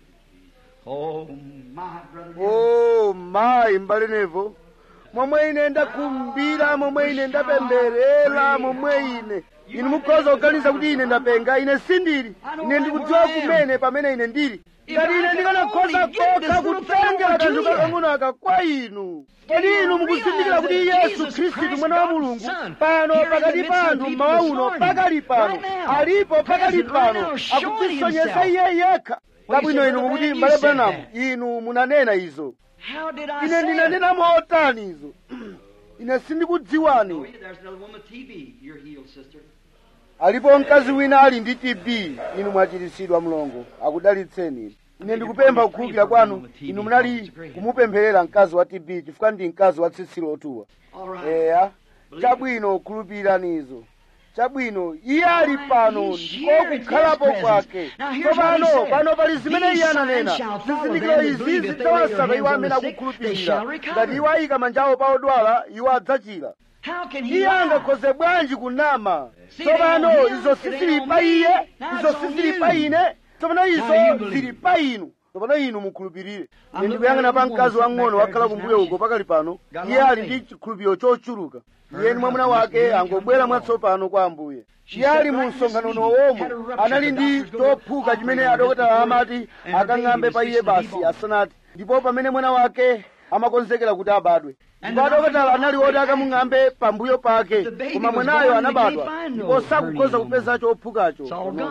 Oh, my brother. o mayi mbale nevo momwe ine ndakhumbira momwe ine ndapemberera momwe ine inu mukhoza kuganiza kuti ine ndapenga ine sindili ine ndikudziwa kumene pamene ine ndili ngati ine ndikanakhoza kokha kutengera kanthu kakang'ono aka kwa inu kodi inu mukuzindikira kuti yesu khristu mwana wa mulungu pano pakati pa anthu mmawa uno pakali pano alipo pakali pano akudzisonyesa iye yekha kabwino inu mukuti mbale branamu inu munanena izo How did I ine say it? ndinanena motani izo ine sindikudziwani There's another woman with TB. You're healed, sister. alipo mkazi wina ali ndi tb inu mwachiritsidwa mlongo akudalitseni ine ndikupempha kukhulupirira kwanu inu munali kumupempherera mkazi wa tb chifukwa ndi mkazi wa tsitsi lotuwa All right. eya chabwino khulupirirani izo chabwino iye ali pano ndiko kukhalapo kwake tsopano pano pali zimene iye ananena zizindikiro izi zidzawasaka iwo amene akukhulupirira ngati iwo ayika manjawo pa odwala iwo adzachira How can he iye lie? angakhoze bwanji kunama tsopano izo sizili pa iye izo sizili pa ine tsopano izo zili pa inu tsopano inu mukhulupirire ine ndikuyang'ana pa mkazi wang'ono wakhala kumbuyo uko pakali pano iye ali ndi chikhulupiriro chochuluka iye ndi mwamuna wake angobwera mwatsopano kwa ambuye iye ali mu msonkhano womwe anali ndi chophuka chimene adokotala amati akang'ambe pa iye basi asanati ndipo pamene mwana wake amakonzekera kuti abadwe ndipo adokotala anali oti akamung'ambe pambuyo pake koma mwanayo anabadwa ndipo sakukhoza kupeza chophukacho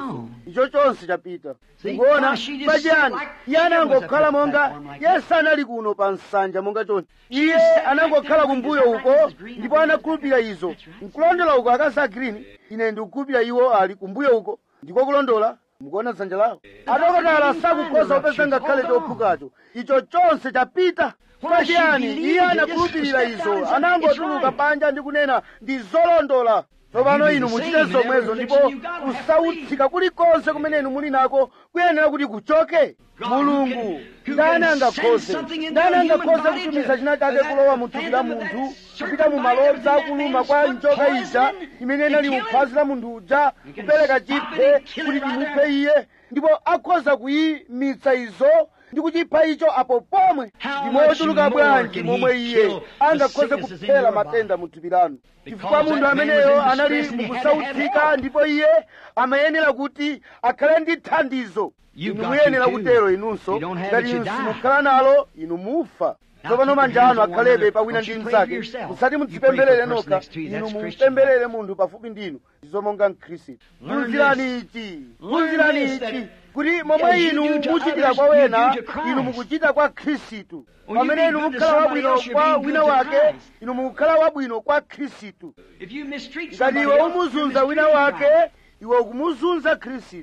icho chonse chapita kuona pachiyani iye anangokhala monga iye sanali kuno pa nsanja monga chonse iye anangokhala kumbuyo uko ndipo anakhulupirira izo nkulondola uko akazi a green ine ndikukhulupirira iwo ali kumbuyo uko ndiko kulondola mukuona dzanja lawo adokotala sakukhoza kupeza ngakhale chophukacho icho chonse chapita pachiyani iye anakhulupirira izo anangotuluka panja ndi kunena ndi zolondola tsopano inu muchite zomwezo ndipo kusautsika kulikonse kumene inu muli nako kuyenera kuti kuchoke mulungu ndani angakhoze ndani angakhoze kutumiza china chake kulowa mu thupi la munthu kupita mu malodza akuluma kwa njoka ija imene inali mu phazi la munthu uja kupereka chiphe kuti chimuphe iye ndipo akhoza kuyimitsa izo ndi kuchipha icho apo pomwe ndimochuluka bwanji momwe iye angakhoze kuphera matenda mu thupi lanu chifukwa munthu ameneyo anali mukusautsika ndipo iye amayenera kuti akhale ndi thandizo inu muyenera kutero inunso ngati inu simukhala nalo inu mufa tsopano manja anu akhalebe pawina ndi mnzake musati mudzipemberere nokha inu mupemberere munthu pafupi ndinu ndizomonga mkhristu phunzirani ichi phunzirani ichi kuti momwe inu muchitira kwa wena inu mukuchita kwa khristu pamene inu mukhala wabwino kwa wina wake inu mukukhala wabwino kwa khristu ngati iwe umuzunza wina wake iwe ukumuzunza khristu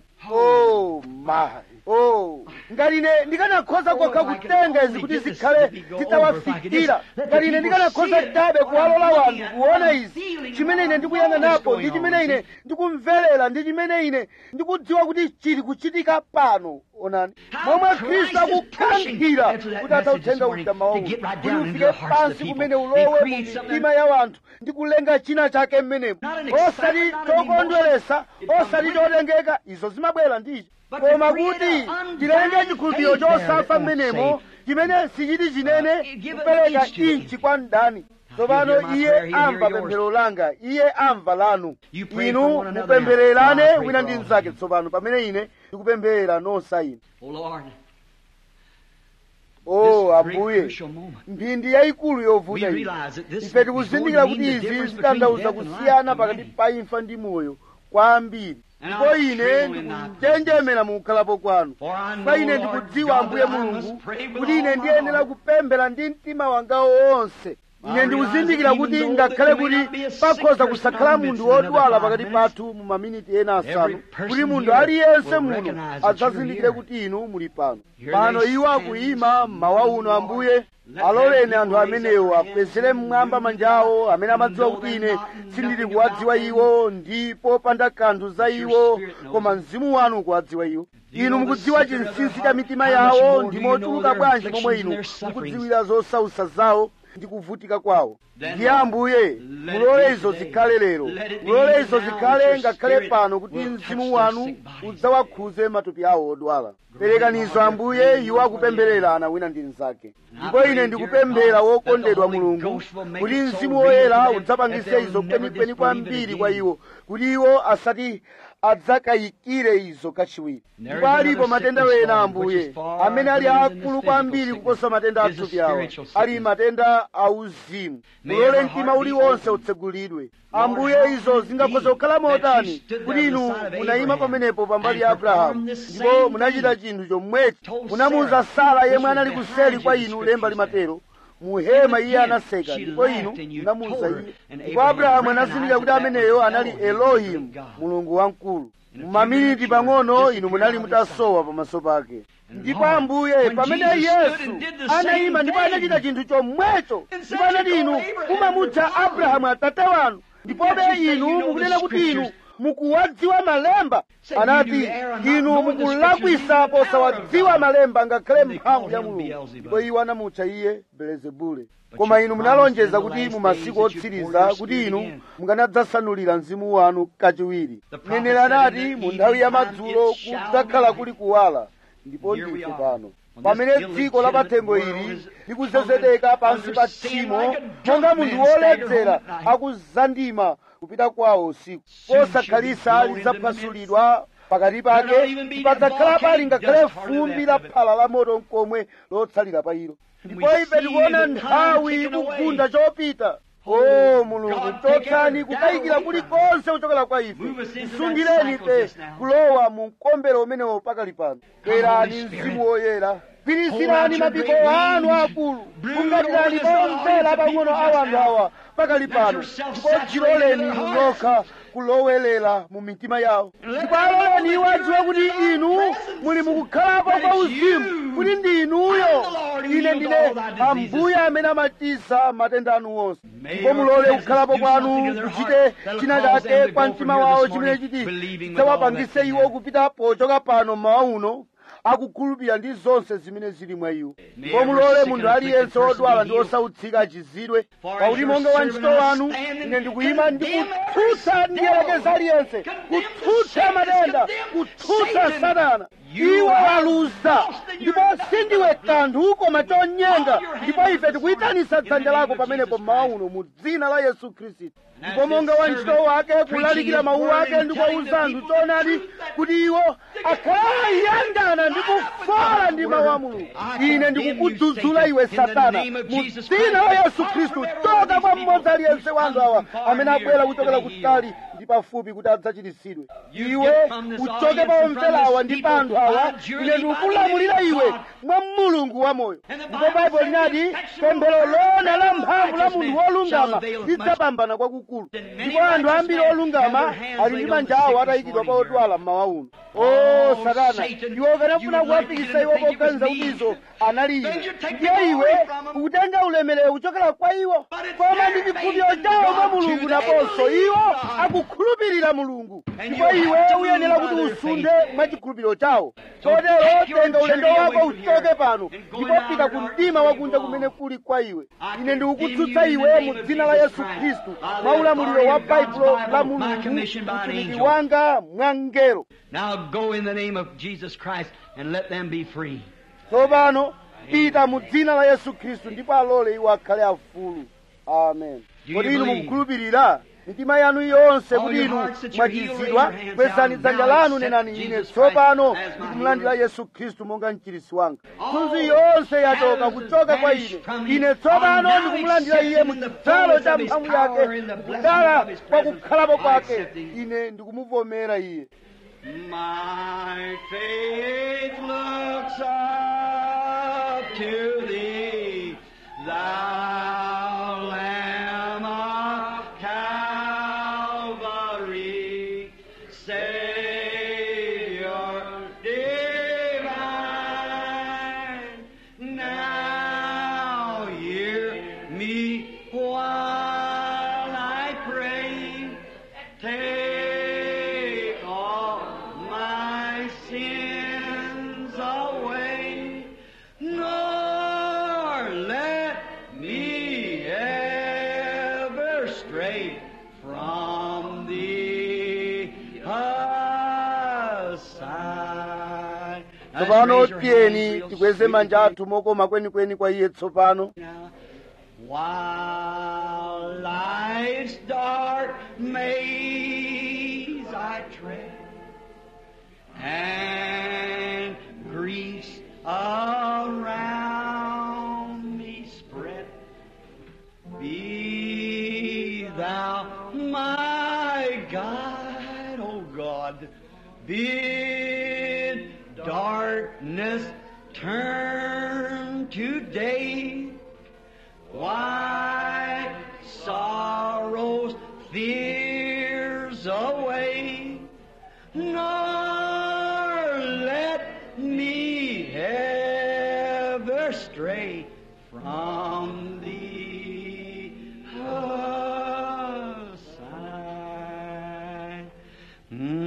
oh my oh ngati ine ndikanakhoza kokha kutenga izi kuti zikhale zitawafikira ngati ine ndikanakhoza chabe kuwalola wanthu kuona izi chimene ine ndikuyang'anapo ndi chimene ine ndikumverera ndi chimene ine ndikudziwa kuti chili kuchitika pano onani momwe khristu akukankhira kuti atsauthenga utama wawo kuti ufike pansi kumene ulowe mu mitima ya wanthu ndi kulenga china chake mmenemo osati chokondweresa osati chotengeka izo zimabwera ndicho koma kuti tilenge chikhulupiriro chosafa mmenemo chimene sichiti chinene kupereka inchi kwa mdani tsopano iye amva pemphero langa iye amva lanu inu mupemphererane wina ndi mnzake tsopano pamene ine ndikupemphera nonsa inu o ambuye mphindi yayikulu yovuta iyi ife tikuzindikira kuti izi zitanthauza kusiyana pakati pa imfa ndi moyo kwambiri ndipo ine ndikunjenjemera mukukhalapo kwanu kwa ine ndikudziwa ambuye mulungu kuti ine ndiyenera kupemphera ndi mtima wanga wonse ine ndikuzindikira kuti ngakhale kuti pakhoza kusakhala munthu wodwala pakati pathu mu maminiti ena asanu kuti munthu aliyense muno adzazindikire kuti inu muli pano pano iwo akuyima mmawa uno ambuye aloleni anthu amenewo akwezere mmwamba manja awo amene amadziwa kuti ine sindili kuwadziwa iwo ndipo panda kanthu za iwo koma mzimu wanu ukuwadziwa iwo inu mukudziwa chinsinsi cha mitima yawo ndi mochuluka bwanji momwe inu mukudziwira zosausa zawo ndi kuvutika kwawo ndiye ambuye mulole izo zikhale lero mulole izo zikhale ngakhale pano kuti mzimu wanu udzawakhuze matupi awo odwala perekanizo ambuye iwo akupempherera ana wina ndi mnzake ndipo ine ndikupemphera wokondedwa mulungu kuti mzimu woyera udzapangise izo kwenikweni kwambiri kwa iwo kuti iwo asati adzakayikire izo kachiwiri ndipo alipo matenda wena ambuye amene ali akulu kwambiri kuposa matenda athupi awa ali matenda auzimu mulole mtima uliwonse utsegulidwe ambuye izo zingakhoza kukhala motani kuti inu munayima pamenepo pambali ya abrahamu ndipo munachita chinthu chomwechi munamuwuza sara yemwe anali kuseli kwa inu lemba limatero muhema iye anaseka ndipo inu munamuwuza iye ndipo abrahamu anazindikira kuti ameneyo anali elohimu mulungu wamkulu mumaminiti pang'ono inu munali mutasowa pamaso pake ndipo ambuye pamene yesu anayima ndipo anachita chinthu chomwecho ndipo anati inu mumamutcha abrahamu atate wanu ndipobe inu mukunena kuti inu mukuwadziwa malemba anati inu mukulakwisa posawadziwa malemba ngakhale mphamvu ya mulungu ndipo iwo anamutcha iye belezebule koma inu munalonjeza kuti mu masiku otsiriza kuti inu mukanadzasanulira mzimu wanu kachiwiri mneneri anati mu nthawi ya madzulo kudzakhala kuli kuwala ndipo ndife pano pamene dziko la pathengo ili likuzezedeka pansi pa tchimo monga munthu woledzera akuzandima kupita kwawo usiku posakhalisa lidzaphasulidwa pakati pake padzakhala pali ngakhale fumbi la phala la moto mkomwe lotsalira pa ilo ndipo ife tikuona nthawi ikugunda chopita o mulungu chotsani kukayikira kulikonse kuchokera kwa ife tisungireni ife kulowa mu mkombero umenewo pakali pano bwerani mzimu woyera gwirizirani mapiko anu akulu kumbatirani pomvera pang'ono a anthu awa pakali pano ndipo dziloleni nokha kulowelera mu mitima yawo ndipo aloleni iwo adziwe kuti inu muli mukukhalapo kwa uzimu kuti ndi inuyo ine ndine ambuye amene amachisa matenda anu wonse ndipo mulole kukhalapo kwanu kuchite china chake kwa mtima wawo chimene chiti chidzawapangise iwo kupita pochoka pano mmawa uno akukhulupirira ndi zonse zimene zili mwa iwo ndipo mulole munthu aliyense wodwala ndi osautsika achizidwe pakuti monga wa ntchito wanu ine ndikuyima ndikutsutsa ndiyelekeza aliyense kutsutsa matenda kutsutsa satana iwo waluza ndipo sindiwe kanthu koma chonyenga ndipo ife tikuyitanisa dzanja lako pamenepo mmawa uno mu dzina la yesu khristu ndipo monga wa ntchito wake kulalikira mawu ake ndi kuwauza anthu choonadi kuti iwo akhala yandana ndi kufola ndi mawu a mulungu ine ndikukudzudzula iwe satana mu dzina la yesu khristu choka kwa mmodzi aliyense wa anthu awa amene abwera kuchokera kutali ndi pafupi kuti adzachiritsidwe iwe uchoke pa omverawa ndi pa anthu awa ine ndikukulamulira iwe mwa mulungu wamoyo ndipo baibulo linati pemphero lona la mphamvu la munthu wolungama lidzapambana kwakukulu ndipo anthu ambiri olungama ali ndi manja awo atayikidwa pa odwala mmawa uno o satana iwe ukanafuna kuwafikisa iwo poganiza kuti izo anali iwe ndiye iwe ukutenga ulemerero kuchokera kwa iwo koma ndi chikhulupiriro chawo mwa mulungu naponso iwo akukhulupirira mulungu ndipo iwe uyenera kuti usunde mwa chikhulupiriro chawo chotero tenga ulendo wako uchoke pano ndipo pita ku mdima wakunja kumene kuli kwa iwe ine ndikukutsutsa iwe mu dzina la yesu khristu mwa ulamuliro wa baibulo la mulungu mtumiki wanga mwangelo Now go in the name of Jesus Christ and let them be free. tsopano pita mu dzina la yesu khristu ndipo alole iwo akhale afulu amen you kodi inu believe? mukukhulupirira mitima yanu yonse All kuti your inu hearts that you're healed, mwachizidwa raise your hands kwezani out dzanja now and lanu accept nenani ine Jesus tsopano Christ as my ndikumulandira healer. yesu khristu monga mchirisi wanga All mthunzi yonse yachoka shadows kuchoka kwa vanished ine from me. ine tsopano I'm now ndikumulandira iye accepting mu in the chidzalo fullness cha of his mphamvu power yake in the blessing kudala of his kwa presence. kukhalapo I kwake accept thee. ine ndikumuvomera iye My faith looks up to thee, thou Lamb of Calvary, Savior divine. Now hear me while I pray. Take all my sins away, nor let me ever stray from thee aside. Now, tsopano raise your hands tiyeni real tikweze sweet manja and athu mokoma kwenikweni kwa iye tsopano now, while life's dark maze I tread, and griefs around me spread, be thou my guide, O God. Bid darkness turn to day. Why sorrows, fears away, nor let me ever stray from thee aside. Mm.